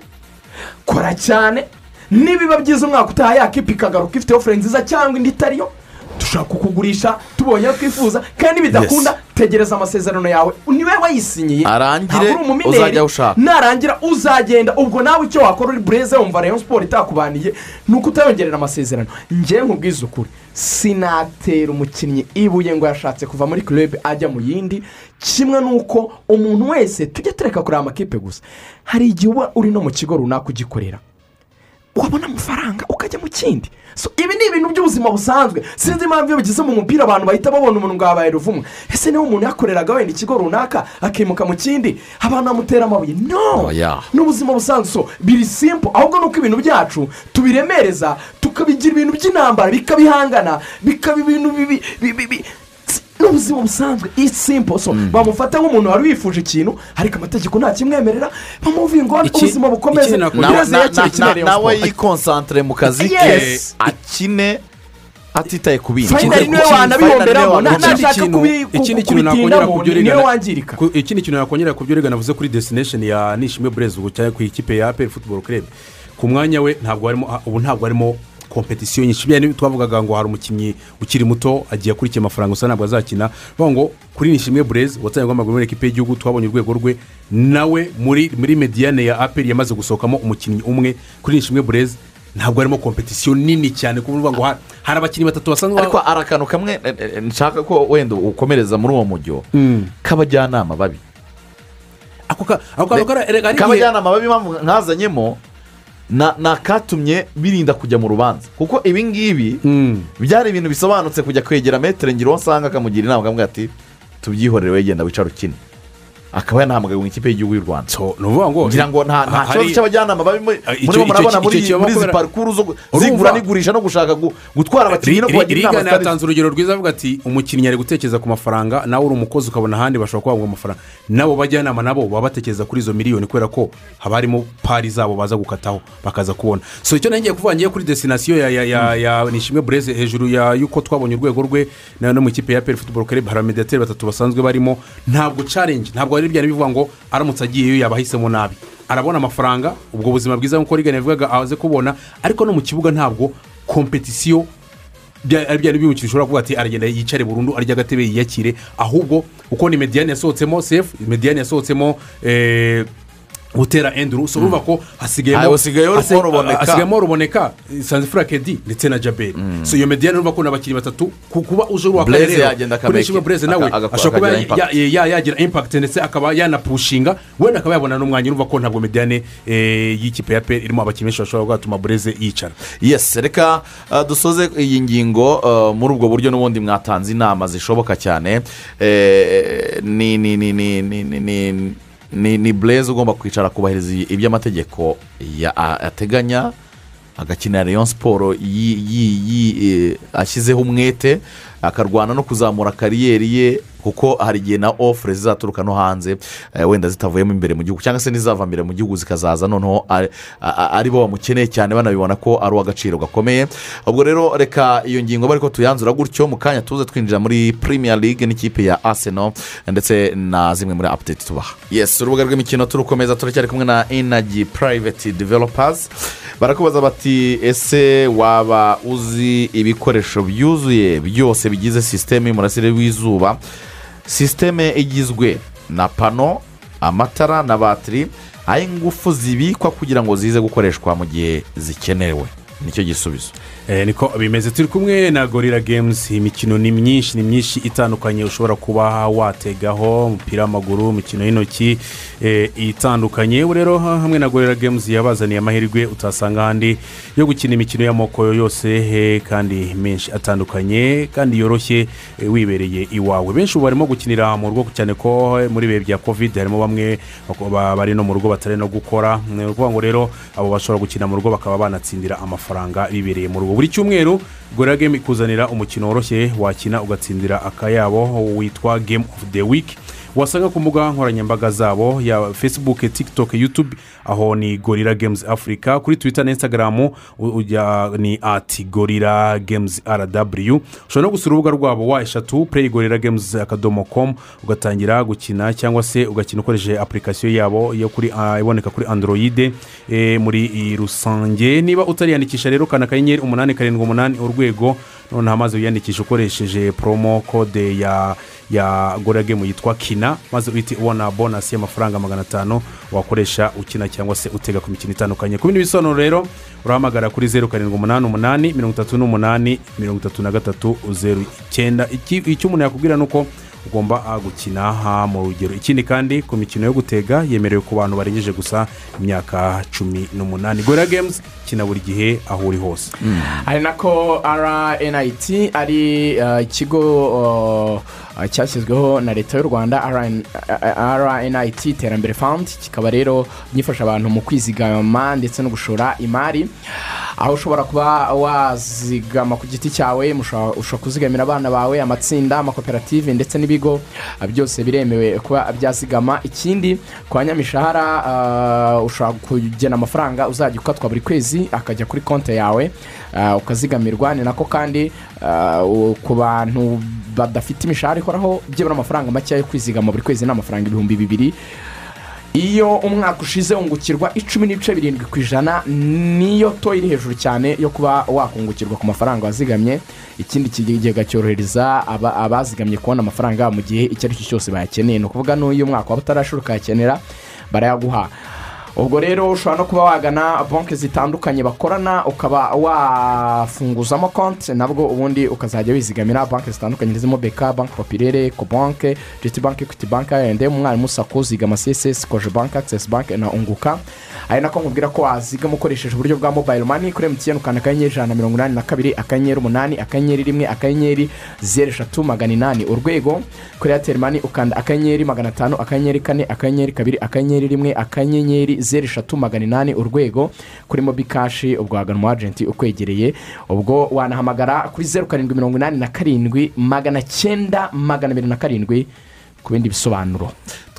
kora cyane nibiba byiza umwaka utaha yakipa ikagaruka ifite ofure nziza cyangwa indi itariyo dushaka kukugurisha tubonye ayo twifuza kandi bidakunda tegereza amasezerano yawe niwe wayisinyiye Arangire, ntabwo uri umumineri, uzajya awushaka. narangira uzagenda ubwo nawe icyo wakora uri bureze wumva reyo siporo itakubaniye ni uko utayongerera amasezerano njye nkubwiza ukuri sinatera umukinnyi ibuye ngo yashatse kuva muri club ajya mu yindi kimwe n'uko umuntu wese tujya tureka kureba amakipe gusa hari igihe uba uri no mu kigo runaka ugikorera wabona amafaranga ukajya mu kindi So, ibi ni ibintu by'ubuzima busanzwe sinzi impamvu iyo bigeze mu mupira abantu bahita babona umuntu ngo yabaye ruvumwa ese niba umuntu yakoreraga wenda ikigo runaka akimuka mu kindi abantu bamutera amabuye no Oya. ni ubuzima busanzwe so biri simple ahubwo ni uko ibintu byacu tubiremereza tukabigira ibintu by'intambara bikabihangana bikaba ibintu bibi bibi- bi- si- ni ubuzima busanzwe it's simple so bamufata nk'umuntu wari wifuje ikintu ariko amategeko nta kimwemerera bamuvuye ngo Iki- ubuzima bukomeze iki nakora- Bireze Na- na- yakira na- ikina na- Rayon nawe Sport. yikonsantere mu kazi ke Yes. akine atitaye ku bindi Finally niwe wanabihomberamo nta Ikindi nashaka kintu- kubi- ku- ikindi ku- kintu nakongera kubitindamu kubyo niwe Regan- wangirika ku- ikindi kintu nakongera ku byo Regan avuze kuri desitinesheni ya nishimwe burezi ubu cyangwa ku ikipe ya aperi futuboro kerebe ku mwanya we ntabwo harimo ubu ntabwo harimo kompetisiyo nyinshi bya twavugaga ngo hari umukinnyi ukiri muto agiye akurikiye amafaranga gusa ntabwo azakina bavuga ngo kuri nishimwe bureze watangirwa amaguru muri ekipa y'igihugu twabonye urwego rwe nawe muri muri mediyane ya aperi yamaze gusohokamo umukinnyi umwe kuri nishimwe bureze ntabwo harimo kompetisiyo nini cyane ku buryo ngo ha- hari abakinnyi batatu basanzwe ariko hari akantu kamwe eh, eh, nshaka ko wenda ukomereza muri uwo mujyo k'abajyanama babi ako ka- ako kantu kara- erega hari igihe- k'abajyanama babi impamvu nkazanyemo na- ni akatumye birinda kujya mu rubanza kuko ibi ngibi Mm. byari ibintu bisobanutse kujya kwegera metero ngiro uwo asanga akamugira inama akamubwira ati tubyihorere wegenda wicare ukine akaba yanahamagawe mu ikipe y'igihugu y'u rwanda So, ni ukuvuga ngo ngira ngo nta nta ha- hari- kibazo cy'abajyanama babi muri Ah, muri bo icyo- icyo- murabona icyo- muri icyo muri izi bakora- parikuru zo gu- Urumva? zigura n'igurisha no gushaka gu- gutwara abakinnyi no kubagira inama rigana zitari yatanze urugero rwiza avuga ati umukinnyi ari gutekereza ku mafaranga nawe uri umukozi ukabona ahandi bashobora kuhabwa amafaranga n'abo bajyanama nabo baba batekereza kuri izo miliyoni kubera ko haba harimo pari zabo baza gukataho bakaza kubona so icyo ngiye kuvuga ngiye kuri desinasiyo ya ya ya ya nishimwe bureze hejuru ya y'uko twabonye urwego rwe na no mu ikipe ya peri futuboro kerebe hari abamediateri batatu basanzwe barimo ntabwo carenje ntabwo ari byari bivuga ngo aramutse agiyeyo yaba ahisemo nabi arabona amafaranga ubwo buzima bwiza nk'uko rigana yavugaga aze kubona ariko no mu kibuga ntabwo kompetisiyo bya- ari byari bimukira ushobora kuvuga ati aragenda yicare burundu arya agatebe yiyakire ahubwo uko ni mediyani yasohotsemo sefu mediyani yasohotsemo eh, butera enduru so urumva ko hasigayemo Ah, usigaye urimo hasi- ruboneka. hasigayemo ruboneka sanze furakedi ndetse na jaberi so iyo mediyani urumva ko ni abakinnyi batatu ku kuba uje urwaka Blaise yagenda akameka- kuri nshingwa bureze nawe aka- aka- ashobora kuba akagira ya- ya- ya- ya- yagira impakiti ndetse akaba yanapushinga wenda akaba yabona n'umwanya urumva ko ntabwo mediyane eh, y'ikipe ya pe irimo abakinnyi benshi bashobora kugatuma bureze yicara yes reka uh, dusoze iyi ngingo uh, muri ubwo buryo n'ubundi mwatanze inama zishoboka cyane Eh, ni ni ni ni ni ni ni ni ni bureze ugomba kwicara akubahiriza ibyo amategeko ya- a- ateganya agakinira rayon siporo yi- yi- yi- eh, ashyizeho umwete akarwana no kuzamura kariyeri ye kuko hari igihe na ofure zizaturuka no hanze eh, wenda zitavuyemo imbere mu gihugu cyangwa se n'izava imbere mu gihugu zikazaza noneho ari- a- a- ari bo bamukeneye cyane banabibona ko ari uw'agaciro gakomeye ubwo rero reka iyo ngingo bari ko tuyanzura gutyo mu kanya tuze twinjira muri premier league n'ikipe ya arsenal ndetse na zimwe muri apudeti tubaha yes urubuga rw'imikino turukomeza turacyari kumwe na energy private developers barakubaza bati ese waba uzi ibikoresho byuzuye byose bigize sisiteme y'umurasire w'izuba sisiteme igizwe na pano amatara na batiri aho ingufu zibikwa kugira ngo zize gukoreshwa mu gihe zikenewe nicyo gisubizo Eh, niko bimeze turi kumwe na gorira gemuzi imikino ni myinshi ni myinshi itandukanye ushobora kuba wategaho umupira w'amaguru imikino y'intoki eh, itandukanye ubu rero ha- hamwe na gorira gemuzi yabazaniye amahirwe utasanga ahandi yo gukina imikino y'amoko yose eh, kandi menshi atandukanye kandi yoroshye eh, wibereye iwawe benshi ubu barimo gukinira mu rugo cyane ko eh, muri bihe bya covid harimo bamwe bako- ba- bari no mu rugo batari no gukora ni ukuvuga ngo rero abo bashobora gukina mu rugo bakaba banatsindira amafaranga bibereye mu rugo buri cyumweru gorira game ikuzanira umukino woroshye wakina ugatsindira akayabo witwa game of the week wasanga ku mbuga nkoranyambaga zabo ya facebook tiktok youtube aho ni gorira games africa kuri twitter na instagram u- ujya ni ati gorira games rw ushobora no gusura urubuga rwabo wa eshatu play gorira games akadomo com ugatangira gukina cyangwa se ugakina ukoresheje apurikasiyo yabo yo kuri ah, iboneka kuri android eh, muri i rusange niba utariyandikisha rero kana kanyenyeri umunani karindwi umunani urwego noneho amaze wiyandikisha ukoresheje promo code ya ya gora gemu yitwa kina maze uhite ubona bonasi y'amafaranga magana atanu wakoresha ukina cyangwa se utega ku mikino itandukanye ku bindi bisobanuro rero urahamagara kuri zeru karindwi umunani umunani mirongo itatu n'umunani mirongo itatu na gatatu zeru icyenda Iki- icyo umuntu yakubwira ni uko ugomba ah, gukina aha mu rugero ikindi kandi ku mikino yo gutega yemerewe ku bantu barengeje gusa imyaka cumi n'umunani gora gemuzi kina buri gihe aho uri hose hari nako rnit ari eh, ikigo eh, cyashyizweho na leta y'u rwanda RN rnit iterambere fund kikaba rero gifasha abantu mu kwizigama ndetse no gushora imari aho ushobora kuba wazigama ku giti cyawe musha- ushobora kuzigamira abana bawe amatsinda amakoperative ndetse n'ibigo eh, byose biremewe kuba byazigama ikindi kwa nyamishahara eh, ushobora kugena amafaranga uzajya ukatwa buri kwezi akajya kuri konti yawe eh, ukazigamirwa ni nako kandi eh, u- ku bantu badafite imishahara ikoraho byibura amafaranga makeya yo kwizigama buri kwezi ni amafaranga ibihumbi bibiri iyo umwaka ushize wungukirwa icumi n'ibice birindwi ku ijana niyo to iri hejuru cyane yo kuba wakungukirwa ku mafaranga wazigamye ikindi kigega cyorohereza aba- abazigamye kubona amafaranga yabo mu gihe icyo ari cyo cyose bayakeneye ni ukuvuga n'uyu mwaka waba utarashira ukayakenera barayaguha ubwo rero ushobora no kuba wagana banki zitandukanye bakorana ukaba wafunguzamo konti nabwo ubundi ukazajya wizigamira banki zitandukanye zirimo beka banki popirere kobanke jiti banki ekwiti banki ayendemu umwarimu sako zigama css koje banki akisesi banki na unguka ari nako nkubwira ko wazigama ukoresheje uburyo bwa mobayiro mani kuri emutiyeni ukanda akanyenyeri ijana na mirongo inani na kabiri akanyenyeri umunani akanyenyeri rimwe akanyenyeri zeru eshatu magana inani urwego kuri eyateri mani ukanda akanyenyeri magana atanu akanyenyeri kane akanyenyeri kabiri akanyenyeri rimwe akanyenyeri zeru eshatu magana inani urwego kuri mobi kashi ubwo wagana umu ajenti ukwegereye ubwo wanahamagara kuri zeru karindwi mirongo inani na karindwi magana cyenda magana abiri na karindwi ku bindi bisobanuro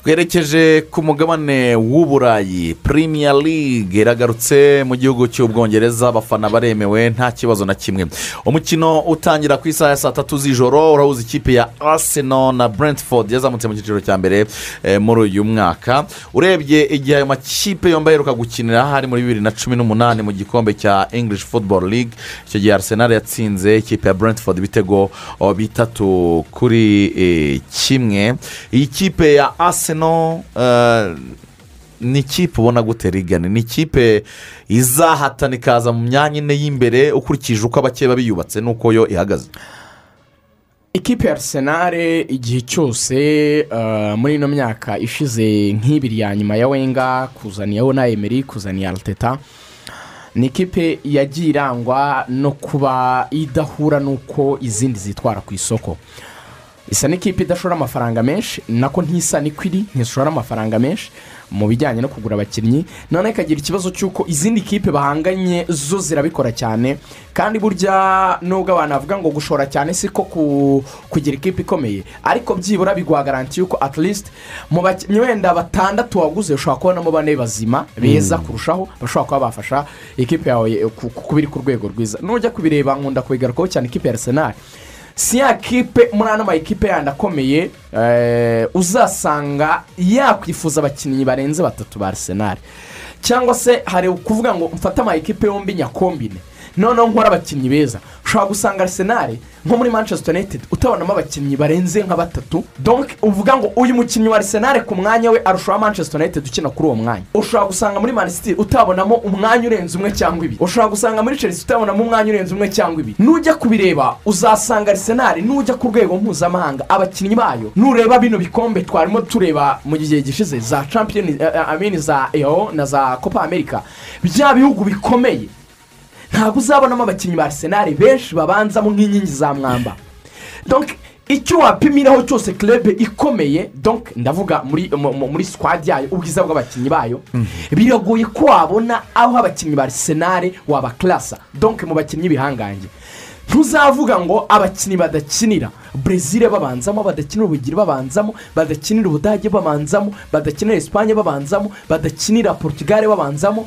twerekeje ku mugabane w'uburayi Premier League iragarutse mu gihugu cy'ubwongereza abafana baremewe nta kibazo na kimwe umukino utangira ku isaha ya saa tatu z'ijoro urahuza ikipe ya Arsenal na Brentford yazamutse mu cyiciro cya mbere eh, muri uyu mwaka urebye igihe ayo makipe yombi aheruka gukinira hari muri bibiri na cumi n'umunani mu gikombe cya English Football League icyo gihe Arsenal yatsinze ikipe ya Brentford ibitego oh, bitatu kuri eh, kimwe iyi kipe ya Arsenal eh, ni ikipe ubona gute rigane ni ikipe izahatana ikaza mu myanya ine y'imbere ukurikije uko abakeba biyubatse n'uko yo ihagaze ikipe ya arisenali igihe cyose eh, muri ino myaka ishize nk'ibiri ya nyuma ya wenga kuzaniye na emeri kuzaniye ariteta ni ikipe yagiye irangwa no kuba idahura n'uko izindi zitwara ku isoko isa n'ikipe idashora amafaranga menshi nako ntisa n'ikwiri ntishora amafaranga menshi mu bijyanye no kugura abakinnyi noneho ikagira ikibazo cy'uko izindi kipe bahanganye zo zirabikora cyane kandi burya nubwo abantu bavuga ngo gushora cyane si ko ku- kugira ikipe ikomeye ariko byibura biguha garanti y'uko at least mu bakinnyi wenda batandatu waguze ushobora kubonamo bane bazima beza kurushaho bashobora kuba bafasha ikipe yawe ku- ku- kuba iri ku rwego rwiza nujya kubireba nkunda kubigarukaho cyane ikipe ya arsenal si ya kipe muri ano mayikipe yandi akomeye eh, uzasanga yakwifuza abakinnyi barenze batatu ba arisenali cyangwa se hari ukuvuga ngo mfate amayikipe yombi nyakombine noneho nkora abakinnyi beza ushobora gusanga arisenali nko muri manchester united utabonamo abakinnyi barenze nka batatu donc uvuga ngo uyu mukinnyi wa arisenali ku mwanya we arusha uwa manchester united ukina kuri uwo mwanya ushobora gusanga muri manisitiri utabonamo umwanya urenze umwe cyangwa ibiri ushobora gusanga muri chelsea utabonamo umwanya urenze umwe cyangwa ibiri nujya kubireba uzasanga arisenali nujya ku rwego mpuzamahanga abakinnyi bayo nureba bino bikombe twarimo tureba mu gihe gishize za champion eh, eh, amini za eo na za copa america bya bihugu bikomeye ntabwo uzabonamo abakinnyi ba arisenali benshi babanzamo nk'inkingi za mwamba donc icyo wapimiraho cyose club ikomeye donc ndavuga muri mu- mu- muri squad yayo ubwiza bw'abakinnyi bayo biragoye ko wabona aho abakinnyi ba arisenali wabakarasa donc mu bakinnyi bihangange ntuzavuga ngo abakinnyi badakinira brezil babanzamo badakinira ubugiri babanzamo badakinira ubudage babanzamo badakinira esipanye babanzamo badakinira portugal babanzamo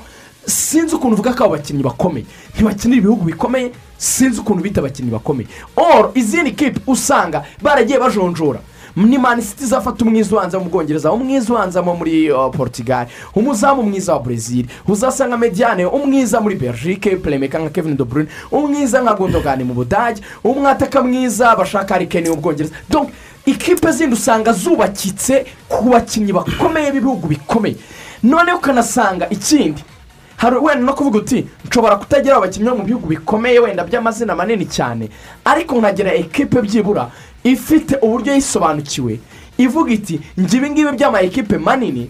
sinzi ukuntu uvuga ko abo bakinnyi bakomeye ntibakinira ibihugu bikomeye sinzi ukuntu bita abakinnyi bakomeye oro izindi kipe usanga baragiye bajonjora ni manisiti izafata umwiza ubanza mu bwongereza umwiza ubanza mo muri uh, portugal umuzamu mwiza wa brezil uzasanga mediane umwiza muri belgique puremeka nka kevin de bruyne umwiza nka gondogani mu budage umwataka mwiza bashaka hari keni mu bwongereza donc ikipe zindi usanga zubakitse ku bakinnyi bakomeye b'ibihugu bikomeye noneho ukanasanga ikindi hari wenda no kuvuga uti nshobora kutagira abakinnyi bo mu bihugu bikomeye wenda by'amazina manini cyane ariko nkagera ekipe byibura ifite uburyo yisobanukiwe ivuga iti njye ibingibi by'ama ekipe manini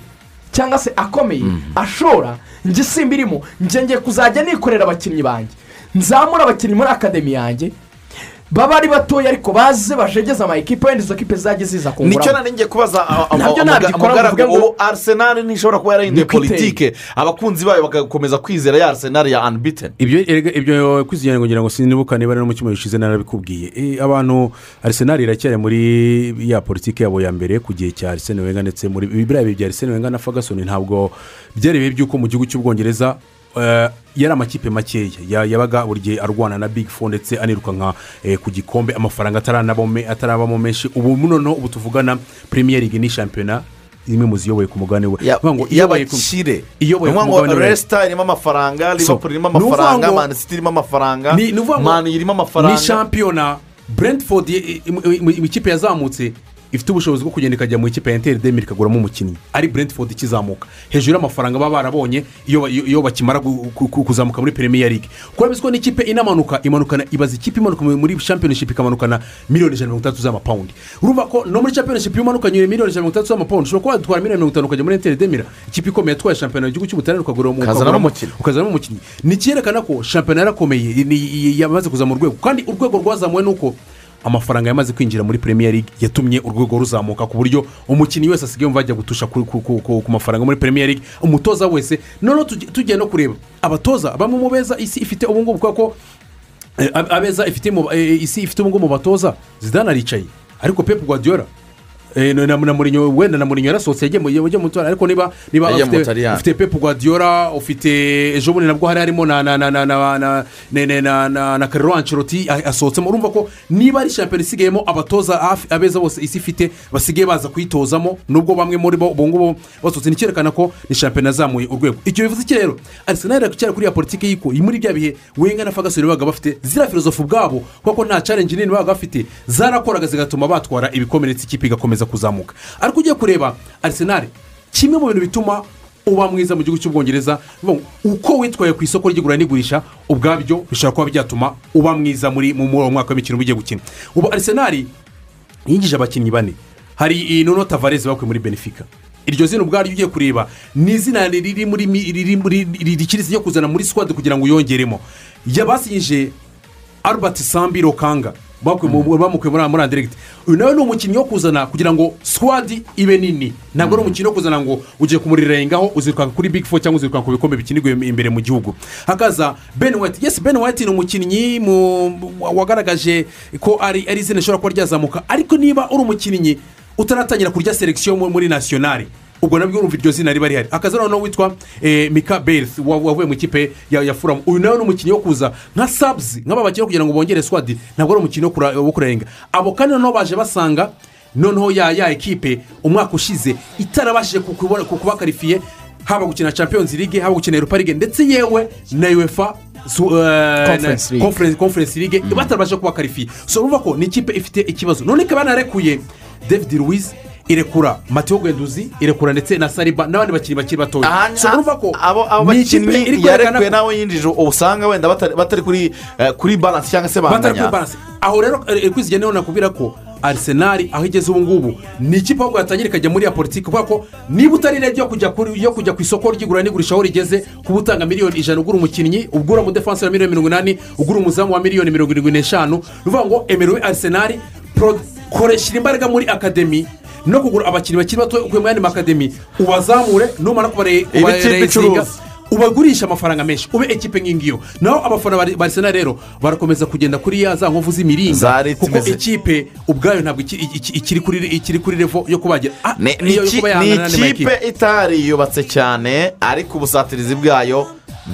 cyangwa se akomeye ashora njye simba irimo njye ngiye kuzajya nikorera abakinnyi banjye nzamura abakinnyi muri akademi yanjye baba ari batoya ariko baze bajegeze ama ekipe wenda izo kipe zajye ziza nicyo kunguramo nari ngiye kubaza ah, ah, Nabyo ah, nabyo umuga- ikora umugaragu bavuga ngo- ubu arisenali ntishobora kuba yarahinduye Niko iteye. politike abakunzi bayo bagakomeza kwizera ya arisenali ya anbiteni ibyo erega ibyo kwizigira ngo ngira ngo sinibuka niba ari no mu cyumweru gishize narabikubwiye Eh, abantu arisenali iracyari muri ya politiki yabo ya mbere ku gihe cya arisene wenga ndetse muri biriya bihe bya arisene wenga na fagasoni ntabwo byari ibihe by'uko mu gihugu cy'ubwongereza eh, yari amakipe makeya Ya- yabaga buri gihe arwana na big four ndetse anirukanka eh, ku gikombe amafaranga ataranabamo me- atarabamo menshi ubu noneho ubu tuvugana premier league ni shampiyona imwe mu ziyoboye ku mugabane we Ya- Bivuga ngo iyoboye ku- y'abakire iyoboye ni ukuvuga ku ngo mugabane we. resita irimo amafaranga liverpool irimo ni ukuvuga amafaranga ngo- mani siti irimo amafaranga Ni- ni ukuvuga ngo- mani irimo ni amafaranga shampiyona brentford i- i- i- mu ikipe yazamutse ifite ubushobozi bwo kugenda ikajya mu ikipe ya enteri demiri ikaguramo umukinnyi ari brentford ikizamuka hejuru y'amafaranga baba barabonye iyo ba- iyo iyo bakimara gu- ku- ku- kuzamuka muri premier league kuko bizi ko n'ikipe inamanuka imanukana ibaza ikipe imanuka muri- muri championship ikamanukana miliyoni ijana na mirongo itandatu z'amapawundi urumva ko no muri championship iyo umanukanye miliyoni ijana na mirongo itandatu z'amapawundi ushobora kuba watwara miliyoni mirongo itanu ukajya muri enteri demira ikipe ikomeye yatwaye shampiyona y'igihugu cy'ubutaliyani ukagura Ukazanamo umukinnyi. ukazanamo umukinnyi ni icyerekana ko shampiyona yarakomeye ni- i- yamaze kuzamura urwego kandi urwego rwazamuwe ni uko amafaranga yamaze kwinjira muri premier league yatumye urwego ruzamuka ku buryo umukinnyi wese asigaye yumva yajya gutusha ku, ku, ku, ku, ku mafaranga muri premier league umutoza wese noneho tugi- tugiye no kureba abatoza bamwe mu beza isi ifite ubu ngubu kubera ko Eh, ab- abeza ifite mu- eh, isi ifite ubungubu mu batoza zidane aricaye ariko pepu guardiola eh, na- na na Mourinho wenda na murinyo yarasohotse yagiye mu- yagiye mu mutora ariko niba niba Yagiye mu ufite- Butaliyani. ufite pepu guardiola ufite ejo bundi nabwo hari harimo na na na na na na na na na na na karero anceroti asohotsemo urumva ko niba ari shampiyona isigayemo abatoza hafi abeza bose isi ifite basigaye baza kuyitozamo nubwo bamwe muri bo ubungubu basohotse nicyerekana ko ni shampiyona yazamuye urwego icyo bivuze iki rero arisenali aracyari kuri ya politiki y'iko muri bya bihe wenga na fagasoni babaga bafite ziriya filozofu ubwabo kuko nta challenge nini babaga bafite zarakoraga zigatuma batwara ibikomeretsi ikipe igakomeza kuzamuka ariko ugiye kureba arisenali kimwe mu bintu bituma uba mwiza mu gihugu cy'ubwongereza bivuga ngo uko witwaye ku isoko ry'igura n'igurisha ubwabyo bishobora kuba byatuma uba mwiza muri mu mu- mu mwaka w'imikino uba ugiye gukina ubu arisenali yinjije abakinnyi bane hari nuno tavareze bakuye muri benefica iryo zina ubwaryo ugiye kureba ni izina riri muri mi- riri muri riri- rikirizi ryo kuzana muri squad kugira ngo uyongeremo yabasinyije albert sambi rokanga bakuye mu- bamukuye muri muri anderegiti uyu nawe ni umukinnyi wo kuzana kugira ngo squad ibe nini ntabwo ari umukinnyi wo kuzana ngo ugiye kumurirengaho uzirukanka kuri big four cyangwa uzirukanka ku bikombe bikinirwa imbere mu gihugu hakaza ben white yes ben white ni umukinnyi mu- wagaragaje ko ari ari izina rishobora kuba ryazamuka ariko niba uri umukinnyi utaratangira kurya selekisiyo muri- muri nasiyonari ubwo nabwo urumva iryo zina riba rihari akaza noneho witwa eh, mika berth wa- wavuye mu ikipe ya ya furamu uyu nawe ni umukinnyi wo kuza nka sabuzi nk'aba bakina kugira ngo bongere swadi ntabwo ari umukinnyi wo kura- wo kurarenga abo kandi noneho baje basanga noneho ya ya ekipe umwaka ushize itarabashije ku- kubona- ku- kuba karifiye haba gukina champions league haba gukina europa league ndetse yewe na uefa su- eh, Conference na- League. conference- conference league batarabasha kuba karifiye so urumva ko ni ikipe ifite ikibazo none ikaba yanarekuye david luwiz irekura mateo gwenduzi irekura ndetse na sariba n'abandi bakinnyi bakiri batoya so urumva ko abo abo ni ikipe iri bakinnyi kwerekana yarekuwe ko nawe yinjije usanga wenda batari batari kuri eh, kuri baransi cyangwa se batari kuri banganya baranse aho rero kwizigira niho nakubwira ko arisenali aho igeze ubu ngubu ni ikipe ahubwo yatangira ikajya muri ya politiki kubera ko niba utari rege yo kujya kuri yo kujya ku isoko ry'igura n'igurisha aho rigeze kuba utanga miliyoni ijana ugura umukinnyi ugura umudefansi wa miliyoni mirongo inani ugura umuzamu wa miliyoni mirongo irindwi n'eshanu ni ukuvuga ngo emerewe arisenali pro- koresha imbaraga muri akademi no kugura abakinnyi bakiri bato ukuye muri andi makademi ubazamure numara kubare- Iba ikipe kubarezinga icuruza. ubagurisha amafaranga menshi ube ekipe nk'ingiyo naho abafana ba ba Arsenal rero barakomeza kugenda kuri ya za nkovu Za z'imiringa Ritz kuko imeze. ikipe ubwayo ntabwo iki- iki- iki- ikiri kuri ikiri kuri revo yo kubagira Ah, ni ni iyo yo iki- kuba ni yahangana n'andi makipe. ikipe itari yubatse cyane ariko ubusatirizi bwayo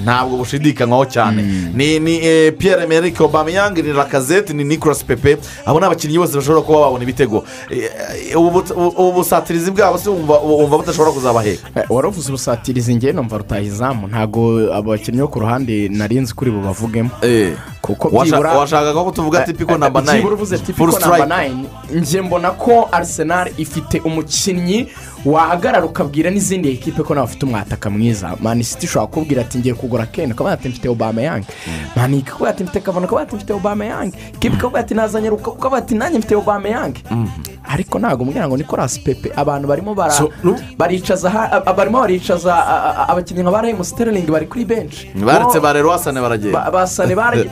ntabwo bushidikanywaho cyane ni ni eh, Pierre Emerick Aubameyang ni Lacazette ni Nicolas Pepe abo ni abakinnyi bose bashobora kuba babona ibitego Eh, eh, ubu ubu busatirizi bwabo se wumva wumva budashobora kuzabaheka Eh, waravuze ubusatirizi ngewe numva rutaha izamu ntabwo abo bakinnyi bo ku ruhande nari nzi kuri bubavugemo kuko byibura Washa- washakaga ko tuvuga tipiko namba nayini byibura uvuze Full tipiko namba strike. nayini njye mbona ko arisenali ifite umukinnyi wahagarara ukabwira n'izindi ekipe ko nawe afite umwataka mwiza manisiti ushobora kubwira ati ngiye kugura kene ukaba yati mfite obameyange manike ukaba yati mfite kavana ukaba yati mfite obameyange kipe ukaba yati nazanye ruka ukaba yati nanjye mfite obameyange ariko ntabwo mbwira ngo nikorasi pepe abantu barimo bara So, nu- baricaza ha- a- a- barimo baricaza a- a- a- abakinnyi nka ba remu sterling bari kuri benshi baretse Bo- barero wasane baragenda ba- basane baragiye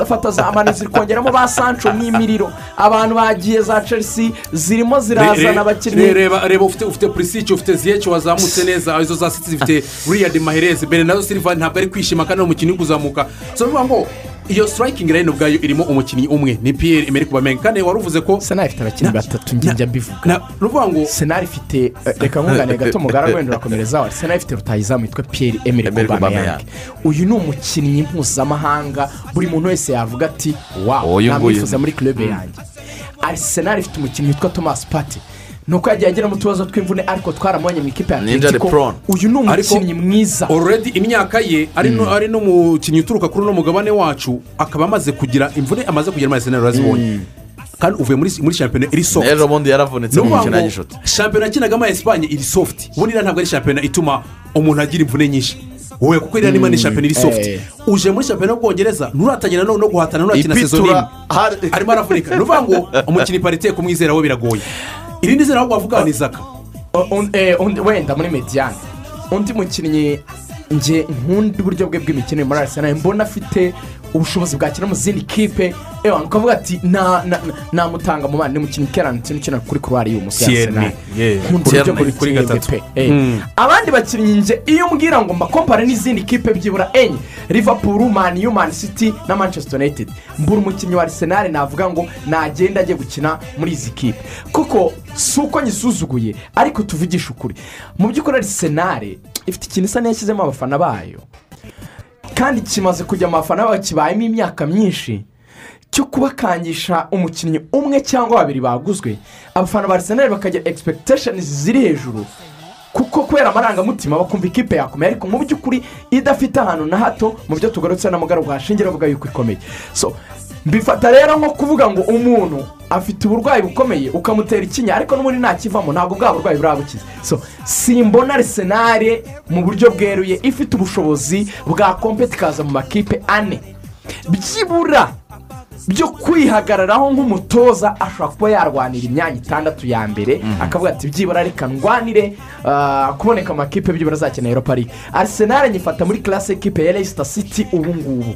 fata za mani ziri kongeramo ba sancho n'imiriro abantu bagiye za chelsea zirimo Re- re- zirazana re- abakinnyi reba reba ufite ufite purisici ufite ziyeci wazamutse neza izo za siti zifite riyadi maherezi berenado silva ntabwo ari kwishima kandi ari umukinnyi uri kuzamuka so bivuga ngo iyo sitarayikingi rayini ubwayo irimo umukinnyi umwe ni piyeri emeri kubamenga kandi wari uvuze ko senari ifite abakinnyi batatu njye njya mbivuga na ruvuga ngo senari ifite eh, reka nkunganire gato mugara wenda urakomerezaho senari ifite rutayizamu witwa piyeri emeri Emery kubameyang Aubameyang. uyu ni umukinnyi mpuzamahanga buri muntu wese yavuga ati wawu Uyu nguyu. namwifuza muri club yanjye arisenali ifite umukinnyi witwa thomas pate ni uko yagiye agera mu tubazo tw'imvune ariko twaramubonye mu ikipe ya Ninja atletico Leprone. uyu ni Ariko- umukinnyi mwiza ororedi imyaka ye ari no- ari n'umukinnyi uturuka kuri uno mugabane wacu akaba amaze kugira imvune amaze kugira amazi arazibonye kandi uvuye muri muri shampiyona iri soft ejo bundi yaravunitse mu ni ukuvuga mukino wa ngo gishuti shampiyona yakinagamo ya esipanye iri soft ubundi iriya ntabwo ari shampiyona ituma umuntu agira imvune nyinshi wowe kuko iriya niba ni shampiyona iri soft eh. uje muri shampiyona y'ubwongereza nturatangira no no guhatana nurakina sezoni imwe ipitura hari- arimo aravunika ni ukuvuga ngo umukinnyi parite kumwizera we biragoye irindi zina ahubwo wavuga ni zaka O- on- eh, undi- wenda muri mediyani undi mukinnyi nge nkunda uburyo bwe bw'imikino muri arisenali mbona afite ubushobozi bwakina mu zindi kipe ewa ukavuga ati "Na- na- na- namutanga mu bana ni umukinnyi keranitini ukina kuri kurwara y'umusore Tierney, arisenali yeah, nkunda uburyo Tierney, buri kuri kuri gatatu gatatu. abandi bakinnyi nge iyo umbwira ngo mbakompare n'izindi kipe byibura enye liverpool mani yu mani city na manchester united mbura umukinnyi wa arisenali navuga ngo nagenda ajye gukina muri izi kipe kuko si uko nyisuzuguye ariko tuvugishe ukuri mu by'ukuri arisenali ifite ikintu isa n'iyashyizemo abafana bayo kandi kimaze kujya mu bafana bayo kibayemo imyaka myinshi cyo kubakangisha umukinnyi umwe cyangwa babiri baguzwe abafana ba arisenali bakagira egispekitesheni ziri hejuru kuko kubera amarangamutima bakumva ikipe yakomeye ariko mu by'ukuri idafite ahantu na hato mu byo tugarutse na mugara bwashingira bavuga yuko ikomeye so mbifata rero nko kuvuga ngo umuntu afite uburwayi bukomeye ukamutera ikinya ariko n'ubundi ntakivamo ntabwo bwa burwayi burabukize so simbona arisenali mu buryo bweruye ifite ubushobozi bwa kompeti ikaza mu makipe ane byibura byo kwihagararaho nk'umutoza ashobora kuba yarwanira imyanya itandatu ya mbere akavuga ati byibura reka ndwanire ah, kuboneka mu makipe byibura azakina europa league arsenal nyifata muri classe ekipe ya leicester city ubu ngubu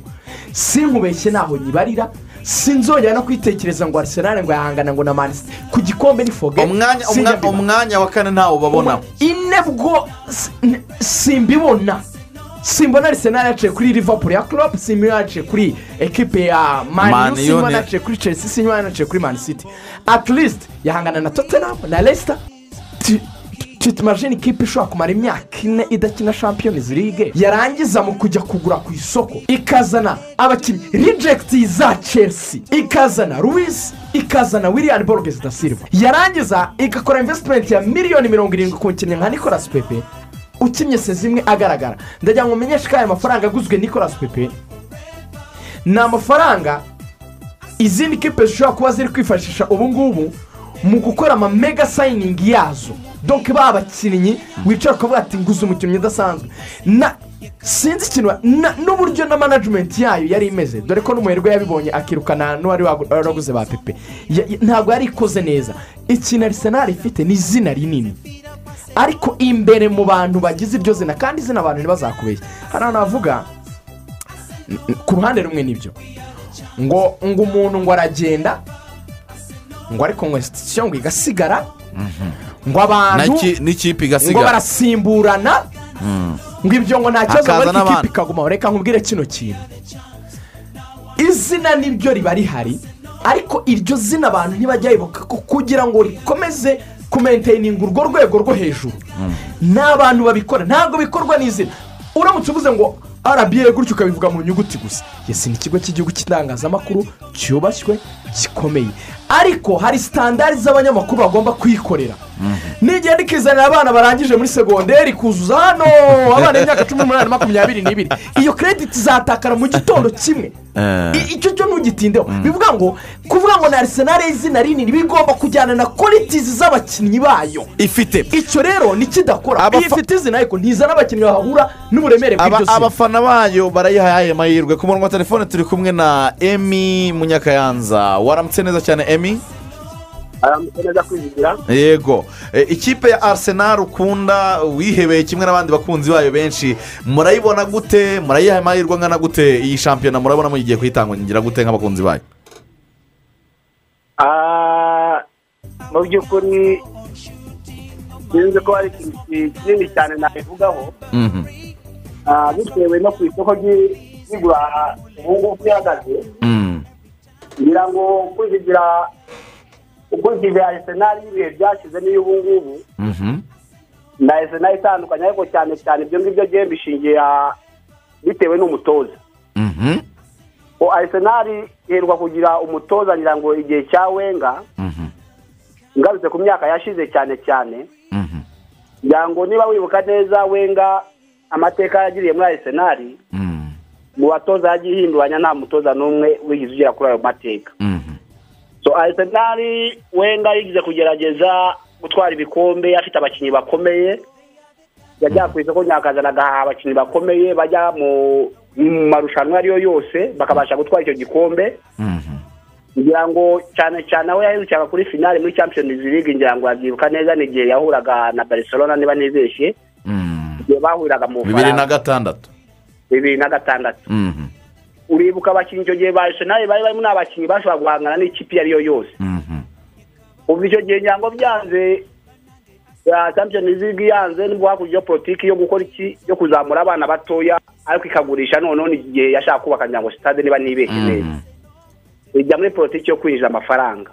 sinkubeshye ntaho nyibarira sinzongera no kwitekereza ngo arsenal ngo yahangana ngo na manisite ku gikombe ni foge umwanya sinjya umwanya- mbibona. umwanya wa kane ntawe ubabona ine bwo si- n- simbibona simbona arisenali yaciye kuri liverpool ya klopp simbona yaciye kuri ekipe ya Man manu U simbona ni- yaciye kuri chelsea simbona yaciye kuri man city at least yahangana na tottenham na leicester Ti- ti- titumajini ikipe ishobora kumara imyaka ine idakina champions league yarangiza mu kujya kugura ku isoko ikazana abakinnyi rejegiti za chelsea ikazana ruwisi ikazana william borges da silva yarangiza igakora invesitimenti ya miliyoni mirongo irindwi ku mukinnyi nka nicolas pepe ukinnye se zimwe agaragara ndagira ngo umenyeshe ko aya mafaranga aguzwe nicolas pepe ni amafaranga izindi kipe zishobora kuba ziri kwifashisha ubu ngubu mu gukora ama mega sayiningi yazo donke ba abakinnyi wicara ukavuga ati nguze umukinnyi udasanzwe na sinzi ikintu ba- na- n'uburyo na manajimenti yayo yari imeze dore ko n'umuherwe yabibonye akirukana n'uwari wagu- waraguze ba pepe Ya- ya- ntabwo yari ikoze neza ikintu arisenali ifite ni izina rinini ariko imbere mu bantu bagize iryo zina kandi izina abantu ntibazakubeshye hari ahantu havuga n- n- ku ruhande rumwe nibyo ngo ngo umuntu ngo aragenda ngo ariko ngo institution ngo igasigara ngo abantu N'iki- n'ikipe ngo igasigara barasimburana ngo ibyo ngo nta kibazo ngo Hakaza ariko n'abandi. ikipe ikagumaho reka nkubwire kino kintu izina niryo riba rihari ariko iryo zina abantu ntibajyayibuka ko kugira ngo rikomeze kumenteyininga urwo rwego rwo hejuru ni abantu babikora ntabwo bikorwa n'izina uramutse uvuze ngo rba gutyo ukabivuga mu nyuguti gusa yesi ni ikigo cy'igihugu cy'itangazamakuru cyubashywe gikomeye ariko hari sitandari z'abanyamakuru bagomba kwikorera nigenda ikizanira abana barangije muri segonderi kuzuza hano abana b'imyaka cumi n'umunani makumyabiri n'ibiri iyo kerediti zatakara mu gitondo kimwe Eh. I- icyo cyo ntugitindeho bivuga ngo kuvuga ngo ni arisenali y'izina rinini bigomba kujyana na kwalitizi z'abakinnyi bayo ifite icyo rero nikidakora Abafa- iyo ifite izina ariko ntizana abakinnyi bahahura n'uburemere Aba- bw'iryo zina abafana bayo barayihaye aya mahirwe ku murongo wa telefone turi kumwe na emi munyakayanza waramutse neza cyane emi aramutse neza kwizigira yego E, ikipe ya arisenali ukunda wihebeye kimwe n'abandi bakunzi bayo benshi murayibona gute murayiha amahirwe angana gute iyi shampiyona murabona muyigiye kuyitangira gute nk'abakunzi bayo Ah, mu by'ukuri sinzi ko hari ikintu ki- kinini cyane nabivugaho Mhm. Ah, bitewe no ku isoko ry'i- ry'igura ubu ngubu rihagaze Mm. ngira ngo kwizigira ukurikije arisenali y'ibihe byashize n'iyo ubu ngubu Mhm. na arisenali itandukanye ariko cyane cyane ibyo ngibyo byari bishingiye ah, bitewe n'umutoza Mhm. arisenali iherwa kugira umutoza ngira ngo igihe cya wenga Mhm. ngarutse ku myaka yashize cyane cyane ngira ngo niba wibuka neza wenga amateka yagiriye muri arisenali mu batoza yagiye ihinduranya nta mutoza n'umwe wigeze ugera kuri ayo mateka so arisenali wenga yigeze kugerageza gutwara ibikombe afite abakinnyi bakomeye yajya ku isoko nyakazana agahaha abakinnyi bakomeye bajya mu mu marushanwa ariyo yose bakabasha gutwara icyo gikombe ngira ngo cyane cyane aho yaherukaga kuri finale muri champions league ngira ngo yabyibuka neza ni igihe yahuraga na barcelona niba nibeshye igihe bahuriraga mu bibiri na Bufaransa gatandatu bibiri na gatandatu Mhm. uribuka abakinnyi icyo gihe barcelona bari barimo n'abakinnyi bashobora guhangana n'ikipe iyo ari yo yose kuva icyo gihe ngira ngo byanze ya champions league yanze nibwo hakurya politiki yo gukora iki yo kuzamura abana batoya ariko ikagurisha noneho ni igihe yashaka kubaka ngira ngo sitade niba nibeshye neza ijya muri politiki yo kwinjiza amafaranga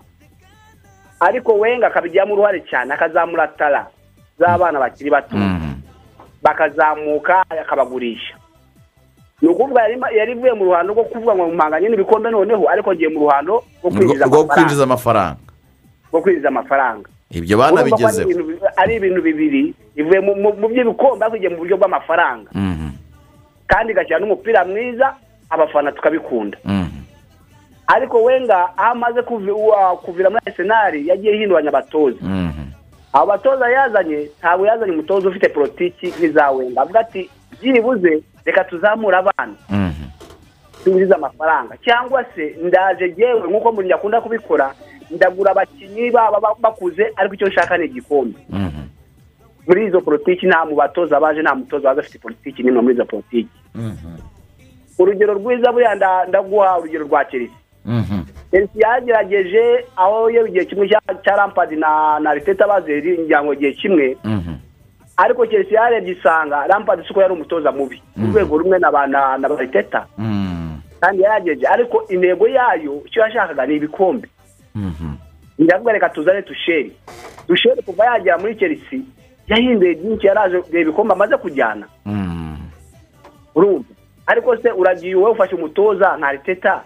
ariko wenga akabigiramo uruhare cyane akazamura tara z'abana bakiri bato bakazamuka akabagurisha ni ukuvuga yarima- yari ivuye mu ruhando rwo kuvuga ngo mpanganye n'ibikombe noneho ariko agiye mu ruhando rwo kwinjiza rwo kwinjiza amafaranga amafaranga rwo kwinjiza amafaranga ibyo bana Urumva ko ari bigezeho ibintu bi- ari ibintu bibiri ivuye mu- mu- mu by'ibikombe ariko igiye mu buryo bw'amafaranga Mhm. kandi igashyira n'umupira mwiza abafana tukabikunda Mhm. ariko wenga aho amaze kuvi- wa- kuvira muri arisenali yagiye hinduranya abatoza Mhm. abo batoza yazanye ntabwo yazanye umutoza ufite politiki nk'iza wenga avuga ati byibuze reka tuzamure abana Mhm. twinjize amafaranga cyangwa se ndaje yewe nk'uko muri akunda kubikora ndagura abakinnyi baba ba- bakuze ariko icyo nshaka ni igikombe Mhm. muri izo politiki nta mu batoza baje nta mutoza waje afite politiki n'imwe muri izo politiki urugero rwiza buriya nda- ndaguha urugero rwa chelsea Mhm. Chelsea yagerageje aho yewe igihe kimwe cya- cya Lampard na na Arteta bazeri ngira ngo igihe kimwe Mhm. ariko Chelsea yarebye isanga Lampard siko yari umutoza mubi mu rwego rumwe na ba- na na Arteta Mhm. kandi yaragejeje ariko intego yayo icyo yashakaga ni ibikombe Mhm. ndavuga reka tuzane tusheri tusheri kuva yagera muri Chelsea yahinduye byinshi yaraje kureba ibikombe amaze kujyana Mhm. urumva ariko se uragiye wowe ufashe umutoza nka Arteta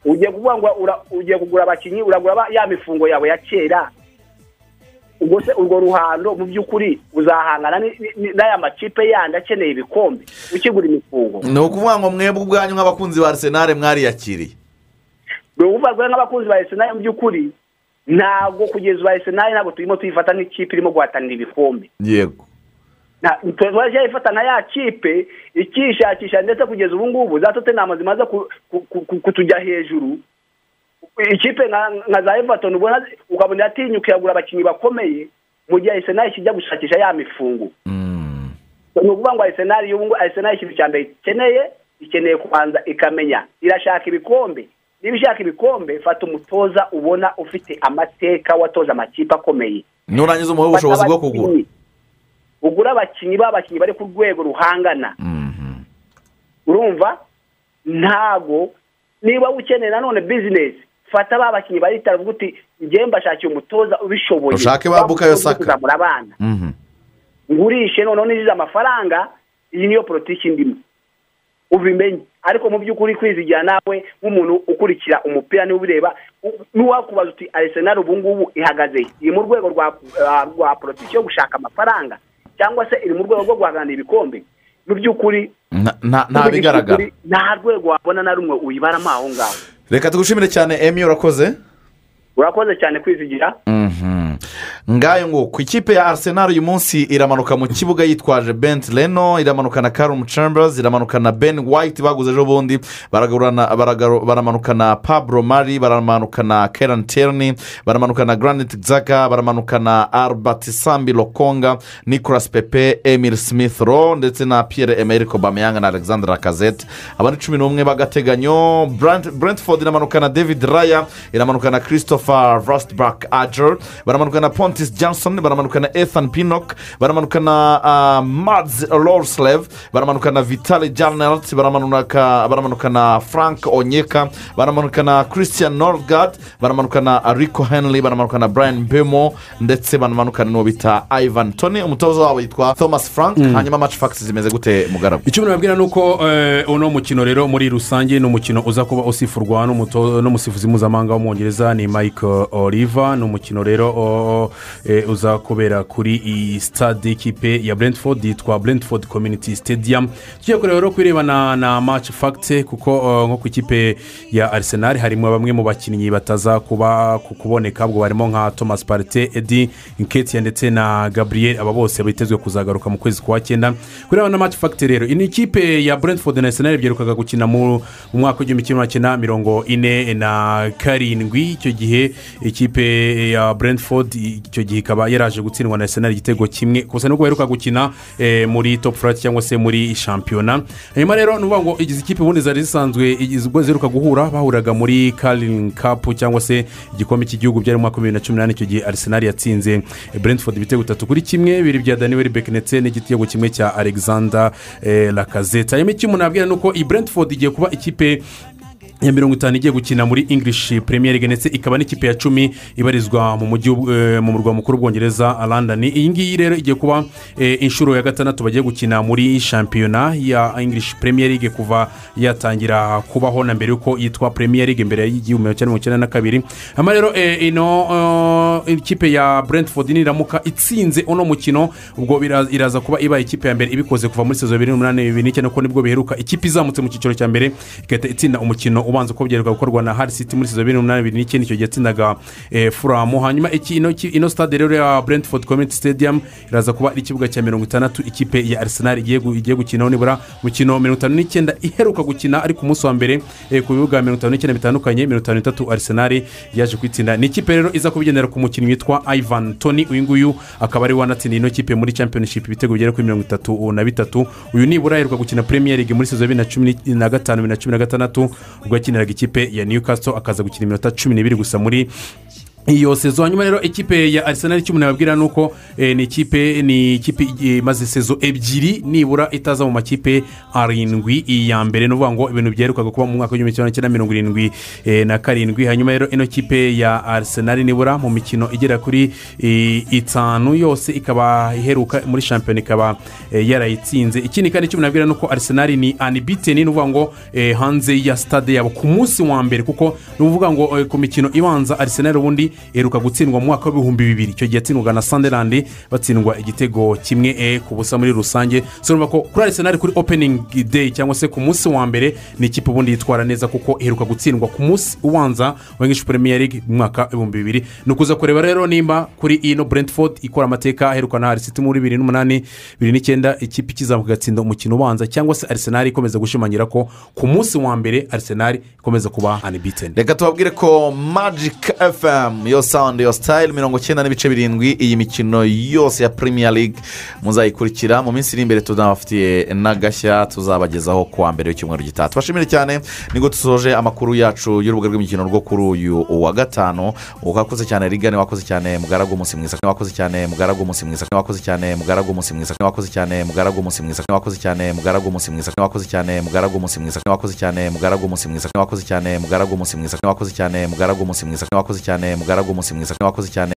ugiye kuvuga ngo ura- ugiye kugura abakinnyi uragura ba- ya mifungo yawe ya kera ubwo se urwo ruhando mu by'ukuri uzahangana ni- ni- ni- n'aya makipe yandi akeneye ibikombe ukigura imifungo ni ukuvuga ngo mwebwe ubwanyu nk'abakunzi ba arisenali mwariyakiriye ni ukuvuga ngo nk'abakunzi ba Arsenal mu by'ukuri ntabwo kugeza ubu Arsenal ntabwo turimo tuyifata nk'ikipe irimo guhatanira ibikombe yego Na- twaje ifata na ya kipe ikishakisha ndetse kugeza ubu ngubu za Tottenham zimaze ku- ku- ku- kutujya hejuru ikipe nka nka za Everton ubona ukabona yatinyuka yagura abakinnyi bakomeye mu gihe Arsenal kijya gushakisha ya mifungo Mhm. ni ukuvuga ngo Arsenal y'ubu ngubu Arsenal ikintu cya mbere ikeneye ikeneye kubanza ikamenya irashaka ibikombe niba ishaka ibikombe fata umutoza ubona ufite amateka watoza amakipe akomeye nurangiza umuhe ubushobozi bwo kugura ugura abakinnyi b'abakinnyi bari ku rwego ruhangana Mhm. urumva ntabwo niba ukeneye nanone bizinesi fata ba bakinnyi baritara uvuga uti njyewe mbashakiye umutoza ubishoboye Ushake ba Bukayo Saka. kuzamura abana Mhm. ngurishe noneho ninjize amafaranga iyi niyo politiki ndimo ubimenye ariko mu by'ukuri kwizigira nawe nk'umuntu ukurikira umupira niba ubireba u- n'uwakubaza uti arisenali ubu ngubu ihagaze he? iri mu rwego rwa rwa- rwa politiki yo gushaka amafaranga cyangwa se iri mu rwego rwo guhaganira ibikombe mu by'ukuri Nta- nta- nta bigaragara mu by'ukuri nta rwego wabona na rumwe uyibaramo aho ngaho reka tugushimire cyane emi urakoze urakoze cyane kwizigira Mhm. ngayo nguko ikipe ya arisenali uyu munsi iramanuka mu kibuga yitwaje bent reno iramanuka na karumu chambers iramanuka na ben white baguze ejo bundi baragurana- baragaro- baramanuka na pablo mari baramanuka na keran terni baramanuka na granit zaka baramanuka na albert sambi lokonga nicolas pepe emil smith rowe ndetse na pierre emerick obameyanga na alexander lacazette abandi cumi n'umwe b'agateganyo Brent- brentford iramanuka na david raya iramanuka na christopher rustback ager baramanuka na pontis johnson baramanuka na ethan pinnock baramanuka na ah, mads lorslev baramanuka na vitali janelt baramanuka baramanuka na frank onyeka baramanuka na christian norgard baramanuka na rico henley baramanuka na brian bemo ndetse baramanuka n'uwo bita ivan tony umutoza wabo yitwa thomas frank hanyuma match facts zimeze gute mugaragaro icyo nababwira ni uko eh, uno mukino rero muri rusange ni umukino uza kuba usifurwa n'umuto- n'umusifuzi mpuzamahanga w'umwongereza ni mike Patrick uh, Oliva ni umukino rero uh, eh, uzakubera kuri iyi sitade y'ikipe ya brentford yitwa brentford community stadium tugiye kureba rero kubirebana na match fact kuko uh, nko ku ikipe ya arsenal harimo bamwe mu bakinnyi bataza kuba ku- kuboneka ubwo barimo nka thomas parite edi nketia ndetse na gabriel aba bose bitezwe kuzagaruka mu kwezi kwa cyenda kubirebana na match fact rero iyi ni ikipe ya brentford na arsenal byerukaga gukina mu mu mwaka w'igihumbi kimwe magana cyenda mirongo ine na karindwi icyo gihe ikipe ya brentford icyo gihe ikaba yaraje gutsindwa na arsenal igitego kimwe gusa nubwo baheruka gukina eh, muri top flight cyangwa se muri shampiyona hanyuma rero ni ukuvuga ngo igize ikipe ubundi zari zisanzwe igize- ubwo ziheruka guhura bahuraga muri karin cup cyangwa se igikombe cy'igihugu byari mu mwaka w'ibihumbi bibiri na cumi n'umunani icyo gihe arsenal yatsinze brentford ibitego bitatu kuri kimwe bibiri bya daniel beck ndetse n'igitego kimwe cya alexander eh, lacazette hanyuma icyo umuntu abwira ni uko iyi brentford igiye kuba ikipe ya mirongo itanu igiye gukina muri english premier league ndetse ikaba n'ikipe ya cumi ibarizwa mu mujyi w'u- eh, mu murwa mukuru w'ubwongereza london iyi ngiyi rero igiye kuba eh, inshuro ya gatandatu bagiye gukina muri shampiyona ya english premier league kuva yatangira kubaho na mbere y'uko yitwa premier league mbere y'igihumbi kimwe mirongo icyenda na kabiri hanyuma rero eh, ino eh, ikipe ya brentford niramuka itsinze uno mukino ubwo bira- iraza kuba ibaye ikipe ya mbere ibikoze kuva muri sezo bibiri n'umunani bibiri n'icyenda kuko nibwo biheruka ikipe izamutse mu cyiciro cya mbere igahita itsinda umukino ubanza uko byeruka gukorwa na hari city muri sezo bibiri n'umunani bibiri n'icyenda icyo gihe yatsindaga eh, furamu hanyuma iki- ino- iki- ino stade rero ya brentford community stadium iraza kuba ari ikibuga cya mirongo itandatu ikipe ya arsenal igiye gu- igiye gukinaho nibura mukino mirongo itanu n'icyenda iheruka gukina ariko umunsi wa mbere eh, ku bibuga mirongo itanu n'icyenda bitandukanye mirongo itanu n'itatu arsenal yaje kwitsinda ni ikipe rero iza kubigendera ku mukinnyi witwa ivan tony uyu nguyu akaba ari we wanatsindiye ino kipe muri championship ibitego bigera kuri mirongo itatu na bitatu uyu nibura aheruka gukina premier league muri sezo ya bibiri na cumi ni- na gatanu bibiri na cumi na gatandatu ubwo yakiniraga ikipe ya newcastle akaza gukina iminota cumi n'ibiri gusa muri iyo sezo hanyuma rero ikipe ya arsenal icyo umuntu yababwira ni uko eh, ni ikipe ni ikipe eh, imaze sezo ebyiri nibura itaza mu makipe arindwi iya mbere ni ukuvuga ngo ibintu byerukaga kuba mu mwaka w'igihumbi kimwe magana cyenda mirongo irindwi eh, na karindwi hanyuma rero ino kipe ya arsenal nibura mu mikino igera kuri eh, itanu yose ikaba iheruka muri shampiyona ikaba eh, yarayitsinze ikindi kandi icyo umuntu yabwira ni uko arsenal ni anibiteni ni ukuvuga ngo eh, hanze ya stade yabo ku munsi wa mbere kuko ni ukuvuga ngo eh, ku mikino ibanza arsenal ubundi iheruka gutsindwa mu mwaka w'ibihumbi bibiri icyo gihe yatsindwaga na sunderland batsindwa igitego kimwe eh, ku busa muri rusange so urumva ko kuri arsenal kuri opening day cyangwa se ku munsi wa mbere ni ikipe ubundi yitwara neza kuko iheruka gutsindwa ku munsi ubanza wa english premier league mu mwaka w'ibihumbi bibiri ni ukuza kureba rero nimba kuri ino brentford ikora amateka aheruka na arisiti muri bibiri n'umunani bibiri n'icyenda ikipe ikizamuka igatsinda umukino ubanza cyangwa se arsenal ikomeza gushimangira ko ku munsi wa mbere arsenal ikomeza kuba unbeaten reka tubabwire ko magic fm yo sound yo style mirongo icyenda n'ibice birindwi iyi mikino yose ya premier league muzayikurikira mu minsi iri imbere tunabafitiye n'agashya tuzabagezaho ku wa mbere w'icyumweru gitaha tubashimire cyane nibwo dusoje amakuru yacu y'urubuga rw'imikino rwo kuri uyu wa gatanu wakoze cyane rigane wakoze cyane mugaragu umunsi mwiza wakoze cyane mugaragu umunsi mwiza wakoze cyane mugaragu umunsi mwiza wakoze cyane mugaragu umunsi mwiza wakoze cyane mugaragu umunsi mwiza wakoze cyane mugaragu umunsi mwiza wakoze cyane mugaragu umunsi mwiza wakoze cyane mugaragu umunsi mwiza wakoze cyane mugaragu umunsi mwiza wakoze cyane mugaragu umunsi mwiza wakoze cyane